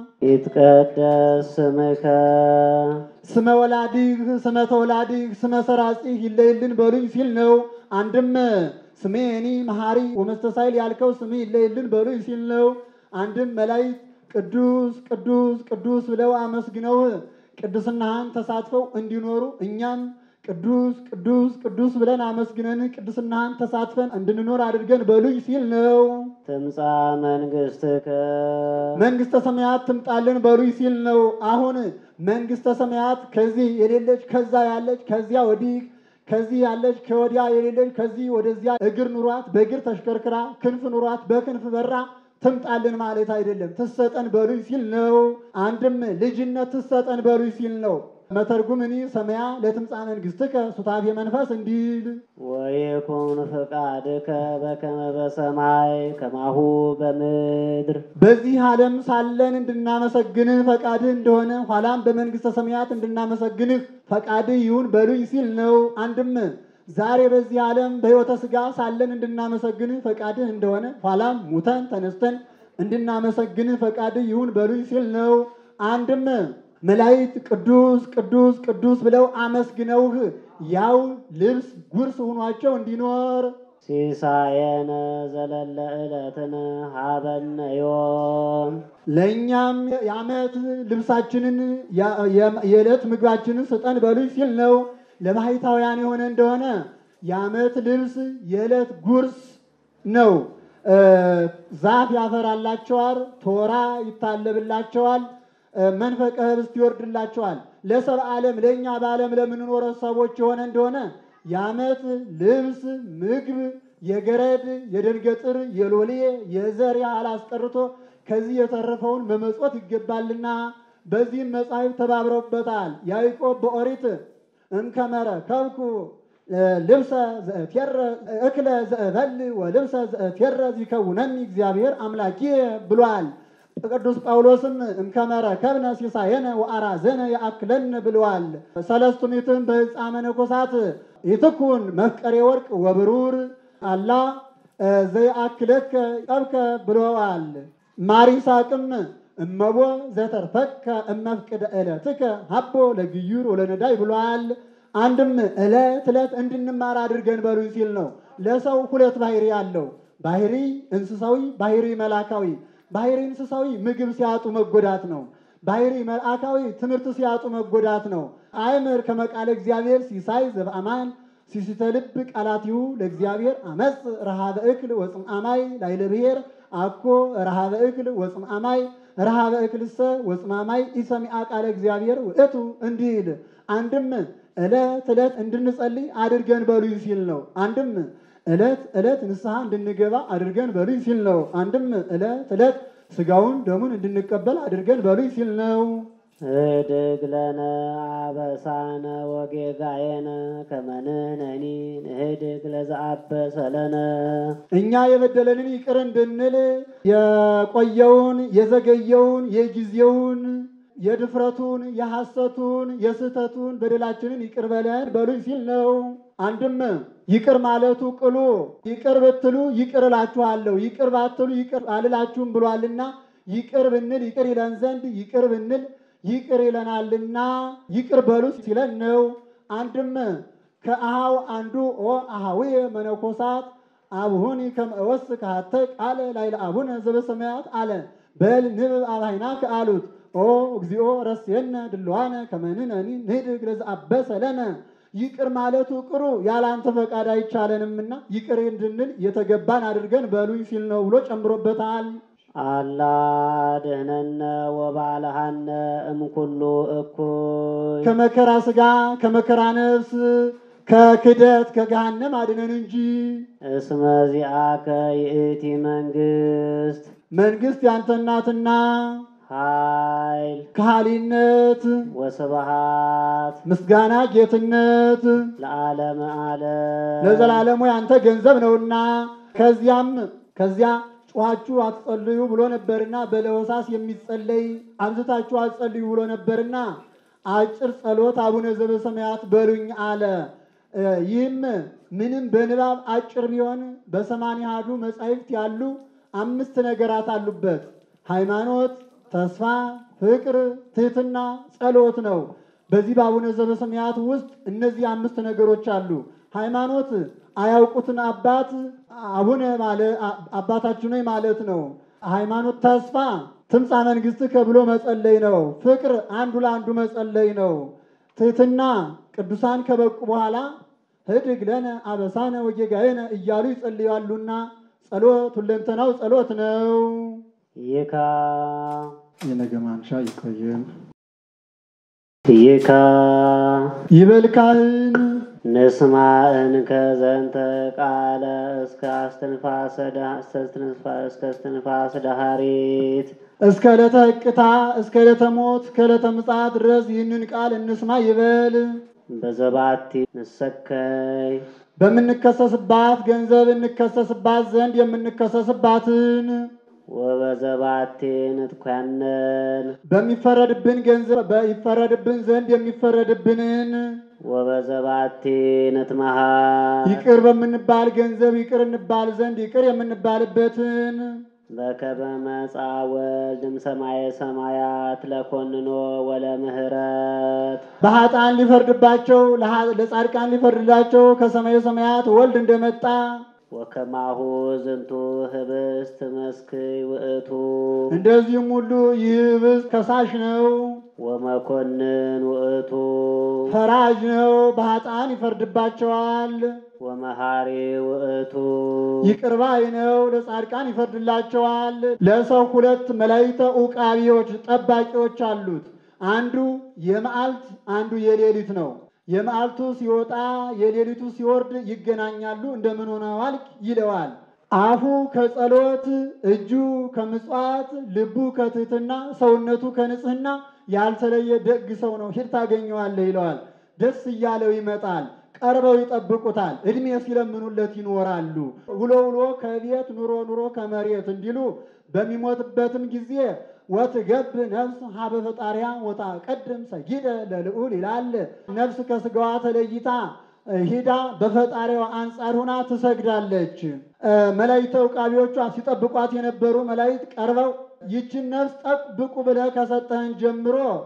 ይትቀደስ ስምከ ስመ ወላዲህ ስመ ተወላዲህ ስመ ሰራጺህ ይለይልን በሉኝ ሲል ነው። አንድም ስሜኒ መሐሪ ወመስተሳይል ያልከው ስም ይለይልን በሉኝ ሲል ነው። አንድም መላእክት ቅዱስ ቅዱስ ቅዱስ ብለው አመስግነው ቅድስናህን ተሳትፈው እንዲኖሩ እኛም ቅዱስ ቅዱስ ቅዱስ ብለን አመስግነን ቅድስናህን ተሳትፈን እንድንኖር አድርገን በሉኝ ሲል ነው። ትምጻ መንግሥትከ መንግስተ ሰማያት ትምጣልን በሉኝ ሲል ነው። አሁን መንግስተ ሰማያት ከዚህ የሌለች ከዛ ያለች ከዚያ ወዲህ ከዚህ ያለች ከወዲያ የሌለች ከዚህ ወደዚያ እግር ኑሯት በእግር ተሽከርክራ ክንፍ ኑሯት በክንፍ በራ ትምጣልን ማለት አይደለም። ትሰጠን በሉኝ ሲል ነው። አንድም ልጅነት ትሰጠን በሉኝ ሲል ነው። መተርጉምኒ ሰማያ ለትምጻ መንግስትከ ሱታፌ መንፈስ እንዲል ወይኩን ፈቃድከ በከመ በሰማይ ከማሁ በምድር በዚህ ዓለም ሳለን እንድናመሰግንህ ፈቃድህ እንደሆነ ኋላም በመንግስተ ሰማያት እንድናመሰግንህ ፈቃድህ ይሁን በሉኝ ሲል ነው። አንድም ዛሬ በዚህ ዓለም በሕይወተ ሥጋ ሳለን እንድናመሰግንህ ፈቃድህ እንደሆነ ኋላም ሙተን ተነስተን እንድናመሰግንህ ፈቃድህ ይሁን በሉኝ ሲል ነው። አንድም መላእክት ቅዱስ ቅዱስ ቅዱስ ብለው አመስግነውህ ያው ልብስ ጉርስ ሆኗቸው እንዲኖር ሲሳየነ ዘለለ ዕለትን ሀበነ ዮም ለእኛም የዓመት ልብሳችንን የዕለት ምግባችንን ስጠን በሉኝ ሲል ነው። ለባሕታውያን የሆነ እንደሆነ የዓመት ልብስ የዕለት ጉርስ ነው። ዛፍ ያፈራላቸዋል፣ ቶራ ይታለብላቸዋል፣ መንፈቀ ህብስት ይወርድላቸዋል። ለሰብ ዓለም ለእኛ በዓለም ለምንኖረ ሰዎች የሆነ እንደሆነ የዓመት ልብስ ምግብ የገረድ የደንገጥር የሎሌ የዘር ያህል አስቀርቶ ከዚህ የተረፈውን መመጽወት ይገባልና በዚህም መጻሕፍት ተባብረውበታል። ያዕቆብ በኦሪት እምከመረ ከብኩ ልብሰ ዘእቴረ እክለ ዘእበል ወልብሰ ዘእቴረ ይከውነኒ እግዚአብሔር አምላኬ ብሏል። ቅዱስ ጳውሎስም እምከመረ ከብነ ሲሳየነ ወአራዘነ ያአክለነ ብለዋል። ሰለስቱ ምዕትም በሕፃ መነኮሳት ይትኩን መፍቀሬ ወርቅ ወብሩር አላ ዘይአክለከ ጠብከ ብለዋል። ማር ይስሐቅም እመቦ ዘተርፈከ እመፍቅደ ዕለትከ ሀቦ ለግዩር ወለነዳይ ብሏል። አንድም ዕለት ዕለት እንድንማር አድርገን በሉኝ ሲል ነው። ለሰው ሁለት ባህሪ አለው። ባህሪ እንስሳዊ፣ ባህሪ መላካዊ። ባህሪ እንስሳዊ ምግብ ሲያጡ መጎዳት ነው። ባህሪ መልአካዊ ትምህርት ሲያጡ መጎዳት ነው። አይምር ከመቃለ እግዚአብሔር ሲሳይ ዘበአማን ሲሲተ ልብ ቃላቲሁ ለእግዚአብሔር አመፅ ረሃበ እክል ወፅምአማይ ላይለ ብሔር አኮ ረሃበ እክል ወፅምአማይ ረሃበ እክልሰ ወፅማማይ ኢሰሚአ ቃለ እግዚአብሔር ውእቱ እንዲል አንድም ዕለት ዕለት እንድንጸልይ አድርገን በሉኝ ሲል ነው። አንድም ዕለት ዕለት ንስሐ እንድንገባ አድርገን በሉኝ ሲል ነው። አንድም ዕለት ዕለት ስጋውን ደሙን እንድንቀበል አድርገን በሉኝ ሲል ነው። ህድግ ለነ አበሳነ ወጌጋየነ ከመንህነኒ ንህድግ ለዘአበሰ ለነ እኛ የበደለንን ይቅር እንድንል የቆየውን የዘገየውን የጊዜውን የድፍረቱን የሐሰቱን የስህተቱን በደላችንን ይቅር በለን በሉኝ ሲል ነው። አንድም ይቅር ማለቱ ቅሉ ይቅር ብትሉ ይቅር እላችኋለሁ፣ ይቅር ባትሉ ይቅር አልላችሁም ብሏልና ይቅር ብንል ይቅር ይለን ዘንድ ይቅር ብንል ይቅር ይለናልና ይቅር በሉ ሲለን ነው። አንድም ከአሃው አንዱ ኦ አሃዊ መነኮሳት አብሁኒ ከመወስ ካተ ቃለ ላይለ አቡነ ዘበሰማያት አለ በል ንብብ አባይናከ አሉት ኦ እግዚኦ ረስየነ ድልዋነ ከመንነኒ ንህድግ ለዘአበሰ ለነ ይቅር ማለቱ ቅሩ ያላንተ ፈቃድ አይቻለንምና ይቅር እንድንል የተገባን አድርገን በሉኝ ሲል ነው ብሎ ጨምሮበታል። አላ ድህነነ ወባልሃነ እምኩሉ እኩይ ከመከራ ስጋ ከመከራ ነፍስ ከክደት ከገሃነም አድነን እንጂ እስመ ዚአከ ይእቲ መንግስት መንግስት ያንተ ናትና ኃይል ከሃሊነት ወስብሃት ምስጋና ጌትነት ለዓለመ ዓለም ለዘላለሙ ያንተ ገንዘብ ነውና ከዚያም ከዚያ ጮኻችሁ አትጸልዩ ብሎ ነበርና በለሆሳስ የሚጸለይ አብዝታችሁ አትጸልዩ ብሎ ነበርና አጭር ጸሎት አቡነ ዘበሰማያት በሉኝ አለ። እ ይህም ምንም በንባብ አጭር ቢሆን በሰማንያ አሐዱ መጻሕፍት ያሉ አምስት ነገራት አሉበት። ሃይማኖት፣ ተስፋ፣ ፍቅር፣ ትህትና፣ ጸሎት ነው። በዚህ በአቡነ ዘበሰማያት ውስጥ እነዚህ አምስት ነገሮች አሉ። ሃይማኖት አያውቁትን አባት አቡነ አባታችን ሆይ ማለት ነው። ሃይማኖት ተስፋ ትምጻ መንግሥትከ ብሎ መጸለይ ነው። ፍቅር አንዱ ለአንዱ መጸለይ ነው። ትህትና ቅዱሳን ከበቁ በኋላ ህድግ ለነ አበሳነ ወጌጋየነ እያሉ ይጸልያሉና ጸሎት ሁለንተናው ጸሎት ነው። ይካ የነገ ማንሻ ይቆየን። ይካ ይበል ካህን ንስማ እንከ ዘንተ ቃለ እስከ አስትንፋሰ ዳ- እስከ እስትንፋ- እስከ እስትንፋስ ዳሃሪት እስከ ዕለተ ሕቅታ እስከ ዕለተ ሞት እስከ ዕለተ ምጽአት ድረስ ይህንን ቃል እንስማ ይበል። በዘባቲ ንሰከይ በምንከሰስባት ገንዘብ እንከሰስባት ዘንድ የምንከሰስባትን ወበዘባቲ ንትኳነን በሚፈረድብን ገንዘብ በይፈረድብን ዘንድ የሚፈረድብንን ወበዘባቲ ንትመሃ ይቅር በምንባል ገንዘብ ይቅር እንባል ዘንድ ይቅር የምንባልበትን በከመ መጻ ወልድም ሰማየ ሰማያት ለኮንኖ ወለምህረት በኃጥአን ሊፈርድባቸው ለኃ- ለጻድቃን ሊፈርድላቸው ከሰማየ ሰማያት ወልድ እንደመጣ ወከማሁ ዝንቱ ህብስት መስክይ ውእቱ እንደዚህም ሁሉ ይህ ህብስት ከሳሽ ነው፣ ወመኮንን ውእቱ ፈራጅ ነው። በኃጥአን ይፈርድባቸዋል። ወመሃሪ ውእቱ ይቅር ባይ ነው። ለጻድቃን ይፈርድላቸዋል። ለሰው ሁለት መላእክተ ዑቃቢዎች ጠባቂዎች አሉት። አንዱ የመዓልት አንዱ የሌሊት ነው። የመዓልቱ ሲወጣ የሌሊቱ ሲወርድ ይገናኛሉ። እንደምን ሆነ ዋልክ ይለዋል። አፉ ከጸሎት እጁ ከምጽዋት ልቡ ከትህትና ሰውነቱ ከንጽህና ያልተለየ ደግ ሰው ነው። ሂድ ታገኘዋለህ ይለዋል። ደስ እያለው ይመጣል። ቀርበው ይጠብቁታል። እድሜ ሲለምኑለት ይኖራሉ። ውሎ ውሎ ከቤት ኑሮ ኑሮ ከመሬት እንዲሉ በሚሞትበትም ጊዜ ወትገብ ነፍስ ሀበ ፈጣሪያ ወታ ቀድም ሰጊደ ለልዑል ይላል። ነፍስ ከስጋዋ ተለይታ ሂዳ በፈጣሪዋ አንጻር ሆና ትሰግዳለች። መላእክተ ዕቃቢዎቿ ሲጠብቋት የነበሩ መላእክት ቀርበው ይችን ነፍስ ጠብቁ ብለህ ከሰጠህን ጀምሮ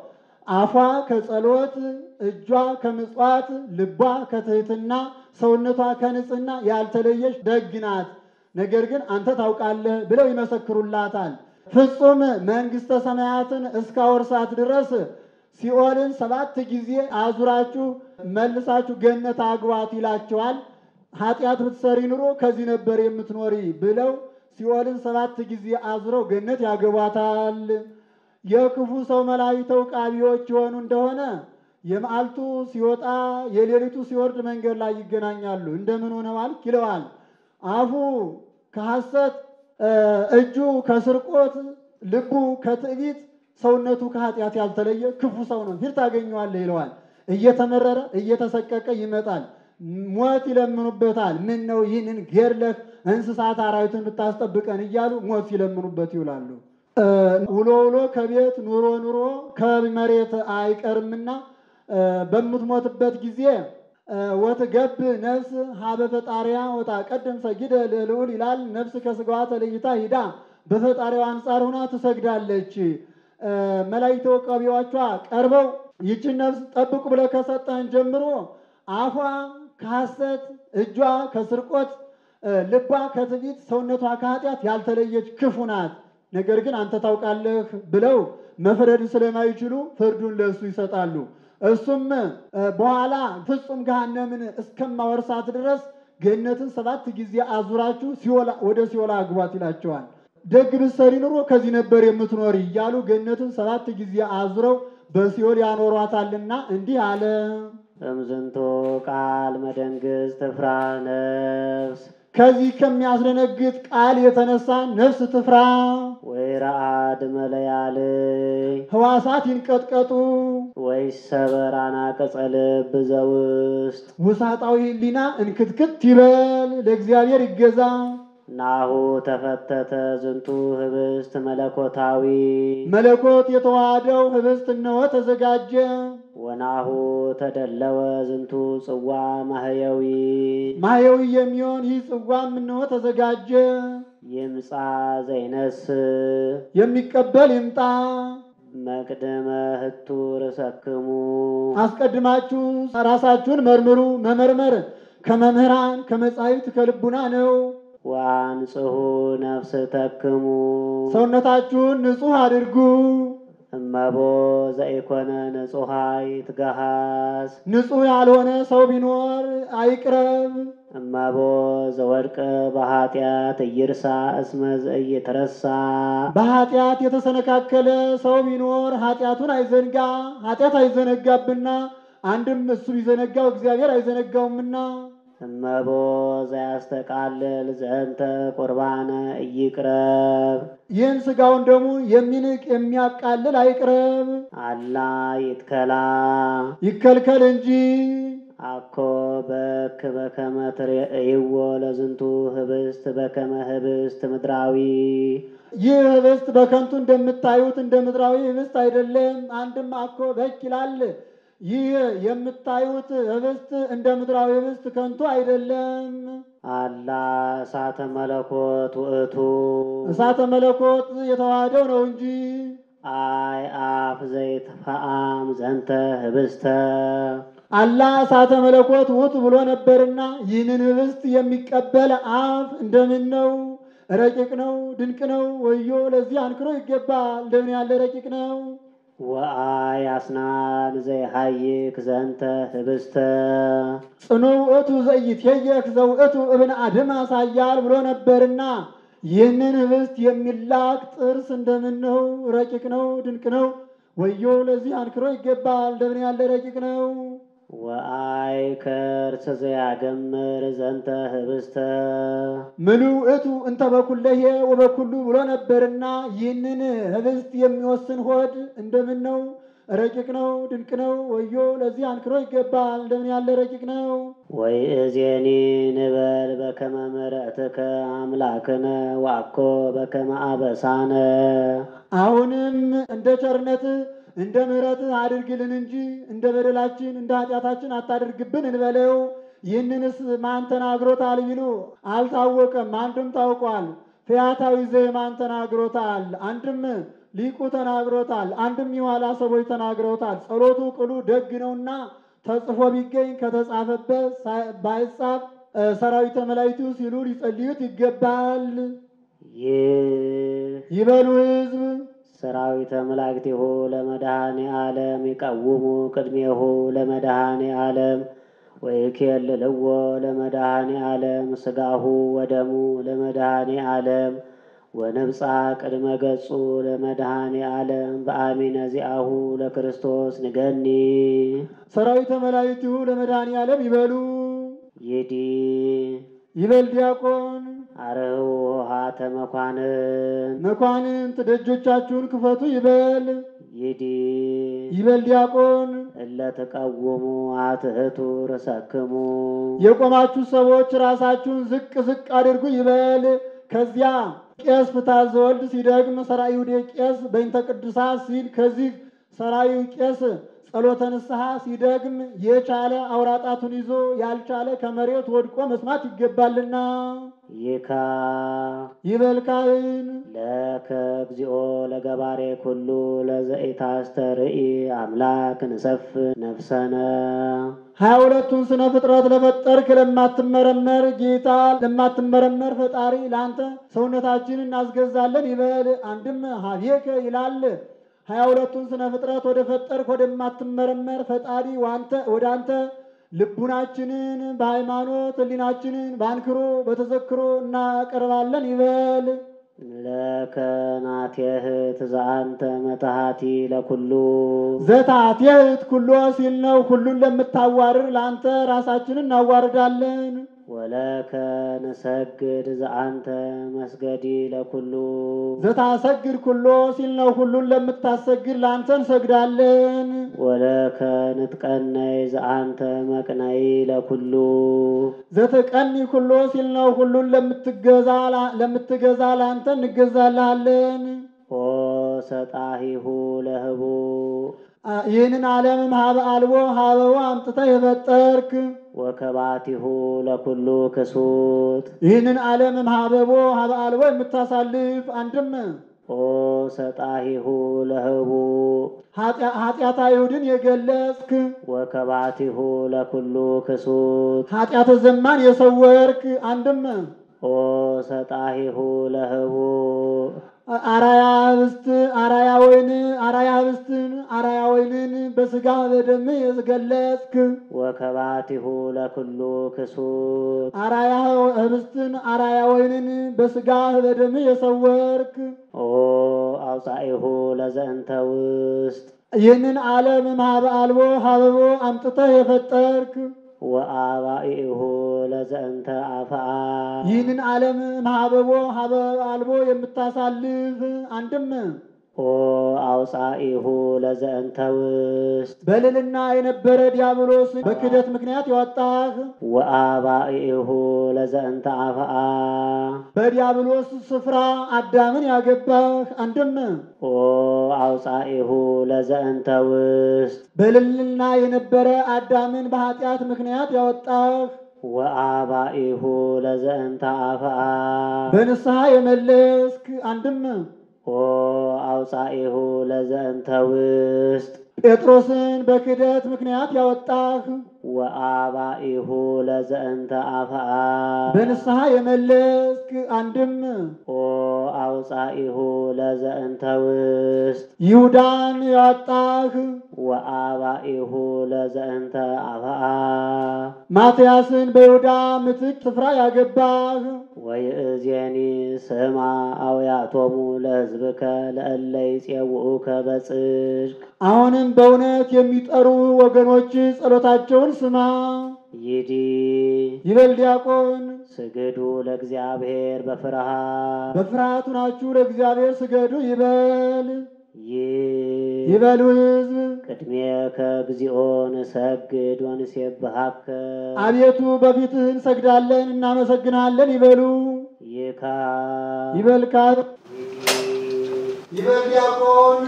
አፏ ከጸሎት እጇ ከምጽዋት ልቧ ከትህትና ሰውነቷ ከንጽህና ያልተለየች ደግ ናት። ነገር ግን አንተ ታውቃለህ ብለው ይመሰክሩላታል። ፍጹም መንግሥተ ሰማያትን እስካወርሳት ድረስ ሲኦልን ሰባት ጊዜ አዙራችሁ መልሳችሁ ገነት አግባት ይላቸዋል። ኃጢአት ብትሰሪ ኑሮ ከዚህ ነበር የምትኖሪ ብለው ሲኦልን ሰባት ጊዜ አዙረው ገነት ያገቧታል። የክፉ ሰው መላእክት ዕቃቢዎች የሆኑ እንደሆነ የመዓልቱ ሲወጣ የሌሊቱ ሲወርድ መንገድ ላይ ይገናኛሉ። እንደምን ሆነዋል ይለዋል። አፉ ከሐሰት እጁ ከስርቆት ልቡ ከትዕቢት ሰውነቱ ከኃጢአት ያልተለየ ክፉ ሰው ነው። ፊት ታገኘዋለህ ይለዋል። እየተመረረ እየተሰቀቀ ይመጣል። ሞት ይለምኑበታል። ምን ነው ይህንን ገድለህ እንስሳት አራዊትን ብታስጠብቀን እያሉ ሞት ሲለምኑበት ይውላሉ። ውሎ ውሎ ከቤት ኑሮ ኑሮ ከመሬት አይቀርምና በምትሞትበት ጊዜ ወትገብ ነፍስ ሀበ ፈጣሪያ ወጣ ቀደም ሰጊደ ልዑል ይላል። ነፍስ ከስጋዋ ተለይታ ሂዳ በፈጣሪዋ አንጻር ሆና ትሰግዳለች። መላእክት ዕቃቢዎቿ ቀርበው ይችን ነፍስ ጠብቁ ብለህ ከሰጠህን ጀምሮ አፏ ከሐሰት እጇ ከስርቆት ልቧ ከትዕቢት ሰውነቷ ከኃጢአት ያልተለየች ክፉ ናት። ነገር ግን አንተ ታውቃለህ ብለው መፍረድ ስለማይችሉ ፍርዱን ለእሱ ይሰጣሉ። እሱም በኋላ ፍጹም ገሃነምን እስከማወርሳት ድረስ ገነትን ሰባት ጊዜ አዙራችሁ ወደ ሲኦል አግቧት ይላቸዋል። ደግ ብትሰሪ ኑሮ ከዚህ ነበር የምትኖሪ እያሉ ገነትን ሰባት ጊዜ አዙረው በሲኦል ያኖሯታልና እንዲህ አለ። እምዝንቶ ቃል መደንግዝ ትፍራ ነፍስ ከዚህ ከሚያስደነግጥ ቃል የተነሳ ነፍስ ትፍራ፣ ወይረአድ መለያልይ ሕዋሳት ይንቀጥቀጡ፣ ወይሰበር አናቅጸ ልብ ዘውስጥ ውሳጣዊ ሕሊና እንክትክት ይበል፣ ለእግዚአብሔር ይገዛ። ናሁ ተፈተተ ዝንቱ ህብስት መለኮታዊ መለኮት የተዋሃደው ህብስት እነሆ ተዘጋጀ። ወናሁ ተደለወ ዝንቱ ጽዋ ማህየዊ ማየዊ የሚሆን ይህ ጽዋም እነሆ ተዘጋጀ። ይምፃ ዘይነስ የሚቀበል ይምጣ። መቅደመ ህቱ ርሰክሙ አስቀድማችሁ ራሳችሁን መርምሩ። መመርመር ከመምህራን ከመጻሕፍት ከልቡና ነው። ወአንጽሑ ነፍስ ተክሙ ሰውነታችሁን ንጹሕ አድርጉ። እመቦ ዘኢኮነ ንጹሐይ ትገሃስ ንጹሕ ያልሆነ ሰው ቢኖር አይቅረብ። እመቦ ዘወድቀ በኃጢአት እይርሳ እስመ ዘኢይትረሳ በኃጢአት የተሰነካከለ ሰው ቢኖር ኃጢአቱን አይዘንጋ። ኃጢአት አይዘነጋብና አንድም እሱ ቢዘነጋው እግዚአብሔር አይዘነጋውምና እመቦ ዘያስተቃልል ዘንተ ቁርባነ ኢይቅረብ ይህን ሥጋውን ደግሞ የሚንቅ የሚያቃልል አይቅረብ፣ አላ ይትከላ ይከልከል እንጂ። አኮ በክ በከመ ትርእይዎ ለዝንቱ ህብስት በከመ ህብስት ምድራዊ ይህ ህብስት በከንቱ እንደምታዩት እንደ ምድራዊ ህብስት አይደለም። አንድም አኮ በክ ይላል። ይህ የምታዩት ህብስት እንደ ምድራዊ ህብስት ከንቱ አይደለም። አላ እሳተ መለኮት ውእቱ እሳተ መለኮት የተዋሃደው ነው እንጂ አይ አፍ ዘይትፈአም ዘንተ ህብስተ አላ እሳተ መለኮት ውት ብሎ ነበርና ይህንን ህብስት የሚቀበል አፍ እንደምን ነው? ረቂቅ ነው፣ ድንቅ ነው። ወዮ ለዚህ አንክሮ ይገባል። እንደምን ያለ ረቂቅ ነው! ወአይ አስናን ዘይሃይክ ዘንተ ህብስተ ጽኑ ውእቱ ዘኢትየየክ ዘውእቱ እብን አድም አሳያል ብሎ ነበርና ይህንን ህብስት የሚላክ ጥርስ እንደምን ነው? ረቂቅ ነው፣ ድንቅ ነው። ወዮ ለዚህ አንክሮ ይገባል። እንደምን ያለ ረቂቅ ነው! ወአይ ከርስ ዘያገምር ዘንተ ህብስተ ምሉ እቱ እንተ በኩለሄ ወበኩሉ ብሎ ነበርና ይህንን ህብስት የሚወስን ሆድ እንደምን ነው? ረቂቅ ነው፣ ድንቅ ነው። ወዮ ለዚህ አንክሮ ይገባል። እንደምን ያለ ረቂቅ ነው! ወይ እዜኒ ንበል በከመ ምሕረትከ አምላክነ ዋኮ በከመ አበሳነ አሁንም እንደ ቸርነትህ እንደ ምሕረትህ አድርግልን እንጂ እንደ በደላችን እንደ ኃጢአታችን አታድርግብን እንበለው። ይህንንስ ማን ተናግሮታል ቢሉ አልታወቀም። አንድም ታውቋል። ፈያታዊ ዘየማን ተናግሮታል። አንድም ሊቁ ተናግሮታል። አንድም የኋላ ሰዎች ተናግረውታል። ጸሎቱ ቅሉ ደግ ነውና ተጽፎ ቢገኝ ከተጻፈበት ባይጻፍ ሰራዊተ መላእክቱ ሲሉ ሊጸልዩት ይገባል። ይህ ይበሉ ሕዝብ ሰራዊተ መላእክቲሁ ለመድኃኔ ዓለም ይቀውሙ ቅድሜሁ ለመድኃኔ ዓለም ወይኬልልዎ ለመድኃኔ ዓለም ሥጋሁ ወደሙ ለመድኃኔ ዓለም ወነብፃ ቅድመ ገጹ ለመድኃኔ ዓለም በአሚነ ዚአሁ ለክርስቶስ ንገኒ ሰራዊተ መላእክቱ ለመድኃኔ ዓለም ይበሉ። ይዲ ይበል ዲያቆን አርኅዉ ኆኃተ መኳንን መኳንንት ደጆቻችሁን ክፈቱ ይበል። ይዲ ይበል ዲያቆን እለ ትቀውሙ አትሕቱ ርእሰክሙ የቆማችሁ ሰዎች ራሳችሁን ዝቅ ዝቅ አድርጉ ይበል። ከዚያ ቄስ ፍትሐ ዘወልድ ሲደግም ሰራዩ ቄስ በእንተ ቅዱሳት ሲል ከዚህ ሰራዩ ቄስ ጸሎተ ንስሐ ሲደግም የቻለ አውራጣቱን ይዞ ያልቻለ ከመሬት ወድቆ መስማት ይገባልና ይካ ይበል ካህን ለከ እግዚኦ ለገባሬ ኩሉ ለዘኢታስተርኢ አምላክ ንሰፍ ነፍሰነ ሀያ ሁለቱን ስነ ፍጥረት ለፈጠርክ ለማትመረመር ጌታ ለማትመረመር ፈጣሪ ለአንተ ሰውነታችንን እናስገዛለን ይበል። አንድም ሀቤከ ይላል። ሀያ ሁለቱን ስነ ፍጥረት ወደ ፈጠርክ ወደማትመረመር ፈጣሪ ዋንተ ወደ አንተ ልቡናችንን በሃይማኖት ሕሊናችንን በአንክሮ በተዘክሮ እናቀርባለን ይበል። ለከ ናቴህ ትዛአንተ መታሃቲ ለኩሉ ዘታትየት ኩሎ ሲል ነው። ሁሉን ለምታዋርድ ለአንተ ራሳችንን እናዋርዳለን። ወለከ ንሰግድ ዘአንተ መስገዲ ለኩሉ ዘታሰግድ ኩሎ ሲል ነው። ሁሉን ለምታሰግድ ለአንተ እንሰግዳለን። ወለከ ንትቀነይ ዘአንተ መቅነይ ለኩሉ ዘተቀኒ ኩሎ ሲል ነው። ሁሉን ለምትገዛ ለምትገዛ ለአንተ እንገዛልሃለን። ኦ ሰጣሂሁ ለህቡ አ- ይህንን ዓለምም ሀበ አልቦ ሀበው አምጥተህ የፈጠርክ ወከባቲሁ ለኩሉ ክሱት ይህንን ዓለምም ሀበቦ ሀበ አልቦ የምታሳልፍ አንድም ኦ ሰጣሂሁ ለህቡ ኃጢአ- ኃጢአተ አይሁድን የገለጽክ ወከባቲሁ ለኩሉ ክሱት ኃጢአተ ዘማን የሰወርክ አንድም ኦ ሰጣሂሁ ለህቡ አራያ ህብስት አራያ ወይን አራያ ህብስትን አራያ ወይንን በስጋ በደም የገለጽክ ወከባቲሁ ለኩሉ ክሱት አራያ ህብስትን አራያ ወይንን በስጋ በደም የሰወርክ ኦ አውፃኢሁ ለዘእንተ ውስጥ ይህንን ዓለም ሀበ አልቦ ሀበቦ አምጥተህ የፈጠርክ ወአባኢሁ ለዘእንተ አፍአ ይህንን ዓለም ሀበቦ ሀበ አልቦ የምታሳልፍ አንድም ኦ አውፃኢሁ ለዘእንተ ውስጥ በልልና የነበረ ዲያብሎስ በክደት ምክንያት ያወጣህ ወአባኢሁ ለዘእንተ አፍአ በዲያብሎስ ስፍራ አዳምን ያገባህ አንድም ኦ አውፃኢሁ ለዘእንተ ውስጥ በልልና የነበረ አዳምን በኃጢአት ምክንያት ያወጣህ ወአባኢሁ ለዘእንተ አፍአ በንስሐ የመለስክ አንድም ኦ አውፃኢሁ ለዘእንተ ውስጥ ጴጥሮስን በክደት ምክንያት ያወጣህ ወአባኢሁ ለዘእንተ አፍአ በንስሐ የመለስክ አንድም ኦ አውፃኢሁ ለዘእንተ ውስጥ ይሁዳን ያወጣህ ወአባኢሁ ለዘእንተ አፍአ ማትያስን በይሁዳ ምትክ ስፍራ ያገባህ ወይእዜኒ ስማ አውያቶሙ ለሕዝብከ ለእለ ይፄውኡከ በጽድቅ አሁንም በእውነት የሚጠሩ ወገኖች ጸሎታቸውን ስማ። ይዲ ይበል ዲያቆን ስግዱ ለእግዚአብሔር በፍርሃት በፍርሃቱ ናችሁ ለእግዚአብሔር ስገዱ ይበል ይህ ይበሉ ሕዝብ ቅድሜከ እግዚኦ ንሰግድ ወንሴብሐከ አቤቱ በፊትህ እንሰግዳለን እናመሰግናለን ይበሉ ይካ ይበል ካህን ይበል ዲያቆን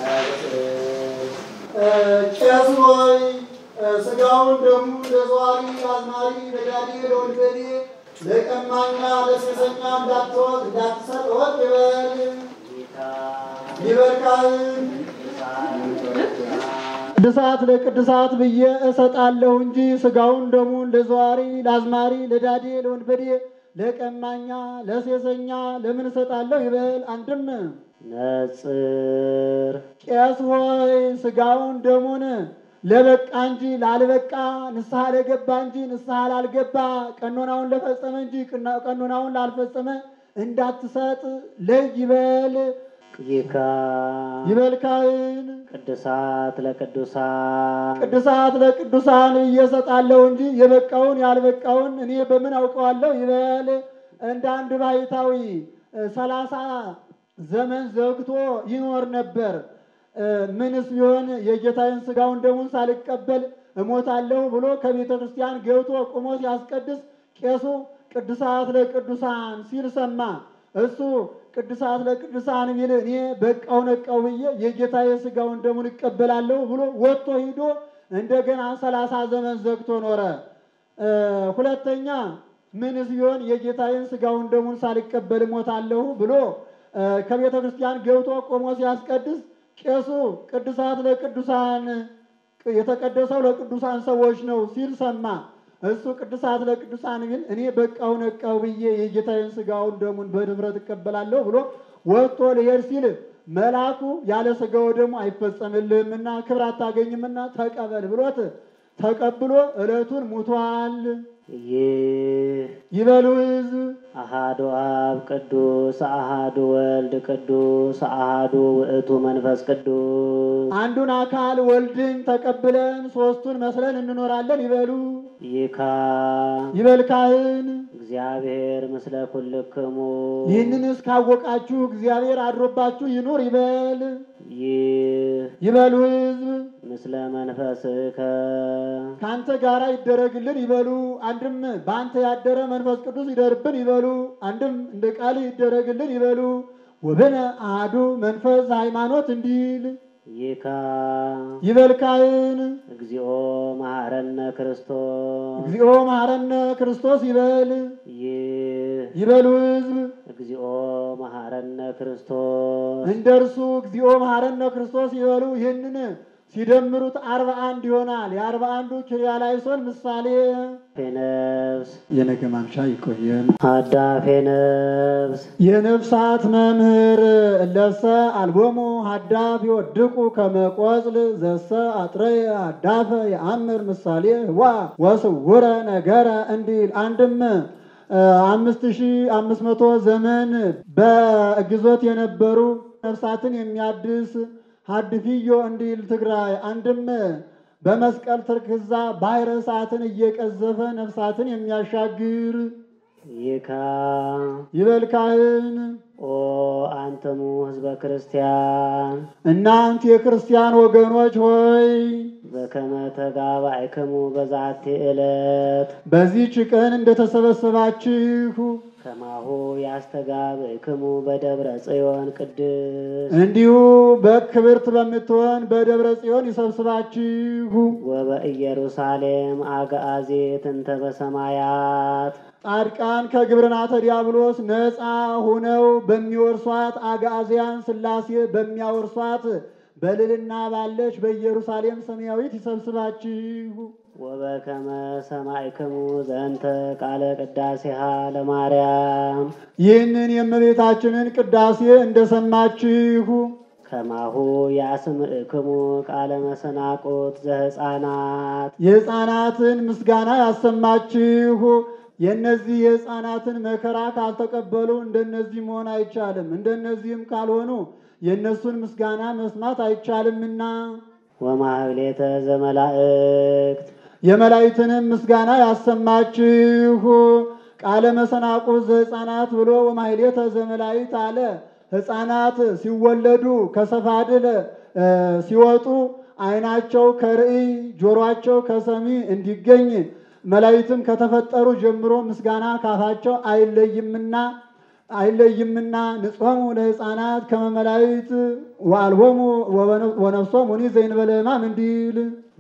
ቄስ ሆይ ስጋውን ደሙ ለዘዋሪ አዝማሪ ለዳዴ ለወንበዴ ለቀማኛ ለሴሰኛ እንዳትወት እንዳትሰጥ ወቅ ይበል ይካ ይበቃል። ቅዱሳት ለቅዱሳት ብዬ እሰጣለሁ እንጂ ስጋውን ደሙን ለዘዋሪ ለአዝማሪ ለዳዴ ለወንበዴ ለቀማኛ ለሴሰኛ ለምን እሰጣለሁ ይበል። አንድም ነጽር ቄስ ሆይ ስጋውን ደሙን ለበቃ እንጂ ላልበቃ ንስሐ ለገባ እንጂ ንስሐ ላልገባ ቀኖናውን ለፈጸመ እንጂ ቅና- ቀኖናውን ላልፈጸመ እንዳትሰጥ ለይ ይበል ይካ ይበል ካህን ቅዱሳት ለቅዱሳን ቅዱሳት ለቅዱሳን እየሰጣለሁ እንጂ የበቃውን ያልበቃውን እኔ በምን አውቀዋለሁ ይበል። እንደ አንድ ባሕታዊ ሰላሳ ዘመን ዘግቶ ይኖር ነበር። እ፣ ምንስ ቢሆን የጌታዬን ስጋውን ደሙን ሳልቀበል እሞታለሁ ብሎ ከቤተ ክርስቲያን ገብቶ ቁሞ ሲያስቀድስ ቄሱ ቅዱሳት ለቅዱሳን ሲል ሰማ። እሱ ቅዱሳት ለቅዱሳን ቢል እኔ በቃው ነቃው ብዬ የጌታዬ ስጋውን ደሙን እቀበላለሁ ብሎ ወጥቶ ሂዶ እንደገና ሰላሳ ዘመን ዘግቶ ኖረ። እ፣ ሁለተኛ ምንስ ቢሆን የጌታዬን ስጋውን ደሙን ሳልቀበል እሞታለሁ ብሎ እ፣ ከቤተ ክርስቲያን ገብቶ ቆሞ ሲያስቀድስ ቄሱ ቅዱሳት ለቅዱሳን የተቀደሰው ለቅዱሳን ሰዎች ነው ሲል ሰማ። እሱ ቅዱሳት ለቅዱሳን ቢል እኔ በቃው ነቃው ብዬ የጌታዬን ስጋውን ደሙን በድፍረት እቀበላለሁ ብሎ ወጥቶ ልሄድ ሲል መልአኩ ያለ ስጋው ደሙ አይፈጸምልህምና ክብር አታገኝምና ተቀበል ብሎት ተቀብሎ ዕለቱን ሙቷል። ይህ ይበሉ ሕዝብ አሃዱ አብ ቅዱስ አሃዱ ወልድ ቅዱስ አሃዱ ውእቱ መንፈስ ቅዱስ አንዱን አካል ወልድን ተቀብለን ሶስቱን መስለን እንኖራለን። ይበሉ ይካ ይበል ካህን። እግዚአብሔር ምስለ ኩልክሙ ይህንን እስካወቃችሁ እግዚአብሔር አድሮባችሁ ይኑር ይበል ይህ ይበሉ ሕዝብ ምስለ መንፈስከ ከአንተ ጋር ይደረግልን ይበሉ። አንድም በአንተ ያደረ መንፈስ ቅዱስ ይደርብን ይበሉ። አንድም እንደ ቃል ይደረግልን ይበሉ። ወብነ አሐዱ መንፈስ ሃይማኖት እንዲል ይካ ይበል ካህን። እግዚኦ መሐረነ ክርስቶስ እግዚኦ መሐረነ ክርስቶስ ይበል ይህ ይበሉ ሕዝብ እግዚኦ መሐረነ ክርስቶስ እንደ እርሱ እግዚኦ መሐረነ ክርስቶስ ይበሉ። ይህንን ሲደምሩት አርባ አንድ ይሆናል። የአርባ አንዱ ኪርያላይሶን ምሳሌ ነፍስ የነገ ማምሻ ይቆየን። አዳፌ ነፍስ የነፍሳት መምህር እለሰ አልቦሙ ሀዳፍ ይወድቁ ከመቆጽል ዘሰ አጥረየ አዳፈ የአምር ምሳሌ ህዋ ወስውረ ነገረ እንዲል አንድም አምስት ሺ አምስት መቶ ዘመን በግዞት የነበሩ ነፍሳትን የሚያድስ ሀድፊዮ እንዲል ትግራይ አንድም በመስቀል ትርክዛ ባሕረ እሳትን እየቀዘፈ ነፍሳትን የሚያሻግር ይካ ይበል ካህን። ኦ አንተሙ ህዝበ ክርስቲያን እናንት የክርስቲያን ወገኖች ሆይ በከመ ተጋባእክሙ በዛቲ ዕለት በዚህች ቀን እንደተሰበሰባችሁ ከማሁ ያስተጋብእክሙ በደብረ ጽዮን ቅድስ እንዲሁ በክብርት በምትሆን በደብረ ጽዮን ይሰብስባችሁ። ወበኢየሩሳሌም አግአዚት እንተ በሰማያት ጻድቃን ከግብርናተ ዲያብሎስ ነፃ ሆነው በሚወርሷት አጋዚያን ሥላሴ በሚያወርሷት በልልና ባለች በኢየሩሳሌም ሰማያዊት ይሰብስባችሁ። ወበከመ ሰማዕክሙ ዘንተ ቃለ ቅዳሴሃ ለማርያም ይህንን የእመቤታችንን ቅዳሴ እንደሰማችሁ ከማሁ ያስምዕክሙ ቃለ መሰናቆት ዘሕፃናት የሕፃናትን ምስጋና ያሰማችሁ። የእነዚህ የሕፃናትን መከራ ካልተቀበሉ እንደነዚህ መሆን አይቻልም። እንደነዚህም ካልሆኑ የእነሱን ምስጋና መስማት አይቻልምና ወማህሌተ ዘመላእክት የመላእክትንም ምስጋና ያሰማችሁ። ቃለ መሰናቁት ዘሕፃናት ብሎ ወማሕሌተ ዘመላእክት አለ። ሕፃናት ሲወለዱ ከሰፋድል እ ሲወጡ ዓይናቸው ከርእይ ጆሮአቸው ከሰሚ እንዲገኝ መላእክትም ከተፈጠሩ ጀምሮ ምስጋና ካፋቸው አይለይምና አይለይምና ንጾሙ ለሕፃናት ከመ መላእክት ወአልቦሙ ወነፍሶሙ ሙኒ ዘእንበለ ሕማም እንዲል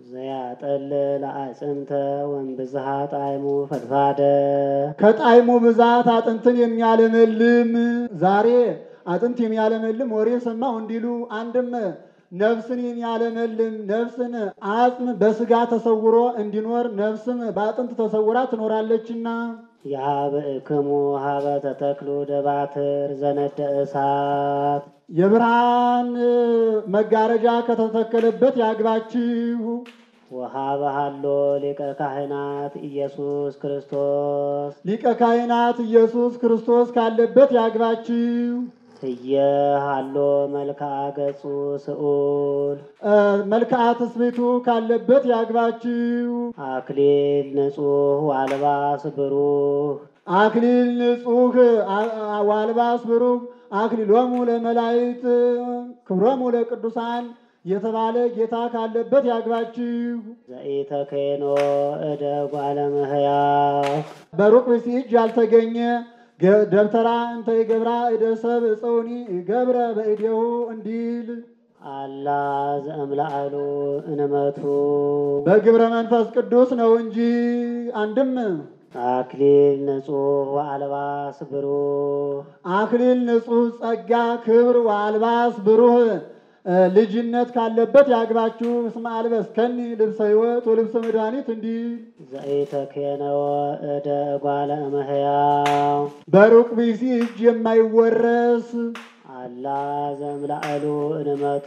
ዘያጠልል አዕፅምተ ወእምብዝሃ ጣዕሙ ፈድፋደ ከጣዕሙ ብዛት አጥንትን የሚያለመልም ዛሬ አጥንት የሚያለመልም ወሬ ሰማሁ እንዲሉ አንድም ነፍስን የሚያለመልም ነፍስን አጽም በስጋ ተሰውሮ እንዲኖር ነፍስም በአጥንት ተሰውራ ትኖራለችና ያብእክሙ ሀበ ተተክሉ ደባትር ዘነደ እሳት የብርሃን መጋረጃ ከተተከለበት ያግባችሁ። ወሀበ ሀሎ ሊቀ ካህናት ኢየሱስ ክርስቶስ ሊቀ ካህናት ኢየሱስ ክርስቶስ ካለበት ያግባችሁ። ህየ ሀሎ መልክዓ ገጹ ስዑል እ መልክዓ ትስብእቱ ካለበት ያግባችሁ። አክሊል ንጹሕ ዋልባስ ብሩህ አክሊል ንጹሕ አ- ዋልባስ ብሩክ አክሊሎሙ ለመላእክት ክብሮሙ ለቅዱሳን የተባለ ጌታ ካለበት ያግባችሁ። ዘኢተኬኖ እደ ጓለ እመሕያው በሩቅ ብእሲ እጅ ያልተገኘ ገ- ደብተራ እንተ ይገብራ እደ ሰብእ እፀውኒ ገብረ በእዴሁ እንዲል አላ ዘእምላአሉ እንመቱ በግብረ መንፈስ ቅዱስ ነው እንጂ አንድም አክሊል ንጹሕ ወአልባስ ብሩህ አክሊል ንጹሕ ጸጋ ክብር ወአልባስ ብሩህ እ ልጅነት ካለበት ያግባችሁ። እስመ አልበስከኒ ልብሰ ሕይወት ወልብሰ መድኃኒት እንዲል ዘኢተኬነወ እደ ጓለ እመሕያው በሩቅ ብእሲ እጅ የማይወረስ አላ ዘእምላአሉ እንመቱ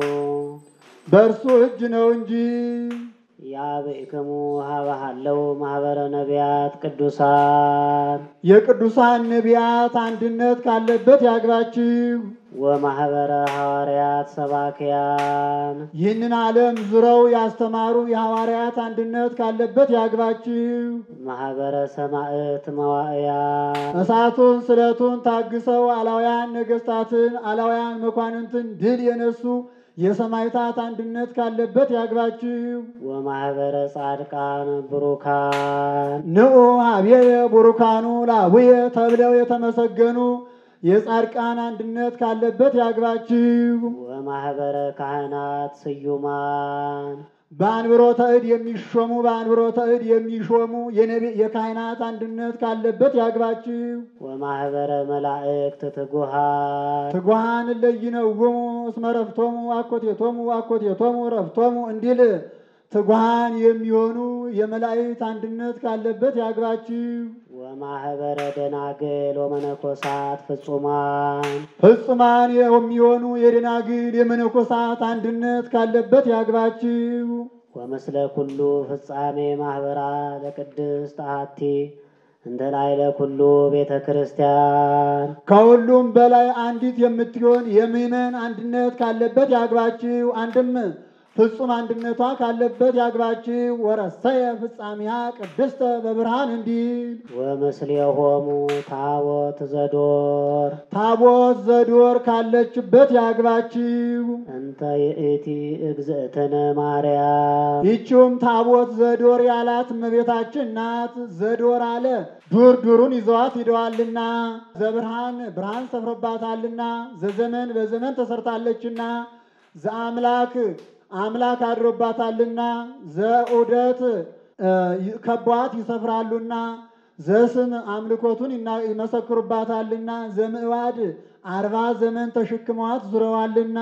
በእርሱ እጅ ነው እንጂ ያብእክሙ ሀበ ሀለው ማህበረ ነቢያት ቅዱሳን የቅዱሳን ነቢያት አንድነት ካለበት ያግባችሁ። ወማህበረ ሐዋርያት ሰባክያን ይህንን ዓለም ዙረው ያስተማሩ የሐዋርያት አንድነት ካለበት ያግባችሁ። ማህበረ ሰማዕት መዋዕያን እሳቱን ስለቱን ታግሰው አላውያን ነገሥታትን አላውያን መኳንንትን ድል የነሱ የሰማዕታት አንድነት ካለበት ያግባችሁ። ወማህበረ ጻድቃን ብሩካን ንዑ አብየ ቡሩካኑ ላቡየ ተብለው የተመሰገኑ የጻድቃን አንድነት ካለበት ያግባችሁ። ወማህበረ ካህናት ስዩማን በአንብሮተ እድ የሚሾሙ በአንብሮተ እድ የሚሾሙ የነቢ- የካህናት አንድነት ካለበት ያግባችሁ። ወማህበረ መላእክት ትጉሃን ትጉሃን ለይነውሙ እስመ ረፍቶሙ አኮቴቶሙ አኮቴቶሙ ረፍቶሙ እንዲል ትጉሃን የሚሆኑ የመላእክት አንድነት ካለበት ያግባችሁ። ወማህበረ ደናግል ወመነኮሳት ፍጹማን ፍጹማን የሚሆኑ የደናግል የመነኮሳት አንድነት ካለበት ያግባችሁ። ወምስለ ኩሉ ፍጻሜ ማህበራ ለቅድስት አሐቲ እንተ ላዕለ ኩሉ ቤተ ክርስቲያን ከሁሉም በላይ አንዲት የምትሆን የምእመን አንድነት ካለበት ያግባችሁ። አንድም ፍጹም አንድነቷ ካለበት ያግባችሁ። ወረሰየ ፍጻሜያ ቅድስተ በብርሃን እንዲል ወምስሌሆሙ ታቦት ዘዶር ታቦት ዘዶር ካለችበት ያግባችሁ። እንተ ይእቲ እግዝእትነ ማርያም ይቺውም ታቦት ዘዶር ያላት እመቤታችን ናት። ዘዶር አለ ዱር ዱሩን ይዘዋት ሂደዋልና፣ ዘብርሃን ብርሃን ሰፍሮባታልና፣ ዘዘመን በዘመን ተሰርታለችና፣ ዘአምላክ አምላክ አድሮባታልና፣ ዘዑደት እ ከቧት ይሰፍራሉና፣ ዘስም አምልኮቱን ይና- ይመሰክሩባታልና፣ ዘምዕዋድ አርባ ዘመን ተሸክመዋት ዙረዋልና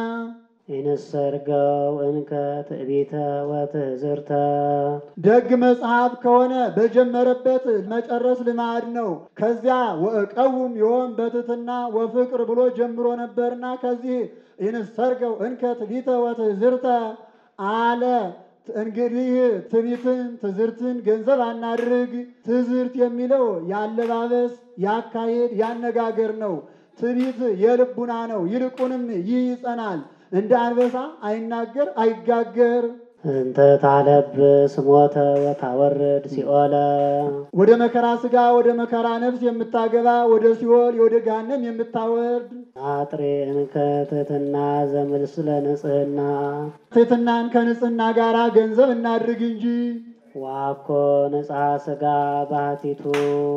ይንሰርገው እንከ ትዕቢተ ወትሕዝርተ ደግ መጽሐፍ ከሆነ በጀመረበት መጨረስ ልማድ ነው። ከዚያ ወእቀውም ዮም በትሕትና ወፍቅር ብሎ ጀምሮ ነበርና ከዚህ ይንሰርገው እንከ ትዕቢተ ወትሕዝርተ አለ። እንግዲህ ትዕቢትን ትዝርትን ገንዘብ አናድርግ። ትዝርት የሚለው የአለባበስ፣ የአካሄድ፣ ያነጋገር ነው። ትዕቢት የልቡና ነው። ይልቁንም ይህ ይጸናል፣ እንደ አንበሳ አይናገር አይጋገር። እንተ ታለብስ ሞተ ወታወርድ ሲኦለ ወደ መከራ ስጋ ወደ መከራ ነፍስ የምታገባ ወደ ሲኦል ወደ ገሃነም የምታወርድ አጥሬ እንከ ትሕትና ዘምስለ ንጽሕና ትሕትናን ከንጽህና ጋር ገንዘብ እናድርግ እንጂ ዋኮ ንጽሐ ሥጋ ባህቲቱ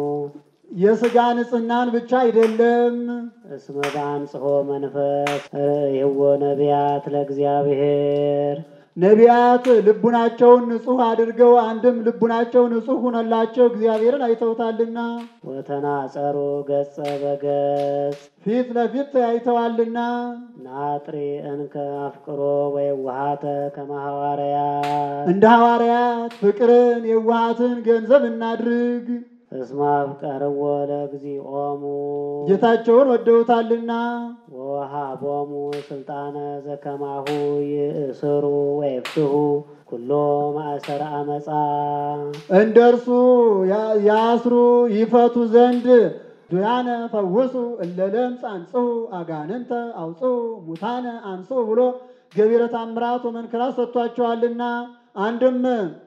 የስጋ ንጽህናን ብቻ አይደለም። እስመ በአንጽሖ መንፈስ ርእይዎ ነቢያት ለእግዚአብሔር ነቢያት ልቡናቸውን ንጹሕ አድርገው አንድም ልቡናቸው ንጹሕ ሆነላቸው እግዚአብሔርን አይተውታልና ወተናጸሩ ገጸ በገጽ ፊት ለፊት ተያይተዋልና ናጥሪ እንከ አፍቅሮ ወየዋሃተ ከመ ሐዋርያት እንደ ሐዋርያት ፍቅርን የዋሃትን ገንዘብ እናድርግ። እስመ አፍቀርዎ ለግዚኦሙ ጌታቸውን ወደውታልና ወወሃቦሙ ስልጣነ ዘከማሁ ይእስሩ ወይፍትሁ ኩሎ ማእሰረ አመፃ እንደ እርሱ ያ- ያስሩ ይፈቱ ዘንድ ዱያነ ፈውሱ እለ ለምጽ አንጽሑ አጋንንተ አውጽሑ ሙታነ አንጽሑ ብሎ ገቢረ ተአምራት ወመንክራት ሰጥቷቸዋልና አንድም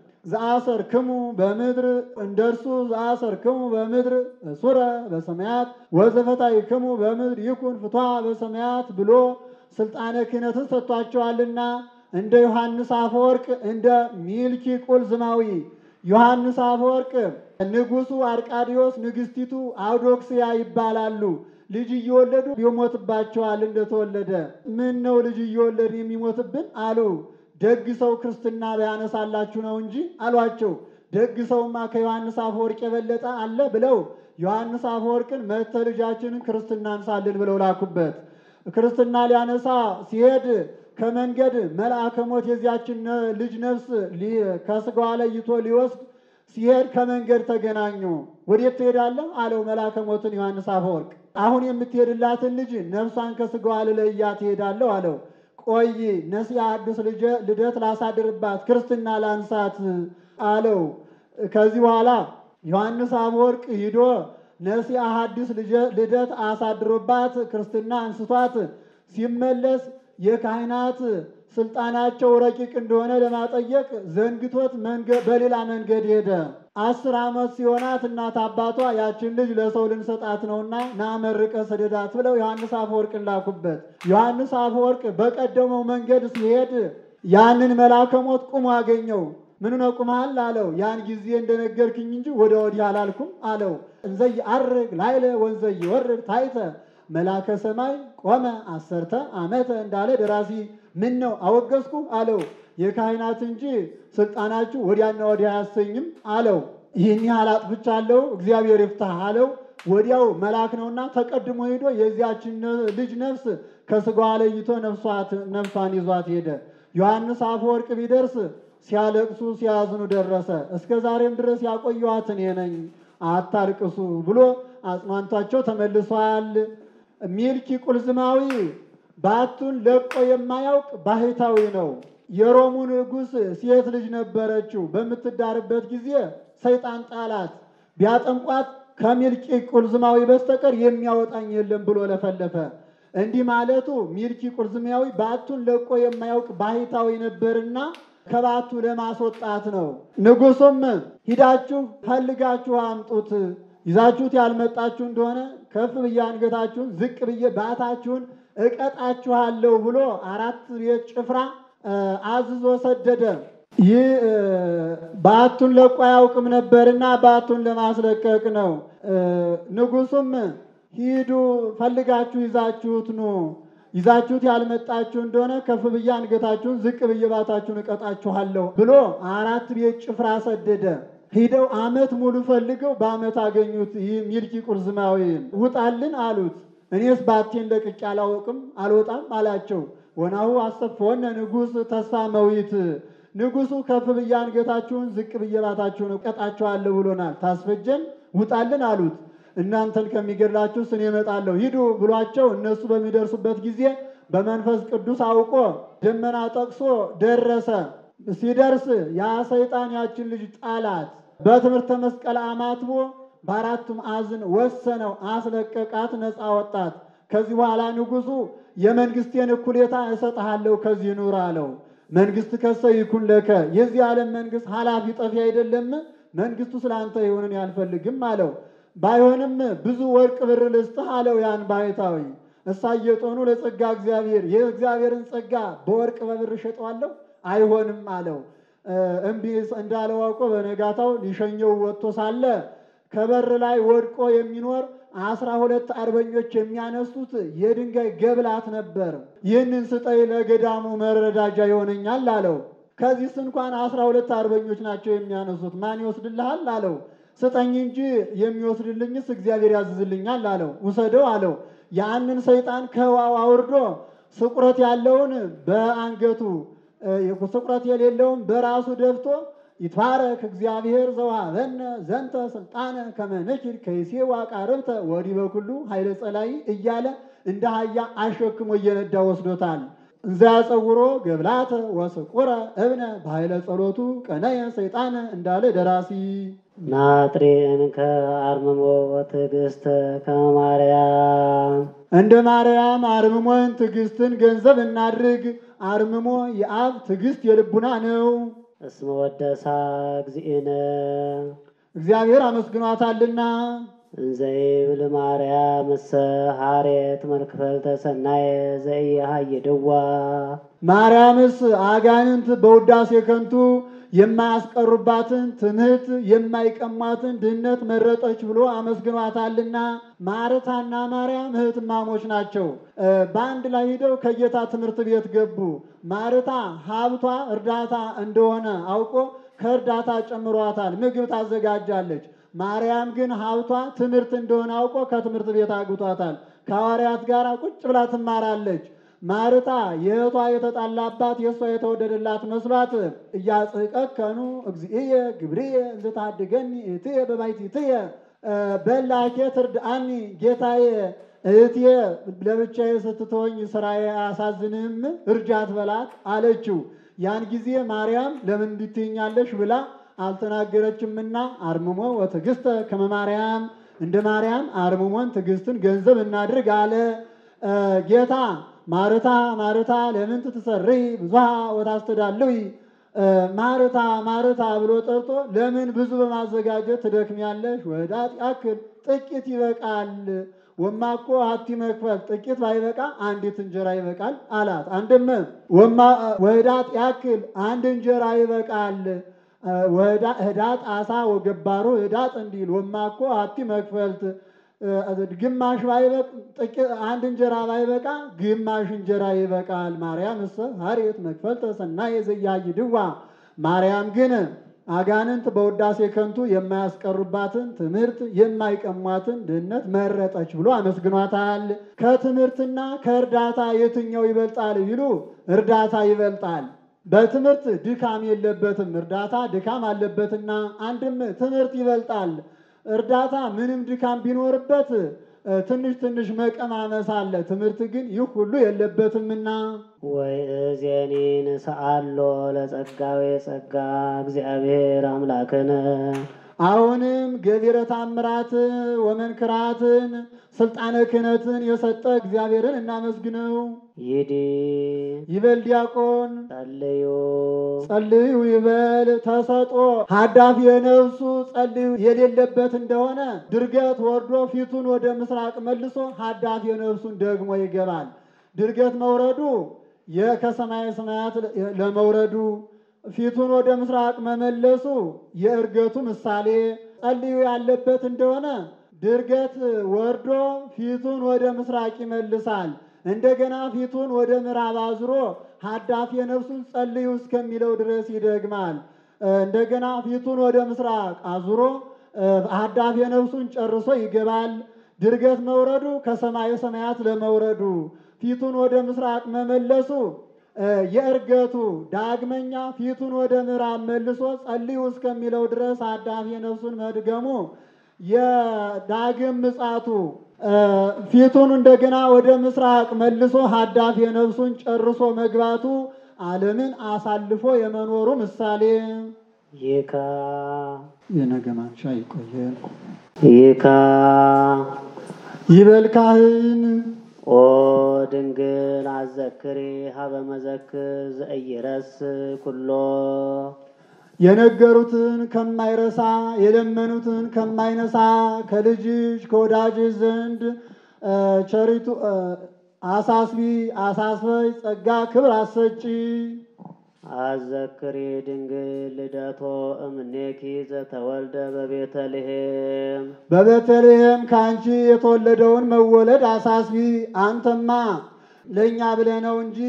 ዘአሰርክሙ በምድር እንደ እርሱ ዘአሰርክሙ በምድር እሱረ በሰማያት ወዘፈታይክሙ በምድር ይኩን ፍትሐ በሰማያት ብሎ ስልጣነ ክህነትን ሰጥቷቸዋልና እንደ ዮሐንስ አፈወርቅ እንደ ሚልኪ ቁልዝማዊ ዮሐንስ አፈወርቅ ንጉሱ አርቃዲዮስ ንግስቲቱ አውዶክስያ ይባላሉ። ልጅ እየወለዱ ይሞትባቸዋል እንደተወለደ። ምን ነው ልጅ እየወለድን የሚሞትብን አሉ። ደግ ሰው ክርስትና ቢያነሳላችሁ ነው እንጂ አሏቸው። ደግ ሰውማ ከዮሐንስ አፈወርቅ የበለጠ አለ ብለው ዮሐንስ አፈወርቅን መተ ልጃችንን ክርስትና አንሳልን ብለው ላኩበት። ክርስትና ሊያነሳ ሲሄድ ከመንገድ መልአከ ሞት የዚያችን ነ- ልጅ ነፍስ ሊ- ከስጋዋ ለይቶ ሊወስድ ሲሄድ ከመንገድ ተገናኙ። ወዴት ትሄዳለህ አለው መልአከ ሞትን ዮሐንስ አፈወርቅ። አሁን የምትሄድላትን ልጅ ነፍሷን ከስጋዋ ልለያ ትሄዳለሁ አለው። ቆይ ነሲያ አዲስ ልጀ- ልደት ላሳድርባት ክርስትና ላንሳት አለው። ከዚህ በኋላ ዮሐንስ አፈወርቅ ሂዶ ነሲያ ሐዲስ ልጀ- ልደት አሳድሮባት ክርስትና አንስቷት ሲመለስ የካህናት ስልጣናቸው ረቂቅ እንደሆነ ለማጠየቅ ዘንግቶት መንገ- በሌላ መንገድ ሄደ። አስር ዓመት ሲሆናት እናት አባቷ ያችን ልጅ ለሰው ልንሰጣት ነውና ና መርቀ ስደዳት ብለው ዮሐንስ አፈወርቅን ላኩበት። ዮሐንስ አፈወርቅ በቀደመው መንገድ ሲሄድ ያንን መልአከ ሞት ቁሞ አገኘው። ምን ነው ቁመሃል አለው። ያን ጊዜ እንደነገርክኝ እንጂ ወደ ወዲህ አላልኩም አለው። እንዘይ አርግ ላይለ ወንዘይ ወርድ ታይተ መልአከ ሰማይ ቆመ አሰርተ ዓመተ እንዳለ ደራሲ ምን ነው አወገዝኩ አለው። የካህናት እንጂ ስልጣናችሁ ወዲያና ወዲያ አያሰኝም አለው። ይህን ያህል አጥፍቻለሁ እግዚአብሔር ይፍታህ አለው። ወዲያው መልአክ ነውና ተቀድሞ ሄዶ የዚያችን ነ- ልጅ ነፍስ ከስጋዋ ለይቶ ነፍሷት- ነፍሷን ይዟት ሄደ። ዮሐንስ አፈወርቅ ቢደርስ ሲያለቅሱ ሲያዝኑ ደረሰ። እስከ ዛሬም ድረስ ያቆየኋት እኔ ነኝ አታልቅሱ ብሎ አጽናንቷቸው ተመልሷል። ሚልኪ ቁልዝማዊ ባቱን ለቆ የማያውቅ ባህታዊ ነው። የሮሙ ንጉሥ ሴት ልጅ ነበረችው። በምትዳርበት ጊዜ ሰይጣን ጣላት። ቢያጠምቋት ከሚልኪ ቁልዝማዊ በስተቀር የሚያወጣኝ የለም ብሎ ለፈለፈ። እንዲህ ማለቱ ሚልኪ ቁልዝማዊ ባቱን ለቆ የማያውቅ ባህታዊ ነበርና ከባቱ ለማስወጣት ነው። ንጉሱም ሂዳችሁ ፈልጋችሁ አምጡት፣ ይዛችሁት ያልመጣችሁ እንደሆነ ከፍ ብዬ አንገታችሁን ዝቅ ብዬ ባታችሁን እቀጣችኋለሁ ብሎ አራት ቤት ጭፍራ እ፣ አዝዞ ሰደደ። ይህ እ፣ ባቱን ለቆ አያውቅም ነበርና ባቱን ለማስለቀቅ ነው። እ፣ ንጉሱም ሂዱ ፈልጋችሁ ይዛችሁት ኑ ይዛችሁት ያልመጣችሁ እንደሆነ ከፍ ብዬ አንገታችሁን ዝቅ ብዬ ባታችሁን እቀጣችኋለሁ ብሎ አራት ቤት ጭፍራ ሰደደ። ሂደው ዓመት ሙሉ ፈልገው በዓመት አገኙት። ይህ ሚልኪ ቁልዝማዊን ውጣልን አሉት። እኔስ ባቴን ለቅቄ አላውቅም አልወጣም አላቸው። ወናሁ አሰፈወነ ንጉሥ ተስፋ መዊት ንጉሡ ከፍ ብዬ አንገታችሁን ዝቅ ብዬ ባታችሁን እቀጣችኋለሁ ብሎናል። ታስፈጀን ውጣልን አሉት። እናንተን ከሚገድላችሁ እኔ እመጣለሁ ሂዱ ብሏቸው እነሱ በሚደርሱበት ጊዜ በመንፈስ ቅዱስ አውቆ ደመና ጠቅሶ ደረሰ። ሲደርስ ያ ሰይጣን ያችን ልጅ ጣላት። በትምህርተ መስቀል አማትቦ በአራቱ ማዕዝን ወሰነው፣ አስለቀቃት፣ ነፃ ወጣት። ከዚህ በኋላ ንጉሡ የመንግስቴን እኩሌታ እሰጥሃለሁ ከዚህ ኑር አለው። መንግስት ከሰ ይኩን ለከ የዚህ ዓለም መንግስት ኃላፊ ጠፊ አይደለም፣ መንግስቱ ስለአንተ ይሁንን ያልፈልግም አለው። ባይሆንም ብዙ ወርቅ ብር ልስጥህ አለው ያን ባሕታዊ። እሳየጦኑ ለጸጋ እግዚአብሔር የእግዚአብሔርን ጸጋ በወርቅ በብር እሸጠዋለሁ አይሆንም አለው። እምቢ እንዳለው አውቆ በነጋታው ሊሸኘው ወጥቶ ሳለ ከበር ላይ ወድቆ የሚኖር አስራ ሁለት አርበኞች የሚያነሱት የድንጋይ ገብላት ነበር። ይህንን ስጠይ ለገዳሙ መረዳጃ ይሆነኛል አለው። ከዚህስ እንኳን አስራ ሁለት አርበኞች ናቸው የሚያነሱት፣ ማን ይወስድልሃል አለው። ስጠኝ እንጂ የሚወስድልኝስ እግዚአብሔር ያዝዝልኛል አለው። ውሰደው አለው። ያንን ሰይጣን ከውሃው አውርዶ ስቁረት ያለውን በአንገቱ ስቁረት የሌለውን በራሱ ደፍቶ ይትባረክ እግዚአብሔር ዘውሃበነ ዘንተ ስልጣነ ከመ ንኪድ ከይሴ ዋቃርብተ ወዲህ በኩሉ ኃይለ ጸላይ እያለ እንደ አህያ አሸክሞ እየነዳ ወስዶታል። እንዘ ያጸውሮ ገብላተ ወስቁረ እብነ በኃይለ ጸሎቱ ቀነየ ሰይጣነ እንዳለ ደራሲ ናጥሬን ከአርምሞ ትዕግስት ከማርያም እንደ ማርያም አርምሞን ትዕግስትን ገንዘብ እናድርግ። አርምሞ የአብ ትዕግስት የልቡና ነው። እስመ ወደሳ እግዚእነ እግዚአብሔር አመስግኗታልና እንዘይብል ማርያም እሰ ሐሬት መልክፈልተ ሰናየ ዘኢያሃይድዋ ማርያምስ አጋንንት በውዳሴ ከንቱ የማያስቀሩባትን ትምህርት የማይቀሟትን ድህነት መረጠች ብሎ አመስግኗታልና። ማርታና ማርያም እህትማሞች ናቸው። በአንድ ላይ ሂደው ከጌታ ትምህርት ቤት ገቡ። ማርታ ሀብቷ እርዳታ እንደሆነ አውቆ ከእርዳታ ጨምሯታል፣ ምግብ ታዘጋጃለች። ማርያም ግን ሀብቷ ትምህርት እንደሆነ አውቆ ከትምህርት ቤት አግቷታል። ከሐዋርያት ጋር ቁጭ ብላ ትማራለች። ማርታ የእህቷ የተጣላባት የእሷ የተወደደላት መስሏት እያጽቀከኑ እግዚእየ ግብርየ እንዘታድገኒ እህትየ በባሕቲትየ በላኬ ትርድአኒ ጌታዬ እህቴ ለብቻዬ ስትተወኝ ስራዬ አያሳዝንህም? እርጃት በላት አለችው። ያን ጊዜ ማርያም ለምን እንድትይኛለሽ ብላ አልተናገረችምና አርምሞ ወትዕግስተ ከመ ማርያም እንደ ማርያም አርምሞን ትዕግስትን ገንዘብ እናድርግ አለ ጌታ። ማርታ ማርታ ለምን ትትሰርይ ብዙሃ ወታስተዳልዊ ማርታ ማርታ ብሎ ጠርቶ ለምን ብዙ በማዘጋጀት ትደክሚያለሽ? ወዳት ያክል ጥቂት ይበቃል። ወማኮ ሀቲ መክፈል ጥቂት ባይበቃ አንዲት እንጀራ ይበቃል አላት። አንድም ወማ ወዳት ያክል አንድ እንጀራ ይበቃል። ህዳጥ አሳ ወገባሩ ህዳጥ እንዲል ወማኮ ሀቲ መክፈልት ግማሽ ባይበቃ አንድ እንጀራ ባይበቃ ግማሽ እንጀራ ይበቃል። ማርያም እሰ ሐሬት መክፈልተ ሰናየ ዘኢያሃይድዋ ማርያም ግን አጋንንት በውዳሴ ከንቱ የማያስቀሩባትን ትምህርት የማይቀሟትን ድህነት መረጠች ብሎ አመስግኗታል። ከትምህርትና ከእርዳታ የትኛው ይበልጣል ቢሉ እርዳታ ይበልጣል። በትምህርት ድካም የለበትም፣ እርዳታ ድካም አለበትና አንድም ትምህርት ይበልጣል። እርዳታ ምንም ድካም ቢኖርበት ትንሽ ትንሽ መቀማመስ አለ። ትምህርት ግን ይህ ሁሉ የለበትምና ወይ እዜኒ ንስአሎ ለጸጋዌ ጸጋ እግዚአብሔር አምላክነ አሁንም ገቢረ ታምራትን ወመንክራትን ስልጣነ ክህነትን የሰጠ እግዚአብሔርን እናመስግነው። ይዲ ይበል ዲያቆን ጸልዩ ጸልዩ ይበል ተሰጦ ሀዳፊ የነፍሱ ጸልዩ የሌለበት እንደሆነ ድርገት ወርዶ ፊቱን ወደ ምስራቅ መልሶ ሀዳፊ የነፍሱን ደግሞ ይገባል። ድርገት መውረዱ የከሰማይ ሰማያት ለመውረዱ ፊቱን ወደ ምስራቅ መመለሱ የእርገቱ ምሳሌ። ጸልዩ ያለበት እንደሆነ ድርገት ወርዶ ፊቱን ወደ ምስራቅ ይመልሳል። እንደገና ፊቱን ወደ ምዕራብ አዙሮ ሀዳፊ ነፍሱን ጸልዩ እስከሚለው ድረስ ይደግማል። እንደገና ፊቱን ወደ ምስራቅ አዙሮ ሀዳፊ ነፍሱን ጨርሶ ይገባል። ድርገት መውረዱ ከሰማየ ሰማያት ለመውረዱ ፊቱን ወደ ምስራቅ መመለሱ የእርገቱ ዳግመኛ ፊቱን ወደ ምዕራብ መልሶ ጸልዩ እስከሚለው ድረስ ሀዳፊ ነፍሱን መድገሙ የዳግም ምጻቱ ፊቱን እንደገና ወደ ምስራቅ መልሶ ሀዳፊ ነፍሱን ጨርሶ መግባቱ ዓለምን አሳልፎ የመኖሩ ምሳሌ። ይካ የነገ ማንሻ ይቆየን። ይካ ይበል ካህን ኦ ድንግል አዘክሪ ሀበ መዘክር ዘኢይረስ ኩሎ የነገሩትን ከማይረሳ የለመኑትን ከማይነሳ ከልጅሽ ከወዳጅሽ ዘንድ ቸሪቱ አሳስቢ አሳስበይ ጸጋ ክብር አሰጪ። አዘክሪ ድንግል ልደቶ እምኔኪ ዘተወልደ በቤተልሔም በቤተልሔም ከአንቺ የተወለደውን መወለድ አሳስቢ። አንተማ ለእኛ ብለህ ነው እንጂ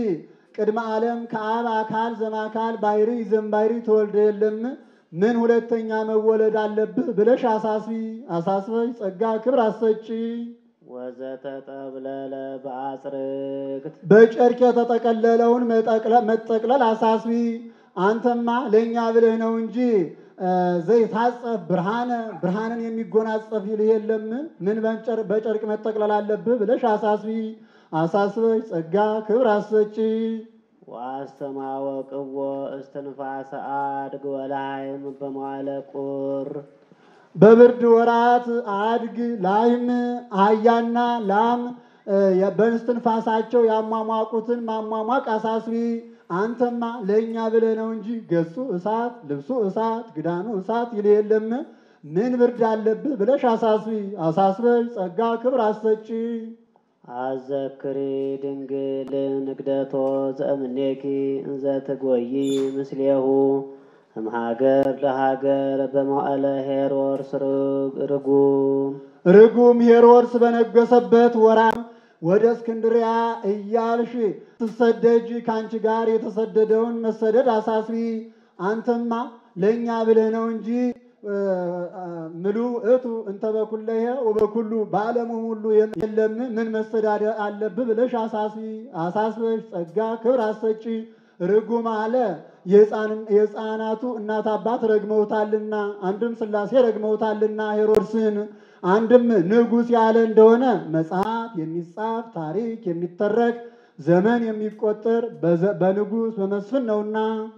ቅድመ ዓለም ከአብ አካል ዘማካል ባሕሪ ዘምባሕሪ ተወልደ የለም ምን ሁለተኛ መወለድ አለብህ ብለሽ አሳስቢ አሳስበሽ ጸጋ ክብር አሰጪ ወዘተጠብለለ በአጽርቅት በጨርቅ የተጠቀለለውን መጠቅለ- መጠቅለል አሳስቢ። አንተማ ለእኛ ብለህ ነው እንጂ እ፣ ዘይታጸፍ ብርሃነ ብርሃንን የሚጎናጸፍ ይልህ የለም ምን በጨር- በጨርቅ መጠቅለል አለብህ ብለሽ አሳስቢ አሳስበሽ ጸጋ ክብር አሰጪ። ወአስተማወቅዎ እስትንፋሰ አድግ ወላይም በመዋለ ቁር በብርድ ወራት አድግ ላይም አህያና ላም እ፣ በእስትንፋሳቸው ያሟሟቁትን ማሟሟቅ አሳስቢ። አንተማ ለእኛ ብለህ ነው እንጂ ገጹ እሳት ልብሱ እሳት ግዳኑ እሳት ይል የለም ምን ብርድ አለብህ ብለሽ አሳስቢ አሳስበሽ ጸጋ ክብር አሰጪ። አዘክሪ ድንግል ንግደቶ ዘእምኔኪ እንዘ ትጎይ ምስሌሁ እምሃገር ለሃገር በመዋዕለ ሄሮድስ ርጉም ርጉም ሄሮድስ በነገሰበት ወራት ወደ እስክንድሪያ እያልሽ ትሰደጅ ከአንቺ ጋር የተሰደደውን መሰደድ አሳስቢ። አንተማ ለእኛ ብለህ ነው እንጂ እ፣ እ፣ ምሉ እቱ እንተ በኩለሄ ወበኩሉ በዓለሙ ሁሉ የለም ምን መሰዳደ አለብህ ብለሽ አሳስቢ አሳስበሽ ጸጋ ክብር አሰጪ። ርጉም አለ የሕፃን- የሕፃናቱ እናት አባት ረግመውታልና፣ አንድም ሥላሴ ረግመውታልና ሄሮድስን አንድም ንጉሥ ያለ እንደሆነ መጽሐፍ የሚጻፍ ታሪክ የሚተረክ ዘመን የሚቆጠር በዘ- በንጉሥ በመስፍን ነውና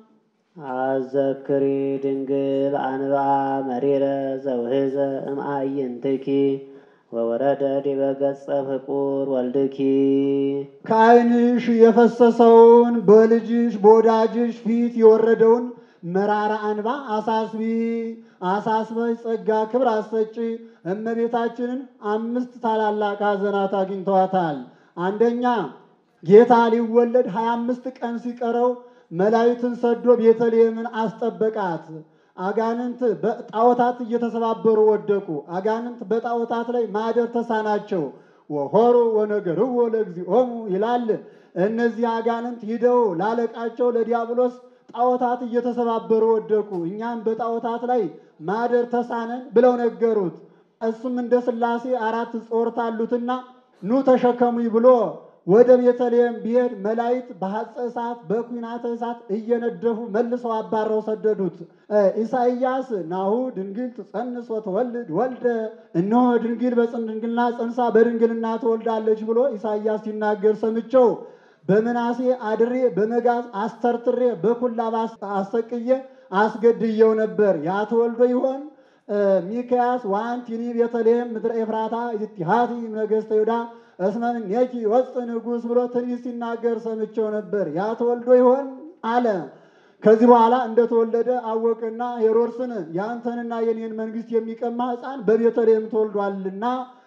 አዘክሪ ድንግል አንብአ መሪረ ዘውህዘ እምአይንትኪ ወወረደ ዲበ ገጸ ፍቁር ወልድኪ ከዓይንሽ የፈሰሰውን በልጅሽ በወዳጅሽ ፊት የወረደውን መራራ አንባ አሳስቢ አሳስበሽ ጸጋ ክብር አሰጪ። እመቤታችንን አምስት ታላላቅ ሐዘናት አግኝተዋታል። አንደኛ ጌታ ሊወለድ ሀያ አምስት ቀን ሲቀረው መላእክትን ሰዶ ቤተልሔምን አስጠበቃት። አጋንንት በጣዖታት እየተሰባበሩ ወደቁ። አጋንንት በጣዖታት ላይ ማደር ተሳናቸው። ወሆሩ ወነገርዎ ለእግዚኦሙ ይላል። እነዚህ አጋንንት ሂደው ላለቃቸው ለዲያብሎስ ጣዖታት እየተሰባበሩ ወደቁ። እኛም በጣዖታት ላይ ማደር ተሳነን ብለው ነገሩት። እሱም እንደ ሥላሴ አራት ጾርት አሉትና ኑ ተሸከሙኝ ብሎ ወደ ቤተልሔም ቢሄድ መላእክት በሐፀ እሳት በኩናተ እሳት እየነደፉ መልሰው አባረው ሰደዱት። እ ኢሳይያስ ናሁ ድንግል ትጸንስ ወትወልድ ወልደ፣ እነሆ ድንግል በድንግልና ጸንሳ በድንግልና ትወልዳለች ብሎ ኢሳይያስ ሲናገር ሰምቸው በምናሴ አድሬ በመጋዝ አስተርትሬ በኩላብ አሰቅዬ አስገድየው ነበር። ያ ተወልዶ ይሆን? ሚክያስ ዋንቲኒ ቤተልሔም ምድረ ኤፍራታ ኢትሃቲ ነገሥተ ይሁዳ እስመ እምኔኪ ይወፅእ ንጉሥ ብሎ ትንቢት ሲናገር ሰምቸው ነበር። ያ ተወልዶ ይሆን አለ። ከዚህ በኋላ እንደተወለደ አወቅና ሄሮድስን የአንተንና የኔን መንግስት የሚቀማ ሕፃን በቤተልሔም ተወልዷልና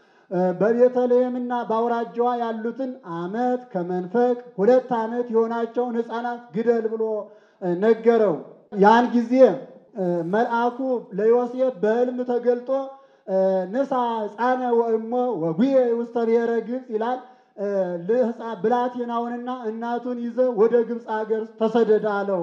በቤተልሔምና በአውራጃዋ ያሉትን ዓመት ከመንፈቅ ሁለት ዓመት የሆናቸውን ሕፃናት ግደል ብሎ ነገረው። ያን ጊዜ መልአኩ ለዮሴፍ በሕልም ተገልጦ ንሳ ሕፃነ ወእሞ ወጉየ ውስተ ብሔረ ግብፅ ይላል። ብላቴናውንና እናቱን ይዘ ወደ ግብፅ ሀገር ተሰደድ አለው።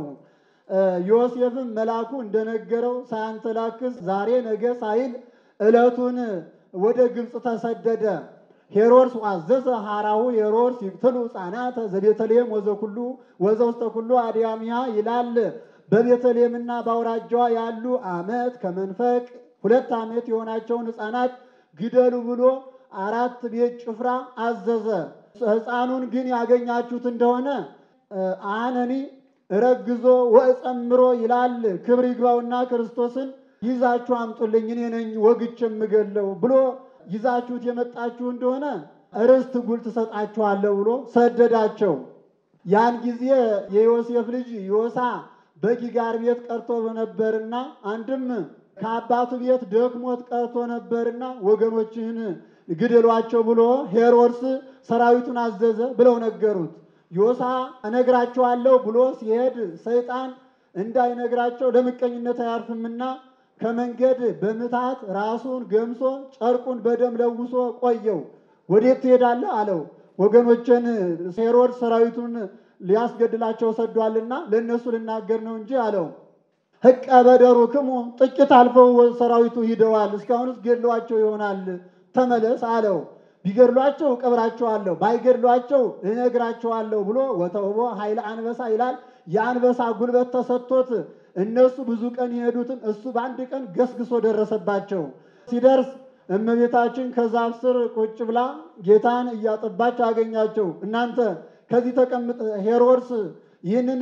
ዮሴፍም መልአኩ እንደነገረው ሳያንተላክስ ዛሬ ነገ ሳይል ዕለቱን ወደ ግብፅ ተሰደደ። ሄሮድስ አዘዘ ሐራሁ ሄሮድስ ይቅትሉ ሕፃናተ ዘቤተልሔም ወዘኩሉ ወዘውስተ ኩሉ አድያሚያ ይላል። በቤተልሔምና በአውራጃዋ ያሉ ዓመት ከመንፈቅ ሁለት ዓመት የሆናቸውን ሕፃናት ግደሉ ብሎ አራት ቤት ጭፍራ አዘዘ። ሕፃኑን ግን ያገኛችሁት እንደሆነ አነኒ ረግዞ ወእጸምሮ ይላል። ክብር ይግባውና ክርስቶስን ይዛችሁ አምጡልኝ እኔ ነኝ ወግቼ የምገለው ብሎ ይዛችሁት የመጣችሁ እንደሆነ ርስት ጉል ትሰጣችኋለሁ ብሎ ሰደዳቸው። ያን ጊዜ የዮሴፍ ልጅ ዮሳ በጊጋር ቤት ቀርቶ ነበርና አንድም ከአባቱ ቤት ደክሞት ቀርቶ ነበርና ወገኖችህን ግደሏቸው ብሎ ሄሮድስ ሰራዊቱን አዘዘ ብለው ነገሩት። ዮሳ እነግራቸዋለሁ ብሎ ሲሄድ ሰይጣን እንዳይነግራቸው ለምቀኝነት አያርፍምና ከመንገድ በምታት ራሱን ገምሶ ጨርቁን በደም ለውሶ ቆየው። ወዴት ትሄዳለህ አለው። ወገኖችን ሄሮድስ ሰራዊቱን ሊያስገድላቸው ሰዷልና ለእነሱ ልናገር ነው እንጂ አለው። ህቀ በደሩ ክሙ ጥቂት አልፈው ሰራዊቱ ሂደዋል። እስካሁንስ ገድሏቸው ይሆናል። ተመለስ አለው። ቢገድሏቸው እቀብራቸዋለሁ፣ ባይገድሏቸው እነግራቸዋለሁ ብሎ ወተውቦ ኃይለ አንበሳ ይላል። የአንበሳ ጉልበት ተሰጥቶት እነሱ ብዙ ቀን የሄዱትን እሱ በአንድ ቀን ገስግሶ ደረሰባቸው። ሲደርስ እመቤታችን ከዛፍ ስር ቁጭ ብላ ጌታን እያጠባች አገኛቸው። እናንተ ከዚህ ተቀምጥ ሄሮድስ ይህንን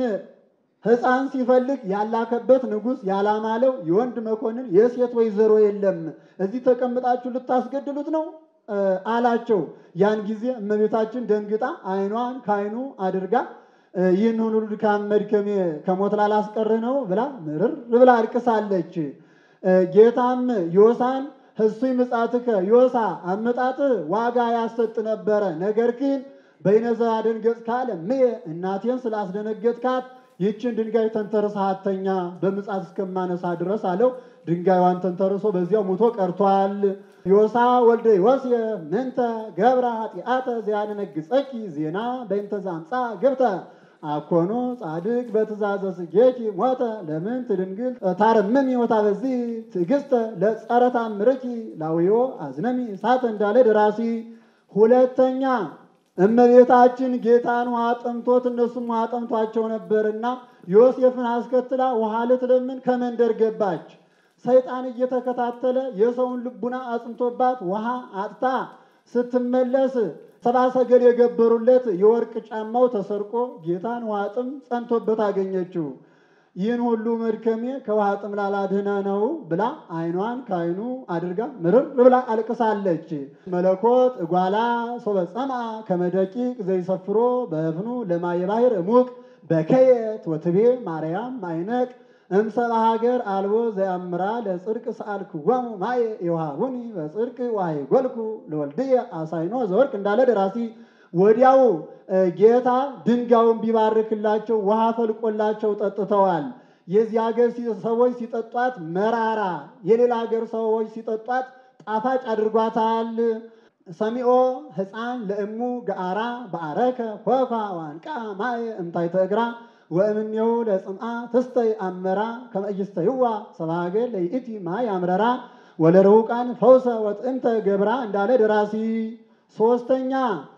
ሕፃን ሲፈልግ ያላከበት ንጉሥ ያላማለው የወንድ መኮንን የሴት ወይዘሮ የለም፣ እዚህ ተቀምጣችሁ ልታስገድሉት ነው አላቸው። ያን ጊዜ እመቤታችን ደንግጣ ዓይኗን ከዓይኑ አድርጋ ይህን ሁሉ ድካም መድከሜ ከሞት ላላስቀርህ ነው ብላ ምርር ብላ አልቅሳለች። ጌታም ዮሳን ህሱይ ምጻትከ ዮሳ አመጣጥህ ዋጋ ያሰጥ ነበረ፣ ነገር ግን በይነዘ አደንገጽ ካለ ምየ እናቴን ስላስደነገጥካት ይህችን ድንጋይ ተንተርሰህ አተኛ በምጻት እስከማነሳ ድረስ አለው። ድንጋይዋን ተንተርሶ በዚያው ሙቶ ቀርቷል። ዮሳ ወልደ ዮሴፍ ምንተ ገብረ ኃጢአተ ዘያደነግጸኪ ዜና በእንተ ዘአምፃ ግብተ አኮኑ ጻድቅ በትእዛዘ ስጌኪ ሞተ ለምን ትድንግል ታረምሚ ወታበዚ ትዕግስተ ለጸረ ታምርኪ ላውዮ አዝነሚ እሳተ እንዳለ ደራሲ። ሁለተኛ እመቤታችን ጌታን ውሃ ጠምቶት እነሱም ውሃ ጠምቷቸው ነበርና ዮሴፍን አስከትላ ውሃ ልትለምን ከመንደር ገባች። ሰይጣን እየተከታተለ የሰውን ልቡና አጽንቶባት ውሃ አጥታ ስትመለስ ሰባ ሰገል የገበሩለት የወርቅ ጫማው ተሰርቆ ጌታን ውሃ ጥም ጸንቶበት አገኘችው። ይህን ሁሉ መድከሜ ከውሃ ጥም ላላድህነ ነው ብላ ዓይኗን ከዓይኑ አድርጋ ምርር ብላ አልቅሳለች። መለኮት እጓላ ሶበ ጸምአ ከመደቂቅ ዘይሰፍሮ በእፍኑ ለማየ ባሕር እሙቅ በከየት ወትቤ ማርያም ማይነቅ እምሰብአ ሀገር አልቦ ዘያምራ ለጽድቅ ሰአልክዎሙ ማየ የውሃቡኒ በጽድቅ ዋይ ጎልኩ ለወልድየ አሳይኖ ዘወርቅ እንዳለ ደራሲ። ወዲያው ጌታ ድንጋዩን ቢባርክላቸው ውሃ ፈልቆላቸው ጠጥተዋል። የዚህ ሀገር ሰዎች ሲጠጧት መራራ፣ የሌላ ሀገር ሰዎች ሲጠጧት ጣፋጭ አድርጓታል። ሰሚኦ ሕፃን ለእሙ ገአራ በአረከ ኮኳ ዋንቃ ማየ እምታይተ እግራ ወእምኔው ለጽምአ ትስተይ አመራ ከመእይስተይዋ ሰባገር ለይእቲ ማይ አምረራ ወለረውቃን ፈውሰ ወጥንተ ገብራ እንዳለ ደራሲ። ሶስተኛ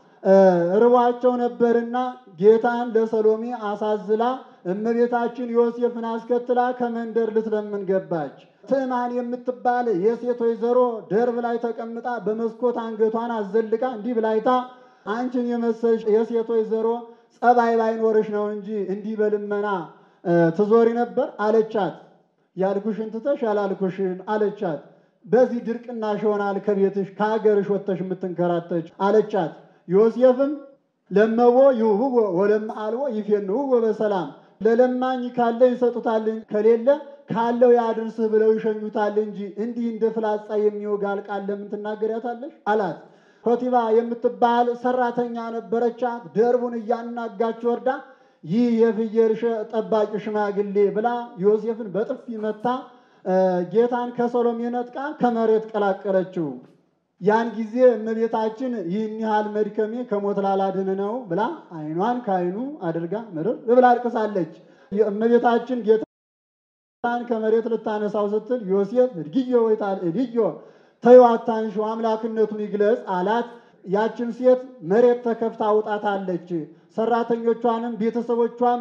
ርቧቸው ነበርና ጌታን ለሰሎሜ አሳዝላ እመቤታችን ዮሴፍን አስከትላ ከመንደር ልትለምን ገባች። ትዕማን የምትባል የሴት ወይዘሮ ደርብ ላይ ተቀምጣ በመስኮት አንገቷን አዘልቃ እንዲህ ብላይታ አንቺን የመሰልሽ የሴት ወይዘሮ ጸባይ ባይኖርሽ ነው እንጂ እንዲህ በልመና ትዞሪ ነበር አለቻት። ያልኩሽን ትተሽ ያላልኩሽን አለቻት። በዚህ ድርቅናሽ ይሆናል ከቤትሽ ከሀገርሽ ወጥተሽ የምትንከራተች አለቻት። ዮሴፍም ለመቦ ይሁብዎ ወለመአልቦ ይፌንውዎ በሰላም ለለማኝ ካለ ይሰጡታል፣ ከሌለ ካለው ያድርስህ ብለው ይሸኙታል እንጂ እንዲህ እንደ ፍላጻ የሚወጋ ቃል ለምን ትናገሪያታለሽ? አላት። ኮቲባ የምትባል ሰራተኛ ነበረቻት። ደርቡን እያናጋች ወርዳ ይህ የፍየል ጠባቂ ሽማግሌ ብላ ዮሴፍን በጥፊ መታ ጌታን ከሰሎሜ ነጥቃ ከመሬት ቀላቀለችው። ያን ጊዜ እመቤታችን ይህን ያህል መድከሜ ከሞት ላላድን ነው ብላ ዓይኗን ከዓይኑ አድርጋ ምርር ብላ አልቅሳለች። እመቤታችን ጌታን ከመሬት ልታነሳው ስትል ዮሴፍ እድግዮ ወይታል እድዮ ተይው አታንሺው አምላክነቱን ይግለጽ አላት። ያችን ሴት መሬት ተከፍታ አውጣታለች። ሰራተኞቿንም ቤተሰቦቿም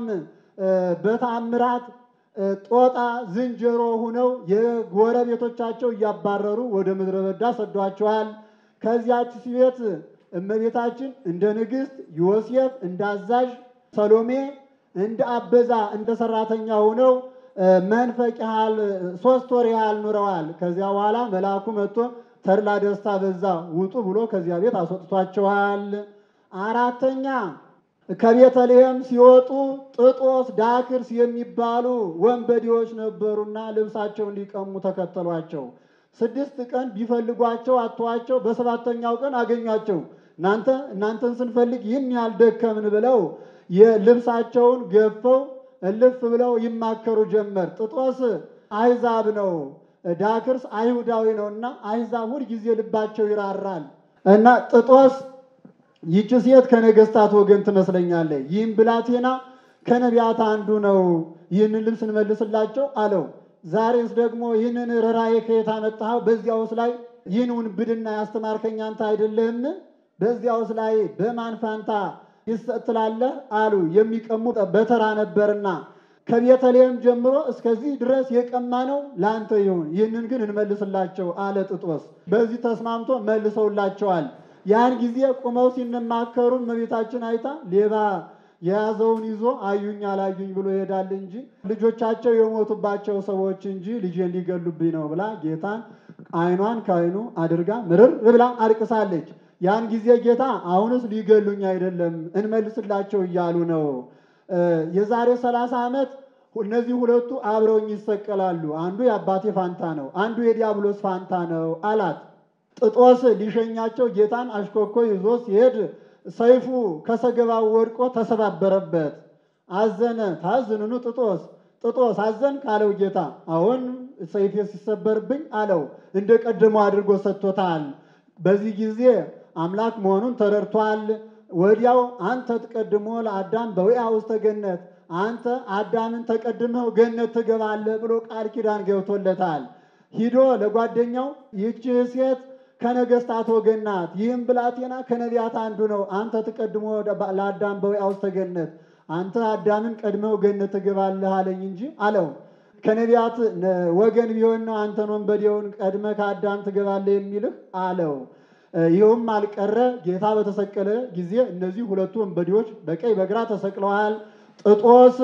በታምራት ጦጣ ዝንጀሮ ሁነው የጎረቤቶቻቸው እያባረሩ ወደ ምድረ በዳ ሰዷቸዋል። ከዚያች ቤት እመቤታችን እንደ ንግሥት፣ ዮሴፍ እንደ አዛዥ፣ ሰሎሜ እንደ አበዛ እንደ ሰራተኛ ሆነው መንፈቅ ያህል ሶስት ወር ያህል ኑረዋል። ከዚያ በኋላ መልአኩ መጥቶ ተድላ ደስታ በዛ ውጡ ብሎ ከዚያ ቤት አስወጥቷቸዋል። አራተኛ ከቤተልሔም ሲወጡ ጥጦስ፣ ዳክርስ የሚባሉ ወንበዴዎች ነበሩና ልብሳቸውን ሊቀሙ ተከተሏቸው። ስድስት ቀን ቢፈልጓቸው አጥተዋቸው በሰባተኛው ቀን አገኟቸው። እናንተ እናንተን ስንፈልግ ይህን ያህል ደከምን ብለው የልብሳቸውን ገፈው እልፍ ብለው ይማከሩ ጀመር። ጥጦስ አይዛብ ነው፣ ዳክርስ አይሁዳዊ ነው እና አይዛብ ሁል ጊዜ ልባቸው ይራራል እና ጥጦስ ይህች ሴት ከነገስታት ወገን ትመስለኛለች። ይህም ብላቴና ከነቢያት አንዱ ነው። ይህንን ልብስ እንመልስላቸው አለው። ዛሬስ ደግሞ ይህንን ርኅራኄ ከየት አመጣኸው? በዚያውስ ላይ ይህን ውንብድና ያስተማርከኝ አንተ አይደለህም? በዚያውስ ላይ በማን ፋንታ ይሰጥ ትላለህ? አሉ። የሚቀሙ በተራ ነበርና ከቤተልሔም ጀምሮ እስከዚህ ድረስ የቀማ ነው ለአንተ ይሁን፣ ይህንን ግን እንመልስላቸው አለ ጥጦስ። በዚህ ተስማምቶ መልሰውላቸዋል። ያን ጊዜ ቁመው ሲነማከሩ እመቤታችን አይታ ሌባ የያዘውን ይዞ አዩኝ አላዩኝ ብሎ ይሄዳል እንጂ ልጆቻቸው የሞቱባቸው ሰዎች እንጂ ልጄን ሊገሉብኝ ነው ብላ ጌታን ዓይኗን ከዓይኑ አድርጋ ምርር ብላ አልቅሳለች። ያን ጊዜ ጌታ አሁንስ ሊገሉኝ አይደለም እንመልስላቸው እያሉ ነው። የዛሬ ሰላሳ ዓመት እነዚህ ሁለቱ አብረውኝ ይሰቀላሉ። አንዱ የአባቴ ፋንታ ነው፣ አንዱ የዲያብሎስ ፋንታ ነው አላት። ጥጦስ ሊሸኛቸው ጌታን አሽኮኮ ይዞ ሲሄድ ሰይፉ ከሰገባው ወድቆ ተሰባበረበት። አዘነ። ታዝንኑ ጥጦስ ጥጦስ አዘን ካለው ጌታ አሁን ሰይፌ ሲሰበርብኝ አለው። እንደ ቀደመው አድርጎ ሰጥቶታል። በዚህ ጊዜ አምላክ መሆኑን ተረድቷል። ወዲያው አንተ ትቀድሞ ለአዳም በውያ ውስተ ገነት፣ አንተ አዳምን ተቀድመው ገነት ትገባለህ ብሎ ቃል ኪዳን ገብቶለታል። ሂዶ ለጓደኛው ይህች ሴት ከነገስታት ወገን ናት፣ ይህም ብላቴና ከነቢያት አንዱ ነው። አንተ ትቀድሞ ለአዳም በውያ ውስተ ገነት፣ አንተ አዳምን ቀድመው ገነት ትገባለህ አለኝ እንጂ አለው። ከነቢያት ወገን ቢሆን ነው አንተን ወንበዴውን ቀድመ ከአዳም ትገባለህ የሚልህ አለው። ይኸውም አልቀረ ጌታ በተሰቀለ ጊዜ እነዚህ ሁለቱ ወንበዴዎች በቀኝ በግራ ተሰቅለዋል። ጥጦስ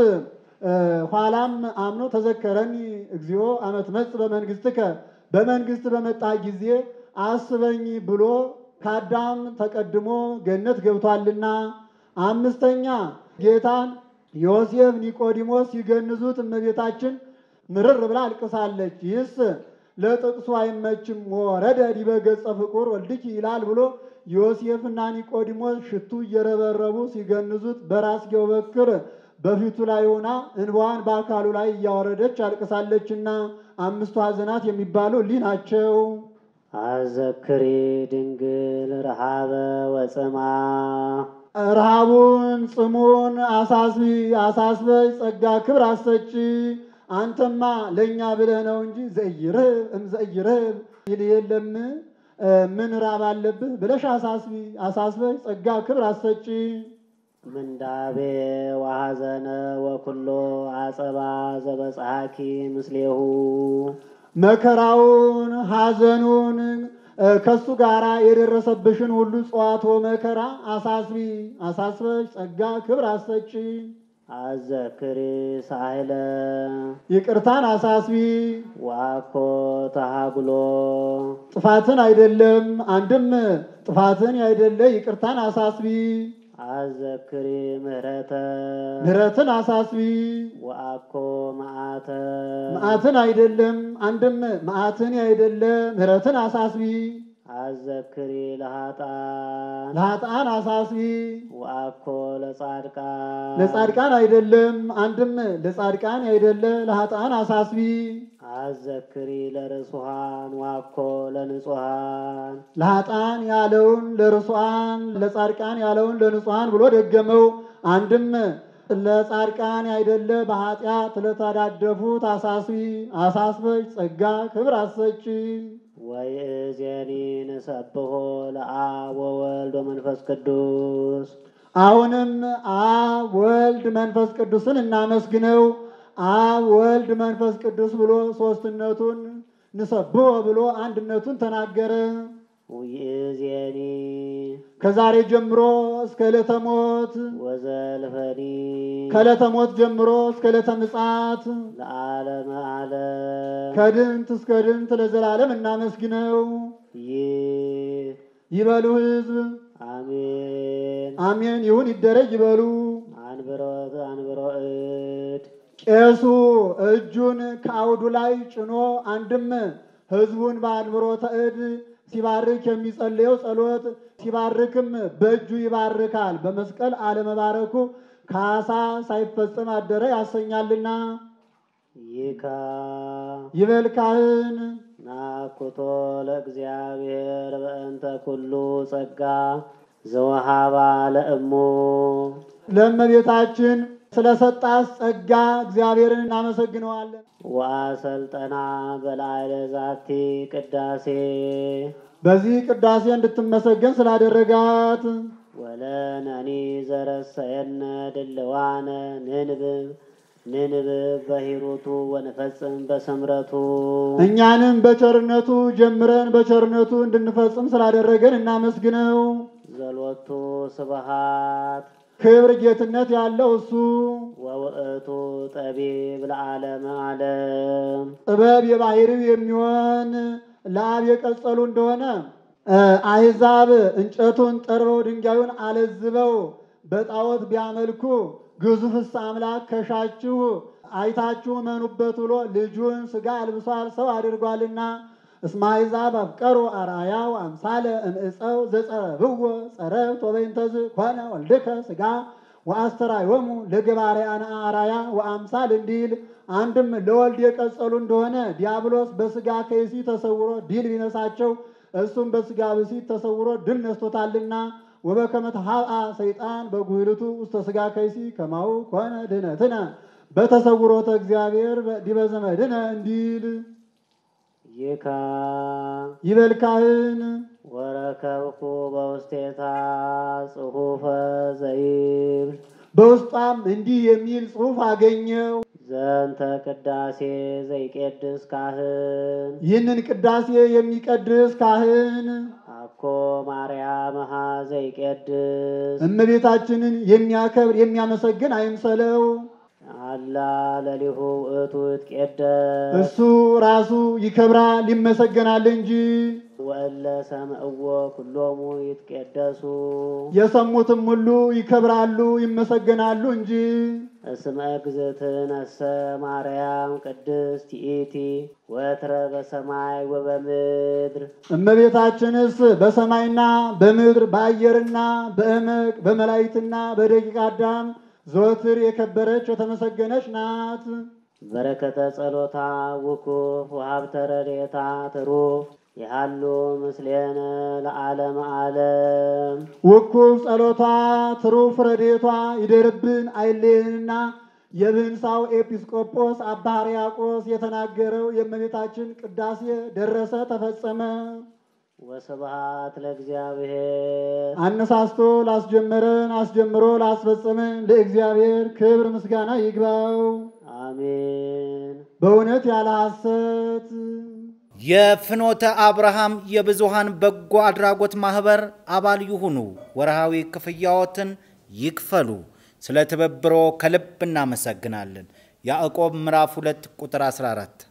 ኋላም አምኖ ተዘከረኒ እግዚኦ አመት መጽ በመንግስትከ በመንግስት በመጣ ጊዜ አስበኝ ብሎ ከአዳም ተቀድሞ ገነት ገብቷልና። አምስተኛ ጌታን ዮሴፍ፣ ኒቆዲሞስ ሲገንዙት እመቤታችን ምርር ብላ አልቅሳለች። ይህስ ለጥቅሱ አይመችም። ወረደ ዲበ ገጸ ፍቁር ወልድኪ ይላል ብሎ ዮሴፍና ኒቆዲሞስ ሽቱ እየረበረቡ ሲገንዙት በራስጌው በክር በፊቱ ላይ ሆና እንባዋን በአካሉ ላይ እያወረደች አልቅሳለችና አምስቱ ሐዘናት የሚባሉ እሊህ ናቸው። አዘክሪ ድንግል ረሃበ ወጽማ ረሃቡን ጽሙን አሳስቢ አሳስበች ጸጋ ክብር አሰጪ አንተማ ለእኛ ብለህ ነው እንጂ ዘይርህ እምዘይርህ ይል የለም ምን ራብ አለብህ ብለሽ አሳስቢ አሳስበሽ ጸጋ ክብር አሰጪ ምንዳቤ ወሐዘነ ወኩሎ አጸባ ዘበጽሐኪ ምስሌሁ መከራውን ሐዘኑን ከሱ ጋር የደረሰብሽን ሁሉ ጽዋቶ መከራ አሳስቢ አሳስበሽ ጸጋ ክብር አሰጪ አዘክሪ ሳህለ ይቅርታን አሳስቢ ዋኮ ተሃጉሎ ጥፋትን አይደለም አንድም ጥፋትን ያይደለ ይቅርታን አሳስቢ አዘክሪ ምህረተ ምሕረትን አሳስቢ ወአኮ መዓተ መዓትን አይደለም አንድም መዓትን ያይደለ ምሕረትን አሳስቢ አዘክሪ ለሃጣን ለኃጥአን አሳስቢ ወአኮ ለጻድቃን ለጻድቃን አይደለም አንድም ለጻድቃን ያይደለ ለኃጥአን አሳስቢ አዘክሪ ለርሱሃን ዋኮ ለንጹሃን ለኃጥአን ያለውን ለርሱዓን ለጻድቃን ያለውን ለንጹሐን ብሎ ደገመው። አንድም ለጻድቃን ያይደለ በኃጢአት ለተዳደፉት አሳስቢ አሳስበች ጸጋ ክብር አሰጪ ወይእዜኒ ንሰብሖ ለአብ ወወልድ ወመንፈስ ቅዱስ አሁንም አብ ወልድ መንፈስ ቅዱስን እናመስግነው። አብ ወልድ መንፈስ ቅዱስ ብሎ ሶስትነቱን ንሰብሖ ብሎ አንድነቱን ተናገረ። ውይእዜኒ ከዛሬ ጀምሮ እስከ ዕለተ ሞት ወዘልፈኒ ከዕለተ ሞት ጀምሮ እስከ ዕለተ ምጽአት ለዓለመ ዓለም ከድንት እስከ ድንት ለዘላለም እናመስግነው። ይህ ይበሉ ሕዝብ አሜን አሜን ይሁን ይደረግ ይበሉ። አንብሮት አንብሮ እድ ቄሱ እጁን ከአውዱ ላይ ጭኖ አንድም ሕዝቡን በአንብሮተ እድ ሲባርክ የሚጸልየው ጸሎት ሲባርክም በእጁ ይባርካል። በመስቀል አለመባረኩ ካሳ ሳይፈጸም አደረ ያሰኛልና ይካ ይበል ካህን ናኩቶ ለእግዚአብሔር በእንተ ኩሉ ጸጋ ዘወሃባ ለእሙ ለእመቤታችን ስለሰጣት ጸጋ እግዚአብሔርን እናመሰግነዋለን። ወአሰልጠና በላዕለ ዛቲ ቅዳሴ በዚህ ቅዳሴ እንድትመሰገን ስላደረጋት ወለነኒ ዘረሰየነ ድልዋነ ንንብብ ንንብብ በሂሩቱ ወንፈጽም በስምረቱ እኛንም በቸርነቱ ጀምረን በቸርነቱ እንድንፈጽም ስላደረገን እናመስግነው። ዘሎቱ ስብሃት ክብር ጌትነት ያለው እሱ ወውእቱ ጠቢብ ለዓለመ ዓለም ጥበብ የባህሪው የሚሆን ለአብ የቀጸሉ እንደሆነ እ አሕዛብ እንጨቱን ጠርበው ድንጋዩን አለዝበው በጣዖት ቢያመልኩ ግዙፍስ አምላክ ከሻችሁ አይታችሁ መኑበት ብሎ ልጁን ሥጋ አልብሷል፣ ሰው አድርጓልና። እስመ አሕዛብ አፍቀሩ አርአያው አምሳለ እምዕፀው ዘጸረብዎ ጸረብት ወበይንተዝ ኮነ ወልድከ ሥጋ ወአስተርአዮሙ ለገባርያነ አርአያ ወአምሳል እንዲል አንድም ለወልድ የቀጸሉ እንደሆነ ዲያብሎስ በሥጋ ከይሲ ተሰውሮ ድል ቢነሳቸው እሱም በሥጋ ብሲት ተሰውሮ ድል ነስቶታልና። ወበከመ ተሃብአ ሰይጣን በጉህልቱ ውስተ ሥጋ ከይሲ ከማሁ ኮነ ድኅነትነ በተሰውሮተ እግዚአብሔር ዲበ ዘመድነ እንዲል ይካ ይበል ካህን ወረከብኩ በውስቴታ ጽሑፈ ዘይብል በውስጧም እንዲህ የሚል ጽሑፍ አገኘው። ዘንተ ቅዳሴ ዘይቄድስ ካህን ይህንን ቅዳሴ የሚቀድስ ካህን አኮ ማርያምሃ ዘይቄድስ እመቤታችንን የሚያከብር የሚያመሰግን አይምሰለው። አላ ለሊሁ ውእቱ ይትቄደስ እሱ ራሱ ይከብራል ይመሰገናል እንጂ ወእለ ሰምዕዎ ኩሎሙ ይትቄደሱ የሰሙትም ሁሉ ይከብራሉ ይመሰገናሉ እንጂ እስመ እግዝእትነሰ ማርያም ቅድስት ይእቲ ወትረ በሰማይ ወበምድር እመቤታችንስ በሰማይና በምድር በአየርና በእመቅ በመላእክትና በደቂቀ አዳም ዘወትር የከበረች የተመሰገነች ናት። በረከተ ጸሎታ ውኩፍ ወሀብተ ረድኤታ ትሩፍ የሃሉ ምስሌነ ለዓለመ ዓለም ውኩፍ ጸሎቷ ትሩፍ ረድኤቷ ይደርብን አይለየንና የብህንሳው ኤጲስቆጶስ አባ ሕርያቆስ የተናገረው የእመቤታችን ቅዳሴ ደረሰ፣ ተፈጸመ። ወስብሐት ለእግዚአብሔር አነሳስቶ ላስጀመረን አስጀምሮ ላስፈጸመን ለእግዚአብሔር ክብር ምስጋና ይግባው። አሜን። በእውነት ያለ ሐሰት የፍኖተ አብርሃም የብዙሃን በጎ አድራጎት ማህበር አባል ይሁኑ። ወርሃዊ ክፍያዎትን ይክፈሉ። ስለ ትብብሮ ከልብ እናመሰግናለን። ያዕቆብ ምዕራፍ 2 ቁጥር 14